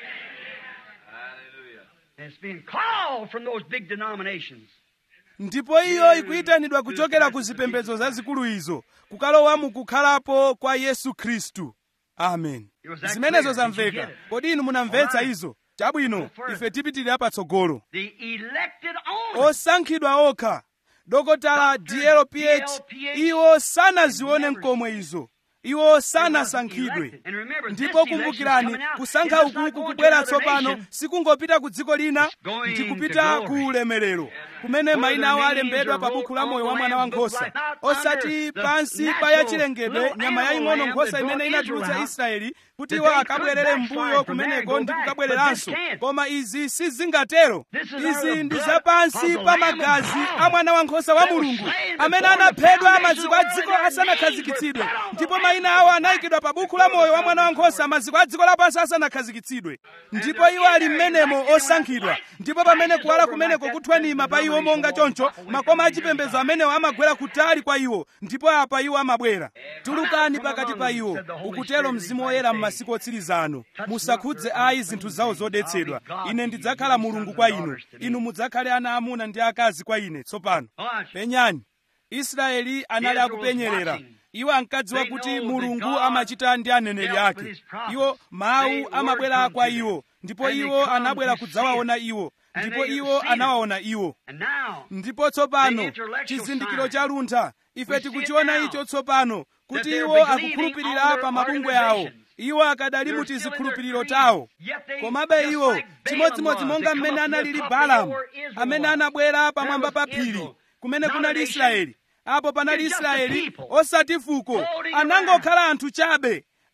It's been called from those big denominations. ndipo iyo ikuyitanidwa kuchokera ku zipembedzo zazikulu izo kukalowa mukukhalapo kwa yesu khristu amen zimenezo zamveka kodi inu munamvetsa izo chabwino ife tipitirira patsogolo The elected only. osankhidwa okha dokotala dlph iwo sanazione mkomwe izo iwo sanasankhidwe And remember, this ndipo election's kumbukirani coming out. kusankha It's uku not going to kubwera another tsopano nation. sikungopita ku dziko lina going ndikupita to ku glory. ulemerero kumene mayina awo alembedwa pa buku la moyo wa mwana wankhosa osati pansi pa ya chilengedwe nyama yaying'ono nkhosa imene inatulutsa israeli kuti iwo akabwerere mbuyo kumeneko ndi kukabwereranso koma izi sizingatero izi ndi zapansi pa magazi a mwana wankhosa wa mulungu amene anaphedwa maziko a dziko asanakhazikitsidwe ndipo mayina awo anayikidwa pa buku la moyo wa mwana wankhosa maziko a dziko lapansi asanakhazikitsidwe ndipo iwo ali mmenemo osankhidwa ndipo pamene kuwala kumeneko kuthwanima pa iwo monga choncho makoma achipembedzo amenewo amagwera kutali kwa iwo ndipo apa iwo amabwera tulukani pakati pa iwo ukutero mzimu woyera m'masiku otsiriza ano musakhudze ayi zinthu zawo zodetsedwa ine ndidzakhala mulungu kwa inu inu mudzakhale ana amuna ndi akazi kwa ine tsopano penyani israeli anali akupenyerera iwo ankadziwa kuti mulungu amachita ndi aneneri ake iwo mawu amabwera kwa iwo ndipo iwo anabwera kudzawaona iwo ndipo iwo anawaona iwo And now, ndipo tsopano chizindikiro cha luntha ife tikuchiona icho tsopano kuti iwo akukhulupirira pa mabungwe awo iwo akadali mu tizikhulupiriro tawo komabe iwo chimodzimodzi monga mmene analili balamu amene anabwera pamwamba pa phiri kumene kunali israeli apo panali israeli osati fuko anangokhala anthu chabe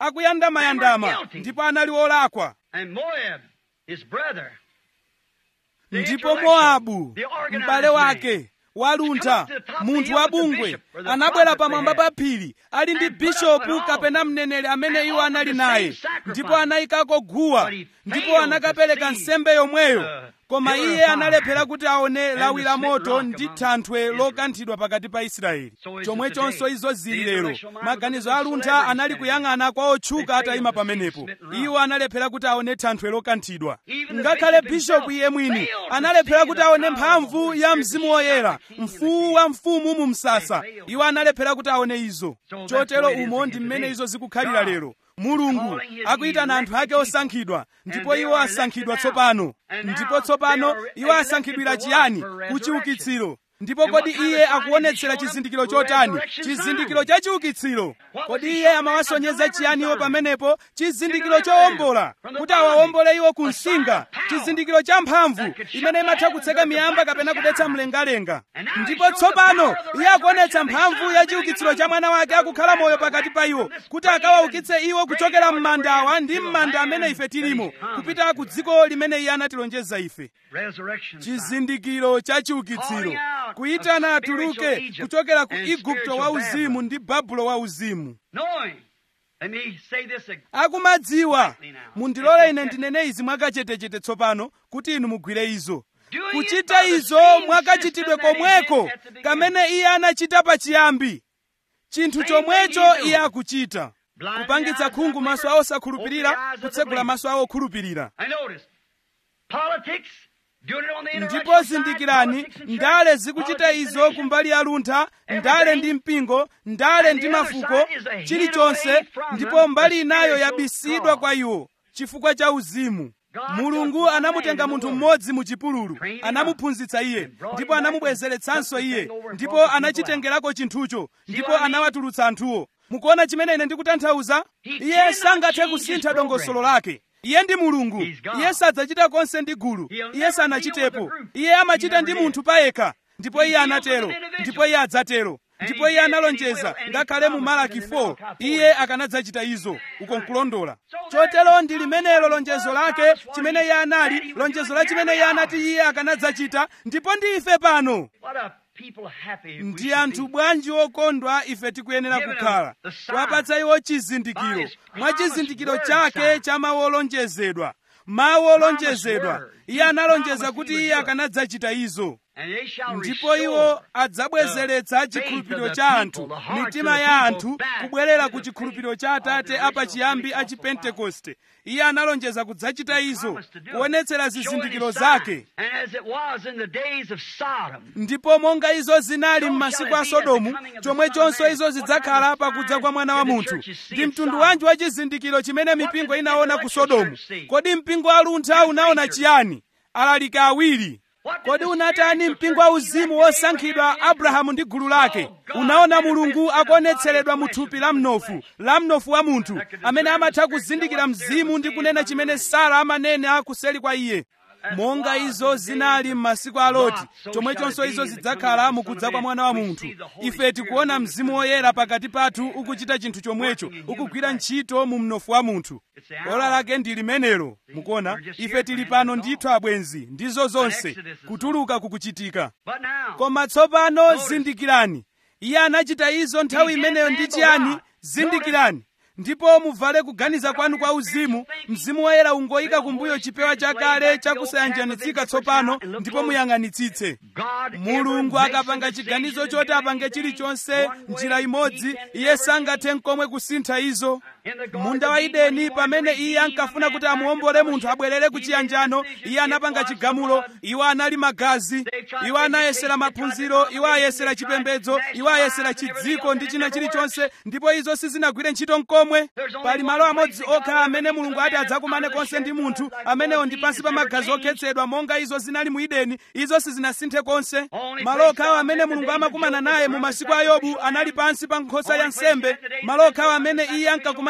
akuyandamayandama ndipo anali olakwa And Moab, his brother, the ndipo intellectual, mowabu the organized m'bale man, wake waluntha munthu wabungwe anabwera pamwamba pa phiri ali ndi bishopu kapena mneneri amene iwo anali naye ndipo anayikako guwa ndipo anakapereka nsembe yomweyo koma iye analephera kuti aone lawi la moto ndi thanthwe lokanthidwa pakati pa israeli chomwechonso izo zili lero maganizo aluntha anali kuyang'ana kwa otchuka atayima pamenepo iwo analephera kuti aone thanthwe lokanthidwa ngakhale bishopu iye mwini analephera kuti aone mphamvu ya mzimu woyera mfuwu wa mfumu mu msasa iwo analephera kuti aone izo chotero umo ndi mmene izo zikukhalira lero mulungu akuyitana anthu ake osankhidwa ndipo iwo asankhidwa tsopano ndipo tsopano iwo asankhidwira chiyani kuchiukitsiro ndipo kodi iye akuonetsera chizindikiro chotani chizindikiro cha chiukitsiro kodi iye amawasonyeza chiyani iwo pamenepo chizindikiro chowombola kuti awawombole iwo ku msinga chizindikiro cha mphamvu imene imatha kutseka miyamba kapena kudetsa mlengalenga ndipo tsopano iye akuonetsa mphamvu ya chiukitsiro cha mwana wake akukhala moyo pakati pa iwo kuti akawaukitse iwo kuchokera m'mandawa ndi m'manda amene ife tilimo kupita ku dziko limene iye anatilonjeza ife resurrection sign. chizindikiro cha chiukitsiro kuyitana atuluke kuchokera ku igupto wa uzimu ndi babulo wa uzimu Knowing. Let me say this again. akumadziwa mundilole ine ndinene izi mwakachetechete tsopano kuti inu mugwire izo kuchita izo mwakachitidwe komweko kamene iye anachita pachiyambi chinthu chomwecho iye akuchita kupangitsa khungu maso awo osakhulupirira kutsegula maso awo okhulupirira I noticed. Politics, doing it on the ndipo intellectual side, zindikirani politics and ndale church, zikuchita politics and izo nation. kumbali ya luntha ndale ndi mpingo ndale ndi mafuko chilichonse ndipo mbali inayo yabisidwa kwa iwo chifukwa cha uzimu mulungu anamutenga munthu mmodzi mu chipululu anamuphunzitsa iye ndipo anamubwezeretsanso iye ndipo anachitengerako chinthucho ndipo anawatulutsa anthuwo mukuona chimene ine ndikutanthauza iye sangathe kusintha dongosolo lake iye ndi mulungu iye sadzachita konse ndi gulu iye sanachitepo iye amachita ndi munthu payekha ndipo iye anatero ndipo iye adzatero ndipo iye analonjeza ngakhale mu malaki 4 iye akanadzachita izo uko nkulondola chotero ndi limenelo lonjezo lake chimene iye anali lonjezo la chimene iye anati iye akanadzachita ndipo ndi ife pano What a people happy we ndi should anthu be. bwanji okondwa ife tikuyenera kukhala kuwapatsa iwo chizindikiro mwa chizindikiro chake cha mawu olonjezedwa mawu olonjezedwa iye analonjeza kuti iye akanadzachita izo And they shall ndipo iwo restore adzabwezeretsa chikhulupiriro cha anthu mitima ya anthu kubwerera ku chikhulupiriro cha atate apachiyambi a chipentekoste iye analonjeza kudzachita izo kuonetsera zizindikiro zake And as it was in the days of Sodom, ndipo monga izo zinali m'masiku a sodomu chomwechonso izo zidzakhala pakudza kwa mwana wa munthu ndi mtundu wanji wa chizindikiro chimene mipingo inaona ku sodomu kodi mpingo aluntha unaona chiyani alaliki awiri kodi unatani mpingo wa uzimu wosankhidwa abrahamu ndi gulu lake unaona mulungu akuonetseredwa mu thupi la mnofu la mnofu wa munthu amene amatha kuzindikira mzimu ndi kunena chimene sara amanena kuseli kwa iye monga izo zinali m'masiku a loti chomwechonso izo zidzakhala mukudza kwa mwana wa munthu ife tikuona mzimu woyera pakati pathu ukuchita chinthu chomwecho ukugwira ntchito mu mnofu wa munthu ola lake ndi limenelo mukuona ife tili pano ndithu abwenzi ndizo zonse kutuluka kukuchitika but now, koma tsopano zindikirani iye anachita izo nthawi imeneyo ndi chiyani zindikirani ndipo muvale kuganiza kwanu kwa uzimu mzimu woyera ungoyika kumbuyo chipewa chakale chakusayanjanitsika tsopano ndipo muyang'anitsitse God mulungu ever makes akapanga a chiganizo decision choti to do apange anything chilichonse one way, njira imodzi he can iye never sangathe nkomwe kusintha izo In the Garden munda of wa Eden, when ideni he wanted pamene to iye redeem ankafuna a kuti man amuombole back to munthu fellowship, abwerere ku he made chiyanjano a decision, iye anapanga it was chigamulo the blood. iwo anali magazi They tried iwo anayesera education, they tried maphunziro iwo denomination, ayesera they tried chipembedzo national iwo ayesera lives and everything chidziko else, ndi and china it never chilichonse ndipo izo sizinagwire ntchito nkomwe There's only pali one malo place amodzi that God okha ever amene meets mulungu a ati man adzakumane out of the konse ndi shed munthu blood like amenewo the ndi Lord pansi pa Jesus magazi never changed. okhetsedwa monga izo zinali mu ideni izo sizinasinthe konse Only malo place okhawo God amene met the mulungu days of amakumana Job naye was mu around masiku the a yobu sacrificial anali lamb. pansi pa nkhosa Only ya place he nsembe met the days of malo okhawo Job amene was the iye ankakumana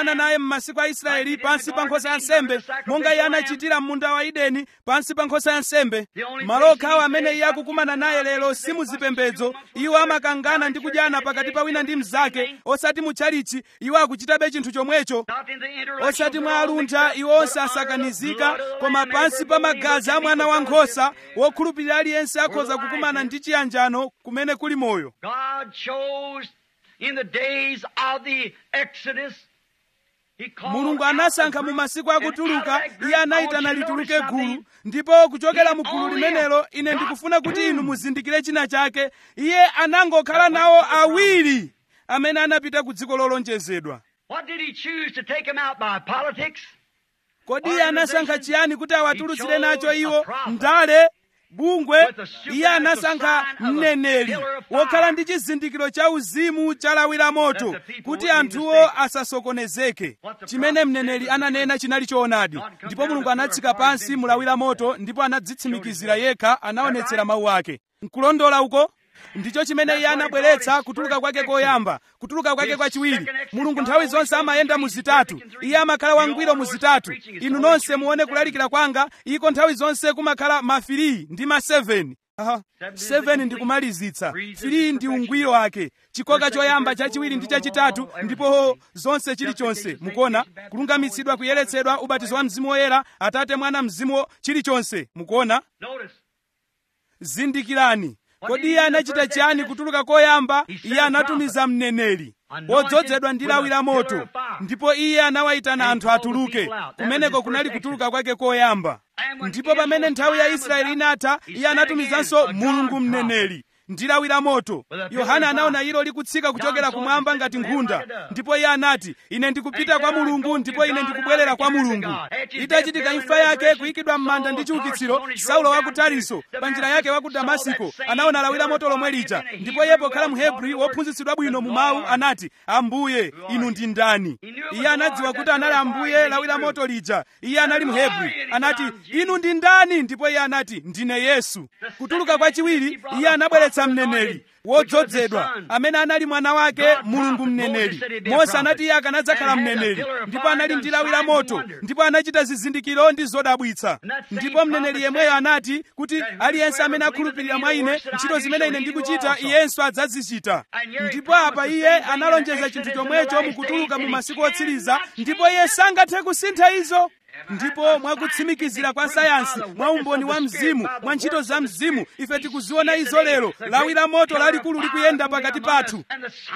anakumana naye m'masiku a israeli pansi pa nkhosa ya nsembe monga iye anachitira m'munda wa edeni pansi pa nkhosa ya nsembe malo okhawo amene iye akukumana naye lero si muzipembedzo iwo amakangana ndi kudyana pakati pa wina ndi mnzake osati mutchalichi iwo akuchitabe chinthu chomwecho osati mwa aluntha iwo onse asakanizika koma pansi pa magazi a mwana wankhosa wokhulupirira aliyense akhoza kukumana ndi chiyanjano kumene kuli moyo God chose in the days of the Exodus. He called mulungu out anasankha a mu group, masiku and akutuluka out of that group, iye I anayitana want you to lituluke notice gulu something. ndipo kuchokera He mu gulu only limenelo ine got ndikufuna kuti two. inu muzindikire china chake iye anangokhala nawo awiri amene anapita ku dziko lolonjezedwa What did he choose to take him out by politics? kodi iye anasankha chiyani kuti awatulutsire nacho iwo ndale bungwe iye anasankha mneneri wokhala ndi chizindikiro cha uzimu cha lawi la moto kuti anthuwo asasokonezeke chimene mneneri ananena chinali choonadi ndipo mulungu anatsika pansi mu lawi la moto ndipo anadzitsimikizira yekha anaonetsera mawu ake nkulondola uko ndicho chimene iye anabweretsa kutuluka kwake koyamba kutuluka kwake kwachiwiri mulungu nthawi zonse amayenda mu zitatu iye amakhala wangwiro mu zitatu inu nonse muone kulalikira kwanga iko nthawi zonse kumakhala ma 3 ndi ma 7 Aha. 7 ndi kumalizitsa 3 ndi ungwiro wake chikoka choyamba chachiwiri ndi chachitatu ndipo zonse chilichonse mukuona kulungamitsidwa kuyeretsedwa ubatizo wa mzimu woyera atate mwana mzimu chilichonse mukuona Notice. zindikirani kodi iye anachita chiyani kutuluka koyamba iye anatumiza mneneri wodzozedwa ndi lawi la moto ndipo iye anawayitana anthu atuluke kumeneko kunali kutuluka kwake koyamba ndipo pamene nthawi ya israeli inatha iye anatumizanso mulungu mneneri ndi lawi la moto yohana anaona ilo likutsika kuchokera kumwamba ngati nkhunda ndipo iye anati ine ndikupita kwa mulungu ndipo ine ndikubwerera kwa mulungu itachitika imfa yake kuyikidwa m'manda ndi chiukitsiro saulo wa ku tariso pa njira yake wa ku damasiko anaona lawi la moto lomwe lija ndipo iye pokhala mhebri wophunzitsidwa bwino mu mawu anati ambuye inu ndi ndani iye anadziwa kuti anali ambuye lawi la moto lija iye anali mhebri anati inu ndi ndani ndipo iye anati ndine yesu kutuluka kwachiwiri iye anabweretsa mneneri wodzozedwa amene anali mwana wake mulungu mneneri mose anati iye akanadzakhala mneneri ndipo anali ndi lawi la moto ndipo anachita zizindikiro ndi zodabwitsa ndipo mneneri yemweyo anati kuti aliyense amene akhulupirira mwa ine ntchito zimene ine ndikuchita iyenso adzazichita ndipo apa iye analonjeza chinthu chomwecho mukutuluka mu masiku otsiriza ndipo iye sangathe kusintha izo ndipo mwakutsimikizira kwa sayansi mwa umboni wa mzimu mwa ntchito za mzimu ife tikuziona izo lero lawi la moto lalikulu likuyenda pakati pathu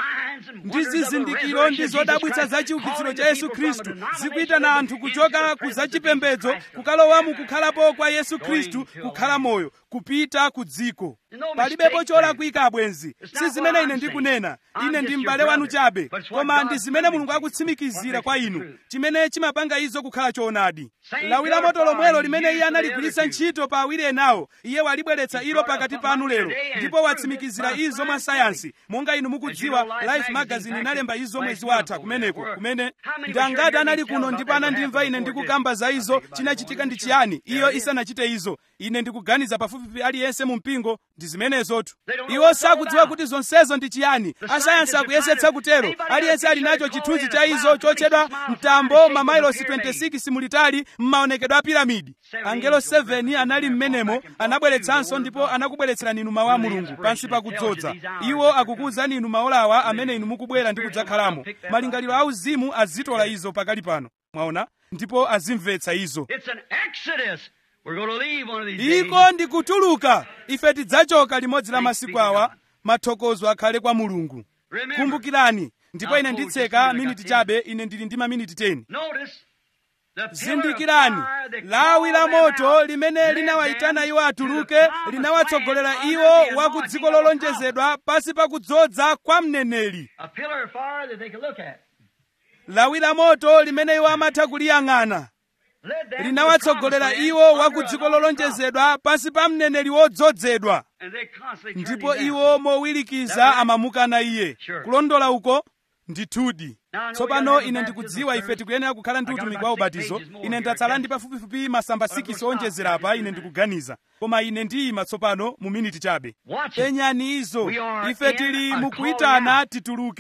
ndi zizindikiro ndi zodabwitsa za chiukitsiro cha yesu khristu zikuyitana anthu kuchoka ku zachipembedzo kukalowa mu kukhalapo kwa yesu khristu kukhala moyo kupita ku dziko palibepo cholakwika abwenzi si zimene ine ndikunena ine ndi m'bale wanu chabe koma ndi zimene mulungu akutsimikizira kwa inu chimene chimapanga izo kukhala choonadi lawi la moto lomwelo limene iye analigwiritsa ntchito pa awiri enawo iye walibweretsa ilo pakati panu lero ndipo watsimikizira izo mwa sayansi monga inu mukudziwa life magazine inalemba izo mwezi watha kumeneko kumene ndi angati anali kuno ndipo anandimva ine ndikukamba za izo chinachitika ndi chiyani iyo isanachite izo ine ndikuganiza pafupifupi aliyense mu mpingo ndi zimenezotu iwo sakudziwa kuti zonsezo ndi chiyani asayansi akuyesetsa kutero aliyense ali nacho chithunzi cha izo chotchedwa mtambo mamailosi 26 mulitali m'maonekedwe a piramidi angelo 7 anali m'menemo anabweretsanso ndipo anakubweretserani inu mawu a mulungu pansi pakudzodza iwo akukuwuzani inu maolawa amene inu mukubwera ndi kudzakhalamo malingaliro auzimu azitola izo pakali pano mwaona ndipo azimvetsa izo It's an exodus. We're going to leave one of these days. iko ndi kutuluka ife tidzachoka limodzi la masiku awa mathokozo akhale kwa mulungu Remember, kumbukirani ndipo ine nditseka miniti chabe ine ndili ndi maminiti 10 notice the pillar of zindikirani fire that lawi la called them moto out limene led linawayitana them iwo to the atuluke promised linawatsogolera land iwo under the wa ku anointing dziko of a lolonjezedwa pasi pa kudzodza kwa mneneri A pillar of fire that they could look at. lawi la moto limene iwo amatha kuliyang'ana Led them to the linawatsogolera promised land iwo wa under ku an dziko anointing lolonjezedwa pasi pa mneneri wodzozedwa And they constantly turned ndipo him down. iwo mowirikiza amamukana iye Sure. kulondola uko ndithudi Now, I know tsopano you got ine a ndikudziwa baptism ife tikuyenera kukhala ndi I got utumiki about wa six ubatizo pages more ine here, ndatsala Ken. ndi pafupifupi masamba But I'm 6 gonna stop owonjezera apa after ine that. ndikuganiza koma ine ndiyima tsopano mu miniti chabe Watch it. penyani izo We are ife in tili a mukuyitana calling tituluke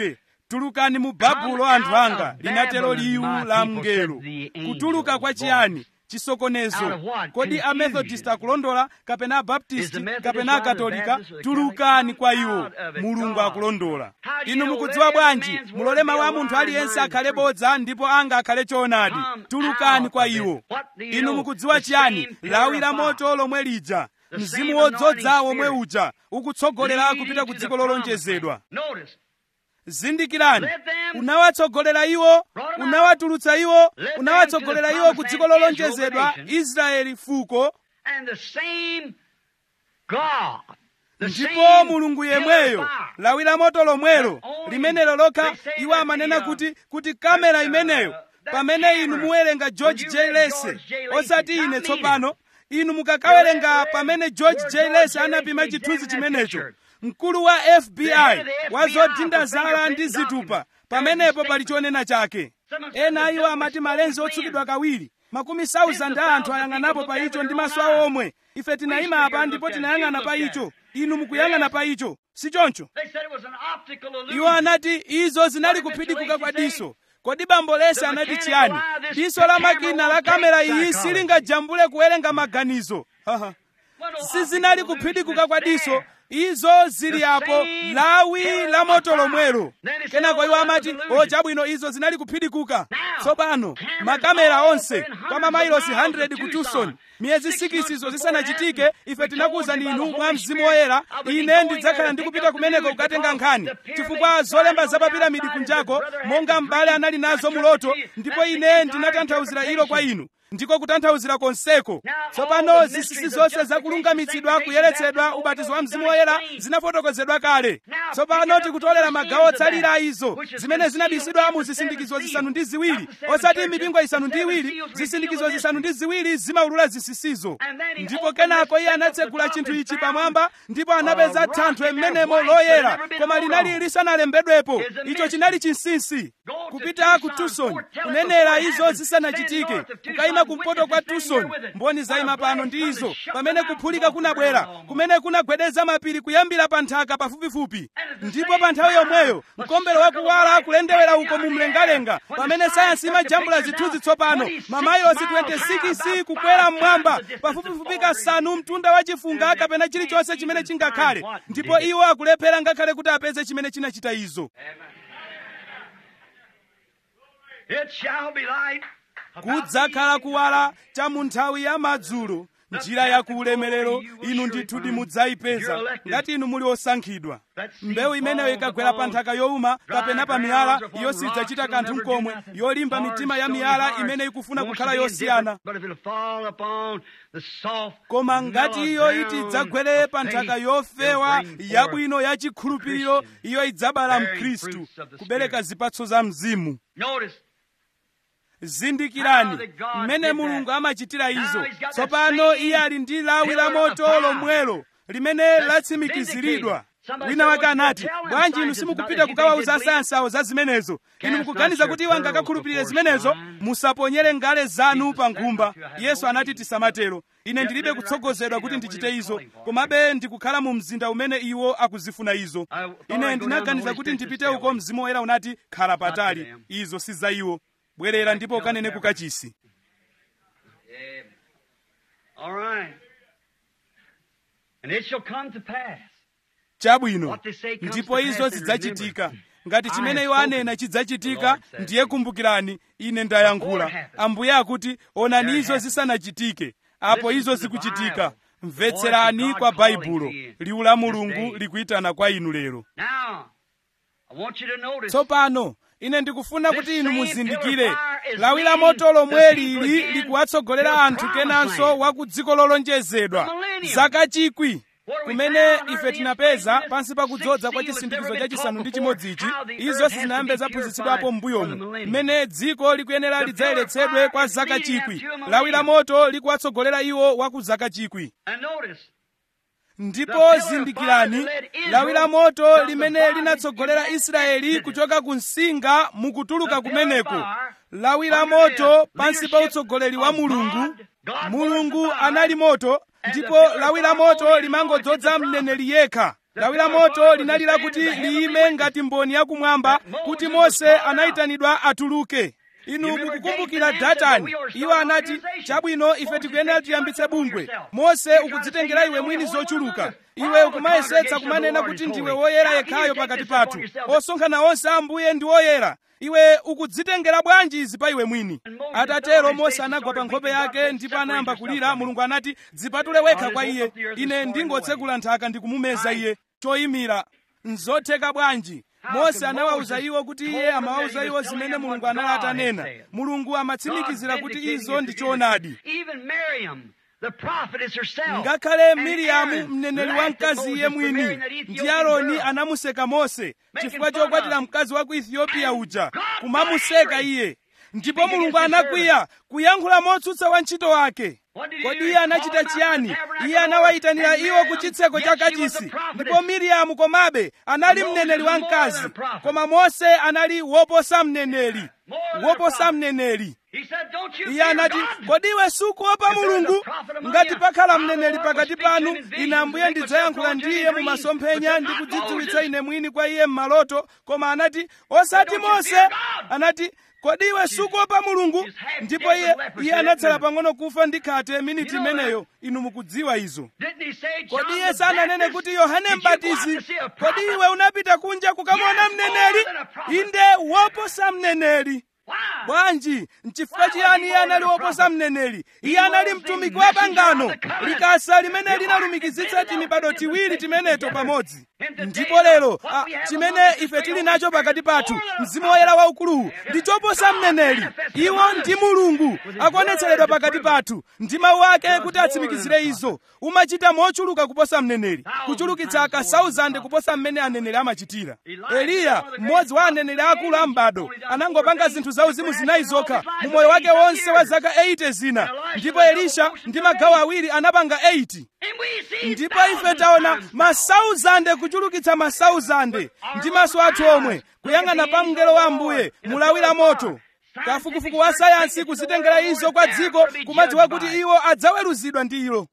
tulukani mu babulo anthu anga linatero liwu la mngelo kutuluka kwa chiyani chisokonezo kodi amethodist akulondola kapena abaptisti kapena akatolika tulukani kwa iwo mulungu akulondola inu mukudziwa bwanji mulole mawu a munthu aliyense akhale bodza ndipo anga akhale choonadi tulukani kwa iwo inu mukudziwa chiyani lawi la moto lomwe lija mzimu wodzodza womwe uja ukutsogolera kupita ku dziko lolonjezedwa zindikirani unawatsogolera iwo unawatulutsa iwo unawatsogolera iwo ku dziko lolonjezedwa israeli fuko ndipo mulungu yemweyo lawi la moto lomwelo limenelo lokha iwo amanena kuti kuti kamera imeneyo pamene inu muwerenga george j lese osati ine tsopano inu mukakawerenga pamene george j lese anapima chithunzi chimenecho mkulu wa fbi wa zodindazala ndi zitupa pamenepo pali chonena chake ena iwo amati malenzi otsukidwa kawiri makumi 1000 a anthu ayang'anapo pa icho ndi maso awo omwe ife tinayima apa ndipo tinayang'ana pa icho inu mukuyang'ana pa icho si choncho iwo anati izo zinali kuphidikuka kwa diso kodi bambo lese anati chiyani diso la makina la kamera iyi silingajambule kuwerenga maganizo sizinali kuphidikuka kwa diso izo zili apo lawi la moto lomwelo kenako iwo amati o chabwino izo zinali kuphidikuka tsopano makamera onse kwa mamailosi 100 ku tucson miyezi sikisizo zisanachitike ife tinakuwuzani inu mwa mzimu woyera ine ndidzakhala ndikupita kumeneko kukatenga nkhani chifukwa zolemba za papiramidi kunjako monga m'bale anali nazo muloto ndipo ine ndinatanthauzira ilo kwa inu ndiko kutanthauzira konseko tsopano zisisi zonse zakulungamitsidwa kuyeretsedwa ubatizo wa mzimu woyera zinafotokozedwa kale tsopano tikutolera magawo otsalira a izo zimene zinabisidwa mu zisindikizo zisanu ndi ziwiri osati mipingo isanu ndi iwiri zisindikizo zisanu ndi ziwiri zimaulula zisisizo ndipo kenako iye anatsegula chinthu ichi pamwamba ndipo anapeza thanthwe m'menemo loyera koma linali lisanalembedwepo icho chinali chinsinsi kupita ku tucson kunenera izo zisanachitike kukayima kumpoto kwa tucson mboni zayima pano ndi izo pamene kuphulika kunabwera kumene kunagwedeza mapiri kuyambira pa nthaka pafupifupi ndipo pa nthawi yomweyo mkombero wakuwala kulendewera uko mu mlengalenga pamene sayansi imajambula zithunzi tsopano mamayilosi 26 kukwera mmwamba pafupifupi kasanu mtunda wa chifunga kapena chilichonse chimene chingakhale ndipo iwo akulephera ngakhale kuti apeze chimene chinachita izo It shall be light. kudzakhala kuwala cha mu nthawi ya madzulo njira ya kuulemerero inu ndithu mudzayipeza ngati inu muli osankhidwa mbewu imeneyo ikagwera pa nthaka yowuma kapena pa miyala iyo sidzachita kanthu mkomwe yolimba mitima ya miyala imene ikufuna kukhala yosiyana But if it'll fall upon the soft, koma ngati iyo iti idzagwere pa nthaka yofewa yabwino ya chikhulupiriro iyo idzabala mkhristu kubereka zipatso za mzimu Notice, zindikirani mmene mulungu amachitira izo tsopano iye ali ndi lawi la moto lomwelo limene latsimikiziridwa wina wake anati bwanji inu simukupita kukawauza asayansi awo za zimenezo inu mukuganiza kuti iwo angakakhulupirire zimenezo musaponyere ngale zanu pa nkhumba yesu anati tisamatero ine ndilibe kutsogozedwa kuti ndichite izo komabe ndikukhala mu mzinda umene iwo akuzifuna izo ine ndinaganiza kuti ndipite uko mzimu woyera unati khala patali izo si za iwo bwerera ndipo ukanene ku kachisi all right. And it shall come to pass. chabwino ndipo izo zidzachitika ngati chimene iwo anena chidzachitika ndiye kumbukirani ine ndayankhula ambuye akuti onani izo zisanachitike apo izo zikuchitika mvetserani kwa baibulo liwu la mulungu likuyitana kwa inu lero Now, I want you to notice. tsopano ine ndikufuna kuti inu muzindikire lawi la moto lomwe lili likuwatsogolera anthu kenanso wa ku dziko lolonjezedwa zaka chikwi kumene ife tinapeza pansi pa kudzodza kwa chisindikizo chachisanu ndi chimodzi ichi izo sizinayambe zaphunzitsidwapo m'mbuyomu mmene dziko likuyenera lidzayeretsedwe kwa zaka chikwi lawi la moto likuwatsogolera iwo wa ku zaka chikwi And notice, ndipo zindikirani lawi la moto limene linatsogolera israeli kuchoka ku msinga mukutuluka kumeneko lawi la moto pansi pa utsogoleri wa mulungu mulungu anali moto ndipo lawi la moto limangodzodza mneneri yekha lawi la moto linalira kuti liyime ngati mboni yakumwamba kuti mose anayitanidwa atuluke inu mukukumbukira datani iwo anati chabwino ife tikuyenera tiyambitse bungwe mose ukudzitengera iwe mwini zochuluka iwe ukumayesetsa kumanena kuti ndiwe woyera yekhayo pakati pathu osonkhana onse ambuye ndi woyera iwe ukudzitengera bwanji izi pa iwe mwini atatero mose anagwa pa nkhope yake ndipo anayamba kulira mulungu anati dzipatule wekha kwa iye ine ndingotsegula nthaka ndikumumeza iye choyimira nzotheka bwanji mose anawawuza iwo kuti iye amawawuza iwo zimene mulungu anali atanena mulungu amatsimikizira kuti izo ndi choonadi ngakhale miriyamu mneneri wa mkazi iye mwini ndi aroni anamuseka mose chifukwa chokwatira mkazi wa ku ethiopia uja kumamuseka iye ndipo mulungu anakwiya kuyankhula motsutsa wantchito wake kodi iye anachita chiyani iye anawayitanira iwo ku chitseko cha kachisi ndipo miriyamu komabe anali mneneri wa mkazi koma mose anali woposa mneneri woposa mneneri iye anati kodi iwe sukuopa mulungu ngati pakhala mneneri pakati panu ine ambuye ndidzayankhula ndi iye mu masomphenya ndi kudzidziwitsa ine mwini kwa iye m'maloto koma anati osati mose anati kodi iwe sukuopa mulungu ndipo iye iye anatsala pang'ono kufa ndi khate miniti imeneyo inu mukudziwa izo kodi iye sananene kuti yohane mbatizi kodi iwe unapita kunja kukamona mneneri inde woposa mneneri bwanji nchifukwa chiyani iye anali woposa mneneri iye anali mtumiki wa pangano likasa limene linalumikizitsa timibado tiwiri timeneto pamodzi ndipo lero ah, chimene ife tili nacho pakati pathu mzimu woyera waukuluwu ndi choposa mneneri iwo ndi mulungu akuonetseredwa pakati pathu ndi mawu ake kuti atsimikizire izo umachita mochuluka kuposa mneneri kuchulukitsa ka 1000 kuposa mmene aneneri amachitira eliya mmodzi wa aneneri akulu a m'bado anangopanga zinthu zauzimu zinayi zokha mu moyo wake wonse wa zaka 80 zina ndipo elisha ndi magawo awiri anapanga 80 ndipo ife taona masauzande kuchulukitsa masauzande ndi maso athu omwe kuyang'ana pa mngelo wa ambuye mulawira moto kafukufuku wa sayansi kuzitengera izo kwa dziko kumadziwa kuti iwo adzaweruzidwa ndi ilo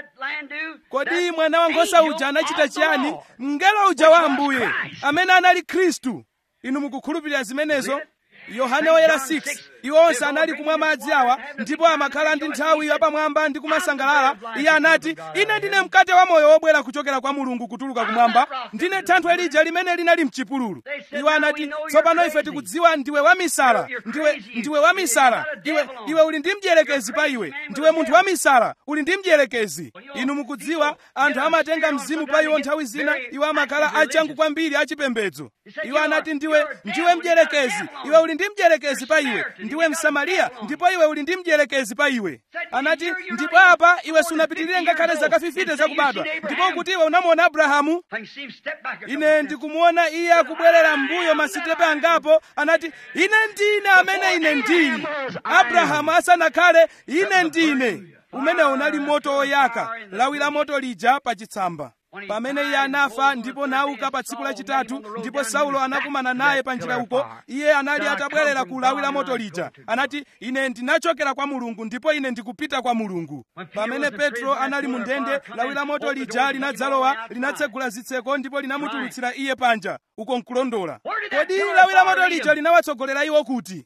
kodi mwana wankhosa uja anachita chiyani mngelo uja wa ambuye amene anali khristu inu mukukhulupirira zimenezo yohane woyera 6 iwo onse anali kumwa madzi awa ndipo amakhala ndi nthawi yapamwamba ndi kumasangalala iye anati ine ndine mkate wa moyo wobwera kuchokera kwa mulungu kutuluka kumwamba ndine thanthwe lija limene linali mchipululu iwo anati tsopano ife tikudziwa ndiwe wamisala ndiwe ndiwe wamisala iwe iwe uli ndi mdierekezi pa iwe ndiwe munthu wamisala uli ndi mdierekezi inu mukudziwa anthu amatenga mzimu pa iwo nthawi zina iwo amakhala achangu kwambiri achipembedzo iwo anati ndiwe ndiwe mdierekezi iwe uli ndi mdierekezi pa iwe ndiwe msamariya ndipo iwe uli ndi mdierekezi pa iwe anati ndipo apa iwe sunapitirire ngakhale zaka 50 zakubadwa ndipo kuti iwe unamuona abrahamu ine ndikumuona iye akubwerera m'mbuyo masitepe angapo anati ine ndine amene ine ndili abrahamu asanakhale ine ndine umene unali moto woyaka lawi la moto lija pa chitsamba pamene iye anafa ndipo nauka pa tsiku lachitatu ndipo saulo anakumana naye pa njira uko iye anali atabwerera ku lawi la moto lija anati ine ndinachokera kwa mulungu ndipo ine ndikupita kwa mulungu pamene petro anali mu ndende lawi la moto lija linadzalowa linatsegula zitseko ndipo linamutulutsira iye panja uko nkulondola kodi lawi la moto lija linawatsogolera iwo kuti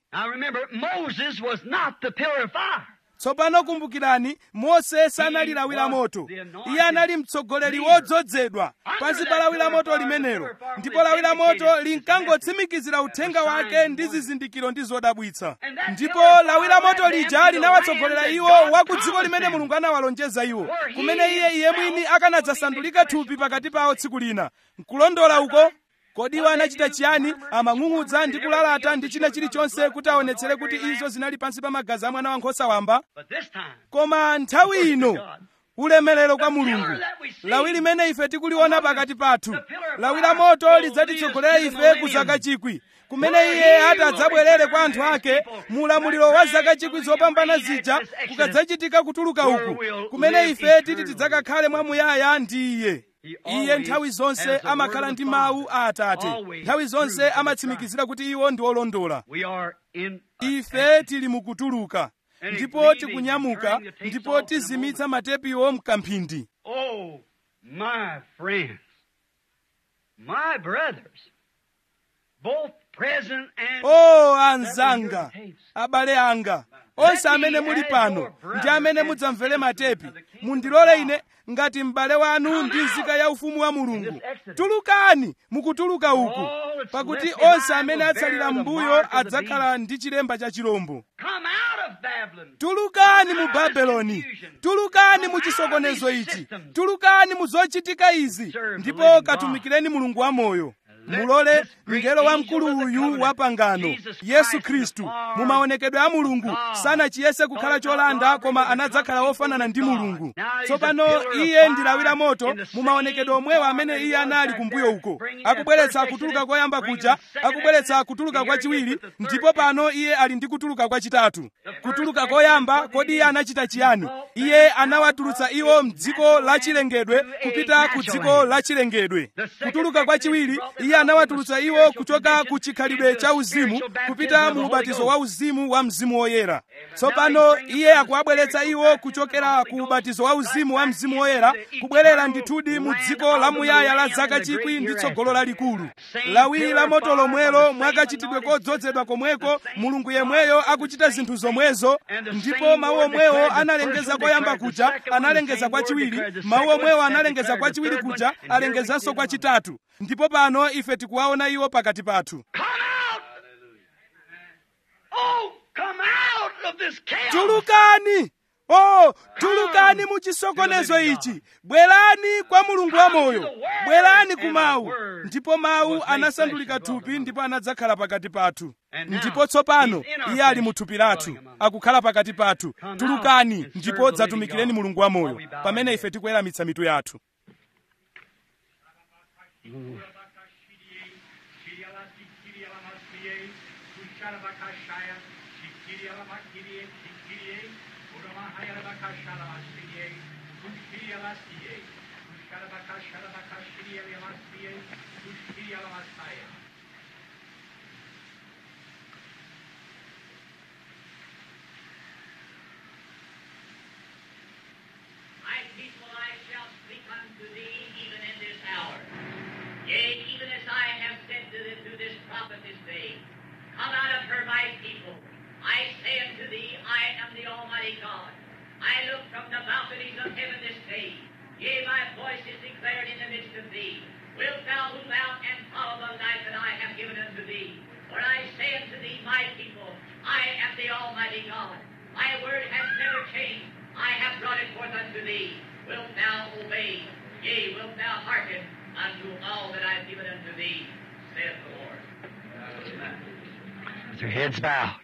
tsopano kumbukirani mose sanali lawi la moto iye anali mtsogoleri wodzozedwa pansi pa lawi la moto limenelo ndipo lawi la moto linkangotsimikizira uthenga wake ndi zizindikiro ndi zodabwitsa ndipo lawi la moto lija linawatsogolera iwo wa ku dziko limene mulungu anawalonjeza iwo kumene iye iye mwini akanadzasandulika thupi pakati pawo tsiku lina nkulondola uko kodi iwo anachita chiyani amang'ung'udza ndi kulalata ndi china chilichonse kuti aonetsere kuti izo zinali pansi pa magazi a mwana wankhosa wamba koma nthawi ino ulemerero kwa mulungu lawi limene ife tikuliona pakati pathu lawi la moto lidzatitsogolera ife ku zaka chikwi kumene iye ati adzabwerere kwa anthu ake mu ulamuliro wa zaka chikwi zopambana zija kukadzachitika kutuluka uku kumene ife titi tidzakakhale mwamuyaya ndi iye iye nthawi zonse amakhala ndi mawu a atate nthawi zonse amatsimikizira kuti iwo ndi olondola ife tili mukutuluka ndipo tikunyamuka ndipo tizimitsa matepiwo mkamphindi Oh, my friends. My brothers, both present and o anzanga abale anga onse amene muli pano ndi amene mudzamvere matepi mundilole ine ngati m'bale wanu ndi nzika ya ufumu wa mulungu tulukani mukutuluka uku pakuti onse amene atsalira m'mbuyo adzakhala ndi chilemba cha chirombo come out of Babylon. tulukani mu babeloni tulukani mu chisokonezo ichi tulukani mu zochitika izi ndipo katumikireni mulungu wamoyo mulole mngelo wamkulu uyu wa pangano yesu khristu mu maonekedwe a mulungu sanachiyese kukhala cholanda koma anadzakhala wofanana ndi mulungu tsopano iye ndi lawi la moto mu maonekedwe omwewo amene iye anali kumbuyo uko akubweretsa kutuluka koyamba kuja akubweretsa kutuluka kwachiwiri ndipo pano iye ali ndi kutuluka kwachitatu kutuluka koyamba kodi iye anachita chiyani iye anawatulutsa iwo mdziko lachilengedwe kupita ku dziko lachilengedwe kutuluka kwachiwiri iye anawatulutsa iwo kuchoka ku chikhalidwe cha uzimu kupita mu ubatizo wa uzimu wa mzimu woyera tsopano iye akuwabweretsa iwo kuchokera ku ubatizo wa uzimu wa mzimu woyera kubwerera ndithudi mu dziko lamuyaya la zaka chikwi ndi tsogolo lalikulu lawi la moto lomwelo mwakachitidwe kodzozedwa komweko mulungu yemweyo akuchita zinthu zomwezo ndipo mawu omwewo analengeza koyamba kuja analengeza kwachiwiri mawu omwewo analengeza kwachiwiri kuja alengezanso kwachitatu ndipo pano ife tikuwaona iwo pakati pathu Come out! Oh, come out of this chaos! tulukani o tulukani mu chisokonezo ichi bwerani kwa mulungu wamoyo bwerani ku mawu ndipo mawu anasandulika thupi ndipo anadzakhala pakati pathu ndipo tsopano iye ali mu thupi lathu akukhala pakati pathu tulukani ndipo dzatumikireni mulungu wamoyo pamene ife tikuweramitsa mitu yathu My people, I shall speak unto thee even in this hour. Yea, even as I have said to, the, to this prophet this day, Come out of her, my people. I say unto thee, I am the Almighty God. I look from the balconies of heaven this day. Yea, my voice is declared in the midst of thee. Wilt thou move out and follow the life that I have given unto thee? For I say unto thee, my people, I am the Almighty God. My word has never changed. I have brought it forth unto thee. Wilt thou obey? Yea, wilt thou hearken unto all that I have given unto thee, saith the Lord. With their heads bowed.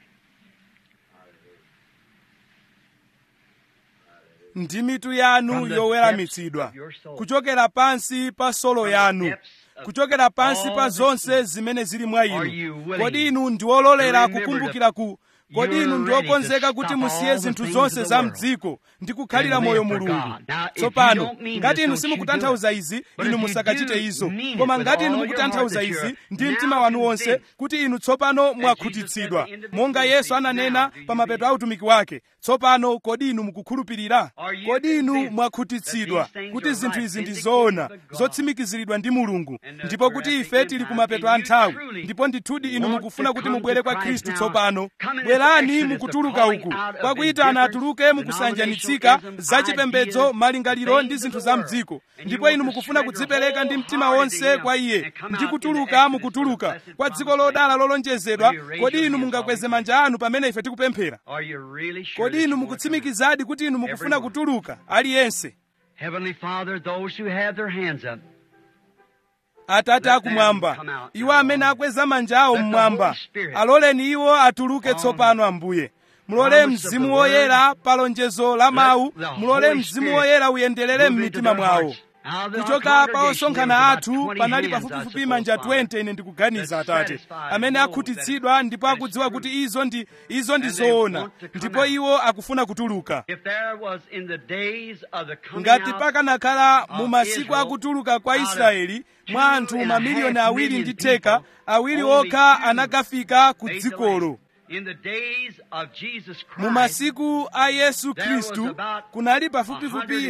ndi mitu yanu yoweramitsidwa kuchokera pansi pa solo yanu kuchokera pansi pa zonse zimene zili mwa inu kodi inu ndi ololera kukumbukira ku kodi inu ndi okonzeka kuti musiye zinthu zonse za mdziko ndi kukhalira moyo mulungu tsopano ngati inu simukutanthauza izi inu musakachite izo koma ngati inu mukutanthauza izi ndi mtima wanu wonse kuti inu tsopano mwakhutitsidwa monga yesu ananena pa mapeto a utumiki wake tsopano kodi inu mukukhulupirira kodi inu mwakhutitsidwa kuti zinthu izi ndi zoona zotsimikiziridwa ndi mulungu ndipo kuti ife tili ku mapeto a nthawi ndipo ndithudi inu mukufuna kuti mubwere kwa khristu tsopano bwerani mukutuluka uku kwakuyitana atuluke mukusanjanitsika zachipembedzo malingaliro ndi zinthu za mdziko ndipo inu mukufuna kudzipereka ndi mtima wonse kwa iye ndi kutuluka mukutuluka kwa dziko lodala lolonjezedwa kodi inu mungakweze manja anu pamene ife tikupemphera Are you really sure kodi that inu you want to? mukutsimikizadi kuti inu mukufuna kutuluka aliyense Heavenly Father, those who have their hands up, atate akumwamba iwo amene akweza manja awo mmwamba aloleni iwo atuluke tsopano ambuye mulole mzimu woyera pa lonjezo la mawu mulole mzimu woyera uyenderere m'mitima mwawo kuchoka pa osonkhana athu panali pafupifupi manja 20 ine ndikuganiza atate amene akhutitsidwa ndipo akudziwa kuti izo ndi izo ndi zoona ndipo iwo akufuna kutuluka If there was in the days of the coming ngati out pakanakhala mu masiku akutuluka kwa israeli mwa anthu mamiliyoni awiri ndi theka awiri okha anakafika ku dzikolo In the days of Jesus mu Christ, masiku a yesu khristu kunali pafupifupi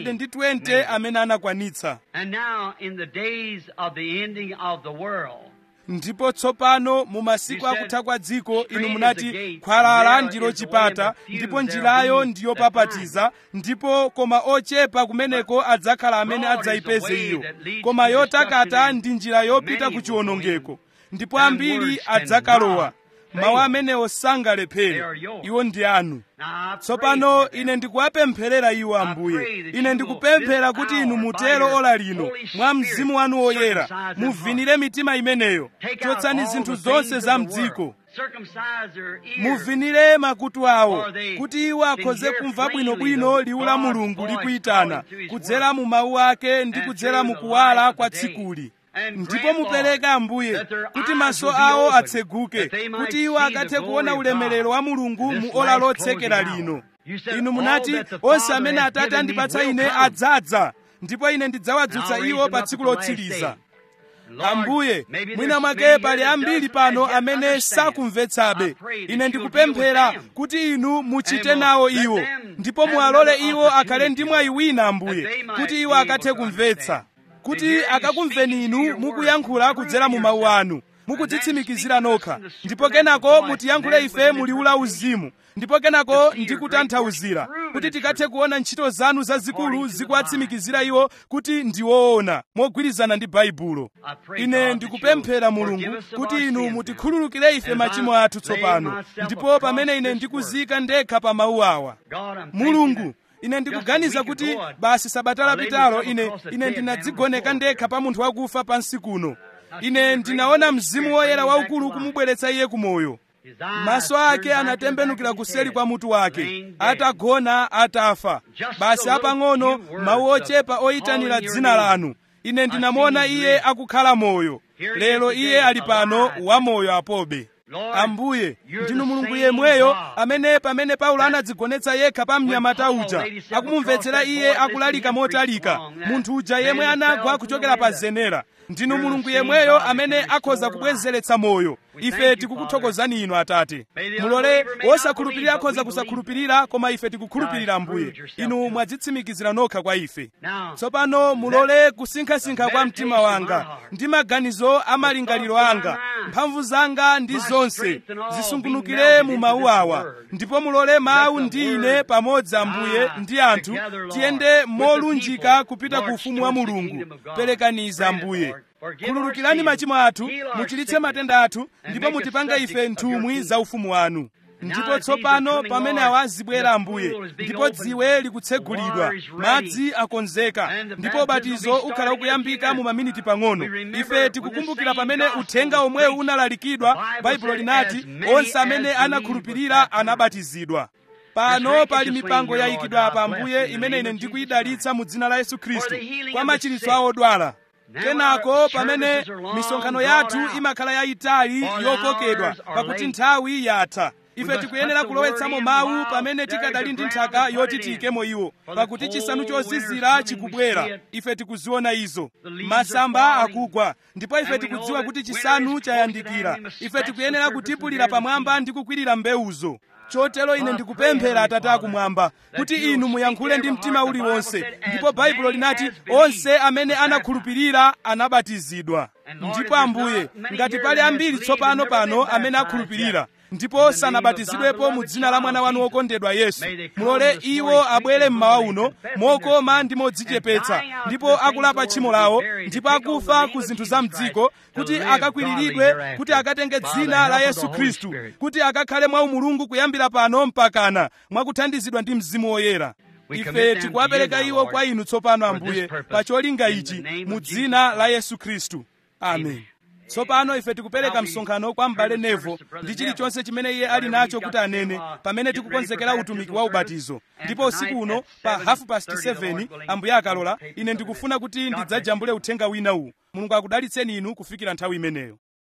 120 amene anakwanitsa and now in the days of the ending of the world, ndipo tsopano mu masiku akutha kwa dziko inu munati khwalala ndilo chipata ndipo njirayo ndiyo papatiza ndipo koma ochepa kumeneko adzakhala amene adzayipeze iyo koma yotakata ndi njira yopita ku chiwonongeko ndipo ambiri adzakalowa mawu amenewo sangalephere iwo ndi anu now I pray tsopano for them. ine ndikuwapemphera iwo ambuye ine ndikupemphera kuti inu mutero ola lino mwa mzimu wanu woyera muvinire mitima imeneyo Take out chotsani all zinthu the zonse things za of the world. mdziko Circumcise their ears. muvinire makutu awo For they kuti iwo akhoze can hear kumva plainly bwinobwino the liwu la God's mulungu voice likuyitana calling to his kudzera word. mu mawu ake ndi And kudzera through mu the kuwala light of kwa the day. tsikuli And ndipo grant, mupereke Lord, ambuye that their kuti eyes maso will be awo opened, atseguke that they might kuti iwo see the akathe glory kuona of ulemerero God wa mulungu this mu ola last lotsekera closing lino hour. You said, inu "All munati that the onse Father amene has atate given me andipatsa will ine come." adzadza ndipo ine ndidzawadzutsa And I'll iwo raise pa them up tsiku at the last lotsiriza day. Lord, ambuye maybe mwina there's mwake many pali here that ambiri doesn't pano yet amene understand. sakumvetsabe I pray that ine you'll ndikupemphera deal with them. kuti inu muchite And nawo let iwo them ndipo have muwalole another iwo akhale opportunity, ndi mwayi wina ambuye that they might kuti be iwo able akathe to kumvetsa understand. To kuti hear you akakumveni speaking inu through your mukuyankhula word, kudzera mu mawu prove anu mukudzitsimikizira And then nokha speak to us in the ndipo supernatural kenako voice, mutiyankhule and then ife with muliwu la interpretation. uzimu ndipo kenako To see your ndikutanthauzira great works kuti proven tikathe and kuona ntchito zanu zazikulu according to the zikuwatsimikizira iwo kuti ndiwoona mogwirizana ndi baibulo I pray, ine God, ndikupemphera that you'll mulungu forgive us of kuti our inu sins mutikhululukire ife And machimo I athu lay tsopano myself ndipo across pamene ine this ndikuzika ndekha pa mawu awa God, I'm thanking mulungu that ine just a ndikuganiza week kuti ago, I- basi sabata I laid lapitalo myself ine across a ine dead ndinadzigoneka man on the ndekha floor pa munthu wakufa pansi kuno I ine see the ndinaona great mzimu Spirit woyera bringing back waukulu to life. kumubweretsa iye kumoyo His eyes maso turned ake back to the anatembenukira back of his kuseri head, kwa mutu wake laying dead. atagona atafa Just basi a little apang'ono few words mawu of ochepa oyitanira calling your dzina name. lanu ine ndinamuona seen him iye live. akukhala moyo Here he lero is iye today, ali pano alive. wamoyo apobe Lord, ambuye you're ndinu the mulungu same yemweyo God. amene pamene paulo anadzigonetsa yekha pa mnyamata When Paul uja laid himself akumumvetsera across that iye board, akulalika listening to him motalika preach long, munthu uja man yemwe that anagwa fell from kuchokera the pa window. zenera ndinu You're the mulungu same yemweyo God that amene can akhoza restore kubwezeretsa moyo We thank ife you, tikukuthokozani inu atate May the mulole unbeliever may not wosakhulupirira believe, but akhoza we believe. kusakhulupirira koma ife tikukhulupirira God, ambuye prove yourself inu to us. mwadzitsimikizira nokha kwa ife Now, tsopano mulole kusinkhasinkha kwa mtima meditation wanga of my heart, ndi maganizo a malingaliro thoughts of my anga mind, mphamvu zanga ndi my zonse strength and all be zisungunukire melted mu into mawu this awa word. ndipo mulole mawu Let the ndi word ine pamodzi ambuye rise ndi anthu together, Lord, tiyende with the molunjika people, kupita Lord, ku ufumu wa towards the mulungu kingdom of God. perekaniza Grant it, ambuye Lord. Forgive khululukirani our machimo athu sins, heal our muchilitse sickness, matenda athu and ndipo make us mutipanga subjects ife of your nthumwi kingdom. za ufumu wanu ndipo as these are tsopano coming, pamene Lord, awa zibwera the ambuye pool is being ndipo opened, dziwe the likutsegulidwa water is ready, madzi akonzeka and the ndipo baptism will ubatizo be ukhala starting ukuyambika in a few mu maminiti minutes. pang'ono We remember ife when tikukumbukira the same pamene gospel uthenga was omwewu preached, unalalikidwa the Bible baibulo said, linati "As many onse amene as anakhulupirira believed was anabatizidwa pano This pali handkerchief mipango laying here, yayikidwa Lord, apa God ambuye bless in the imene name ine of Jesus ndikuyidalitsa mu dzina la yesu khristu For the healing kwa of the machiritso sick. a odwala Now kenako our pamene services are long misonkhano drawn yathu out. imakhala yayitali For the yokokedwa hours are pakuti late. nthawi yatha We ife must tikuyenera put the kulowetsamo word in mawu while pamene there is tikadali a ndi ground nthaka to put yoti it in. tiyikemo iwo For the pakuti chisanu cold chozizira winter's coming, we chikubwera see it. ife tikuziona izo The leaves masamba are falling. akugwa ndipo ife And we tikudziwa know kuti that chisanu winter is chayandikira close at hand. We must ife scratch tikuyenera the surface kutipulira and bear the pamwamba seed. ndi kukwirira mbewuzo chotero ine I ndikupemphera pray, atate Heavenly akumwamba Father, kuti that you inu will muyankhule speak ndi every mtima heart. The Bible uliwonse said, as ndipo baibulo many linati as believed onse amene was baptized. anakhulupirira anabatizidwa And Lord, ndipo if there's ambuye not many ngati here pali that has ambiri believed tsopano and never pano been amene baptized akhulupirira yet, ndipo in the name of sanabatizidwepo thy mu beloved dzina la mwana child, wanu Jesus, wokondedwa yesu may they come mulole this iwo morning abwere sweetly mmawa humbly uno confessing their mokoma sins ndi and modzichepetsa dying out ndipo for the things akulapa Lord tchimo will be lawo buried, ndipo to take on akufa the name ku of zinthu Jesus za Christ, mdziko to kuti live akakwiriridwe godly hereafter kuti akatenge by the dzina help la of the yesu Holy khristu Spirit. kuti akakhale mwa umulungu kuyambira pano mpakana mwakuthandizidwa ndi mzimu woyera We ife commit them to tikuwapereka you now, iwo Lord, kwa inu tsopano for this ambuye purpose, pa cholinga in the ichi name of mu Jesus dzina la Christ. yesu khristu amen Amen. tsopano ife tikupereka Now we msonkhano kwa m'bale turn the nevo service to Brother ndi chilichonse Neville. chimene iye ali Whatever nacho he's kuti got to anene say while pamene getting tikukonzekera ready for utumiki baptismal wa ubatizo service. And ndipo tonight usiku uno at pa 7:30, hafu past the Lord 7 willing, ambuye akalola we'll take ine this ndikufuna kuti God bless ndidzajambule uthenga wina uwu mulungu akudalitseni inu kufikira nthawi imeneyo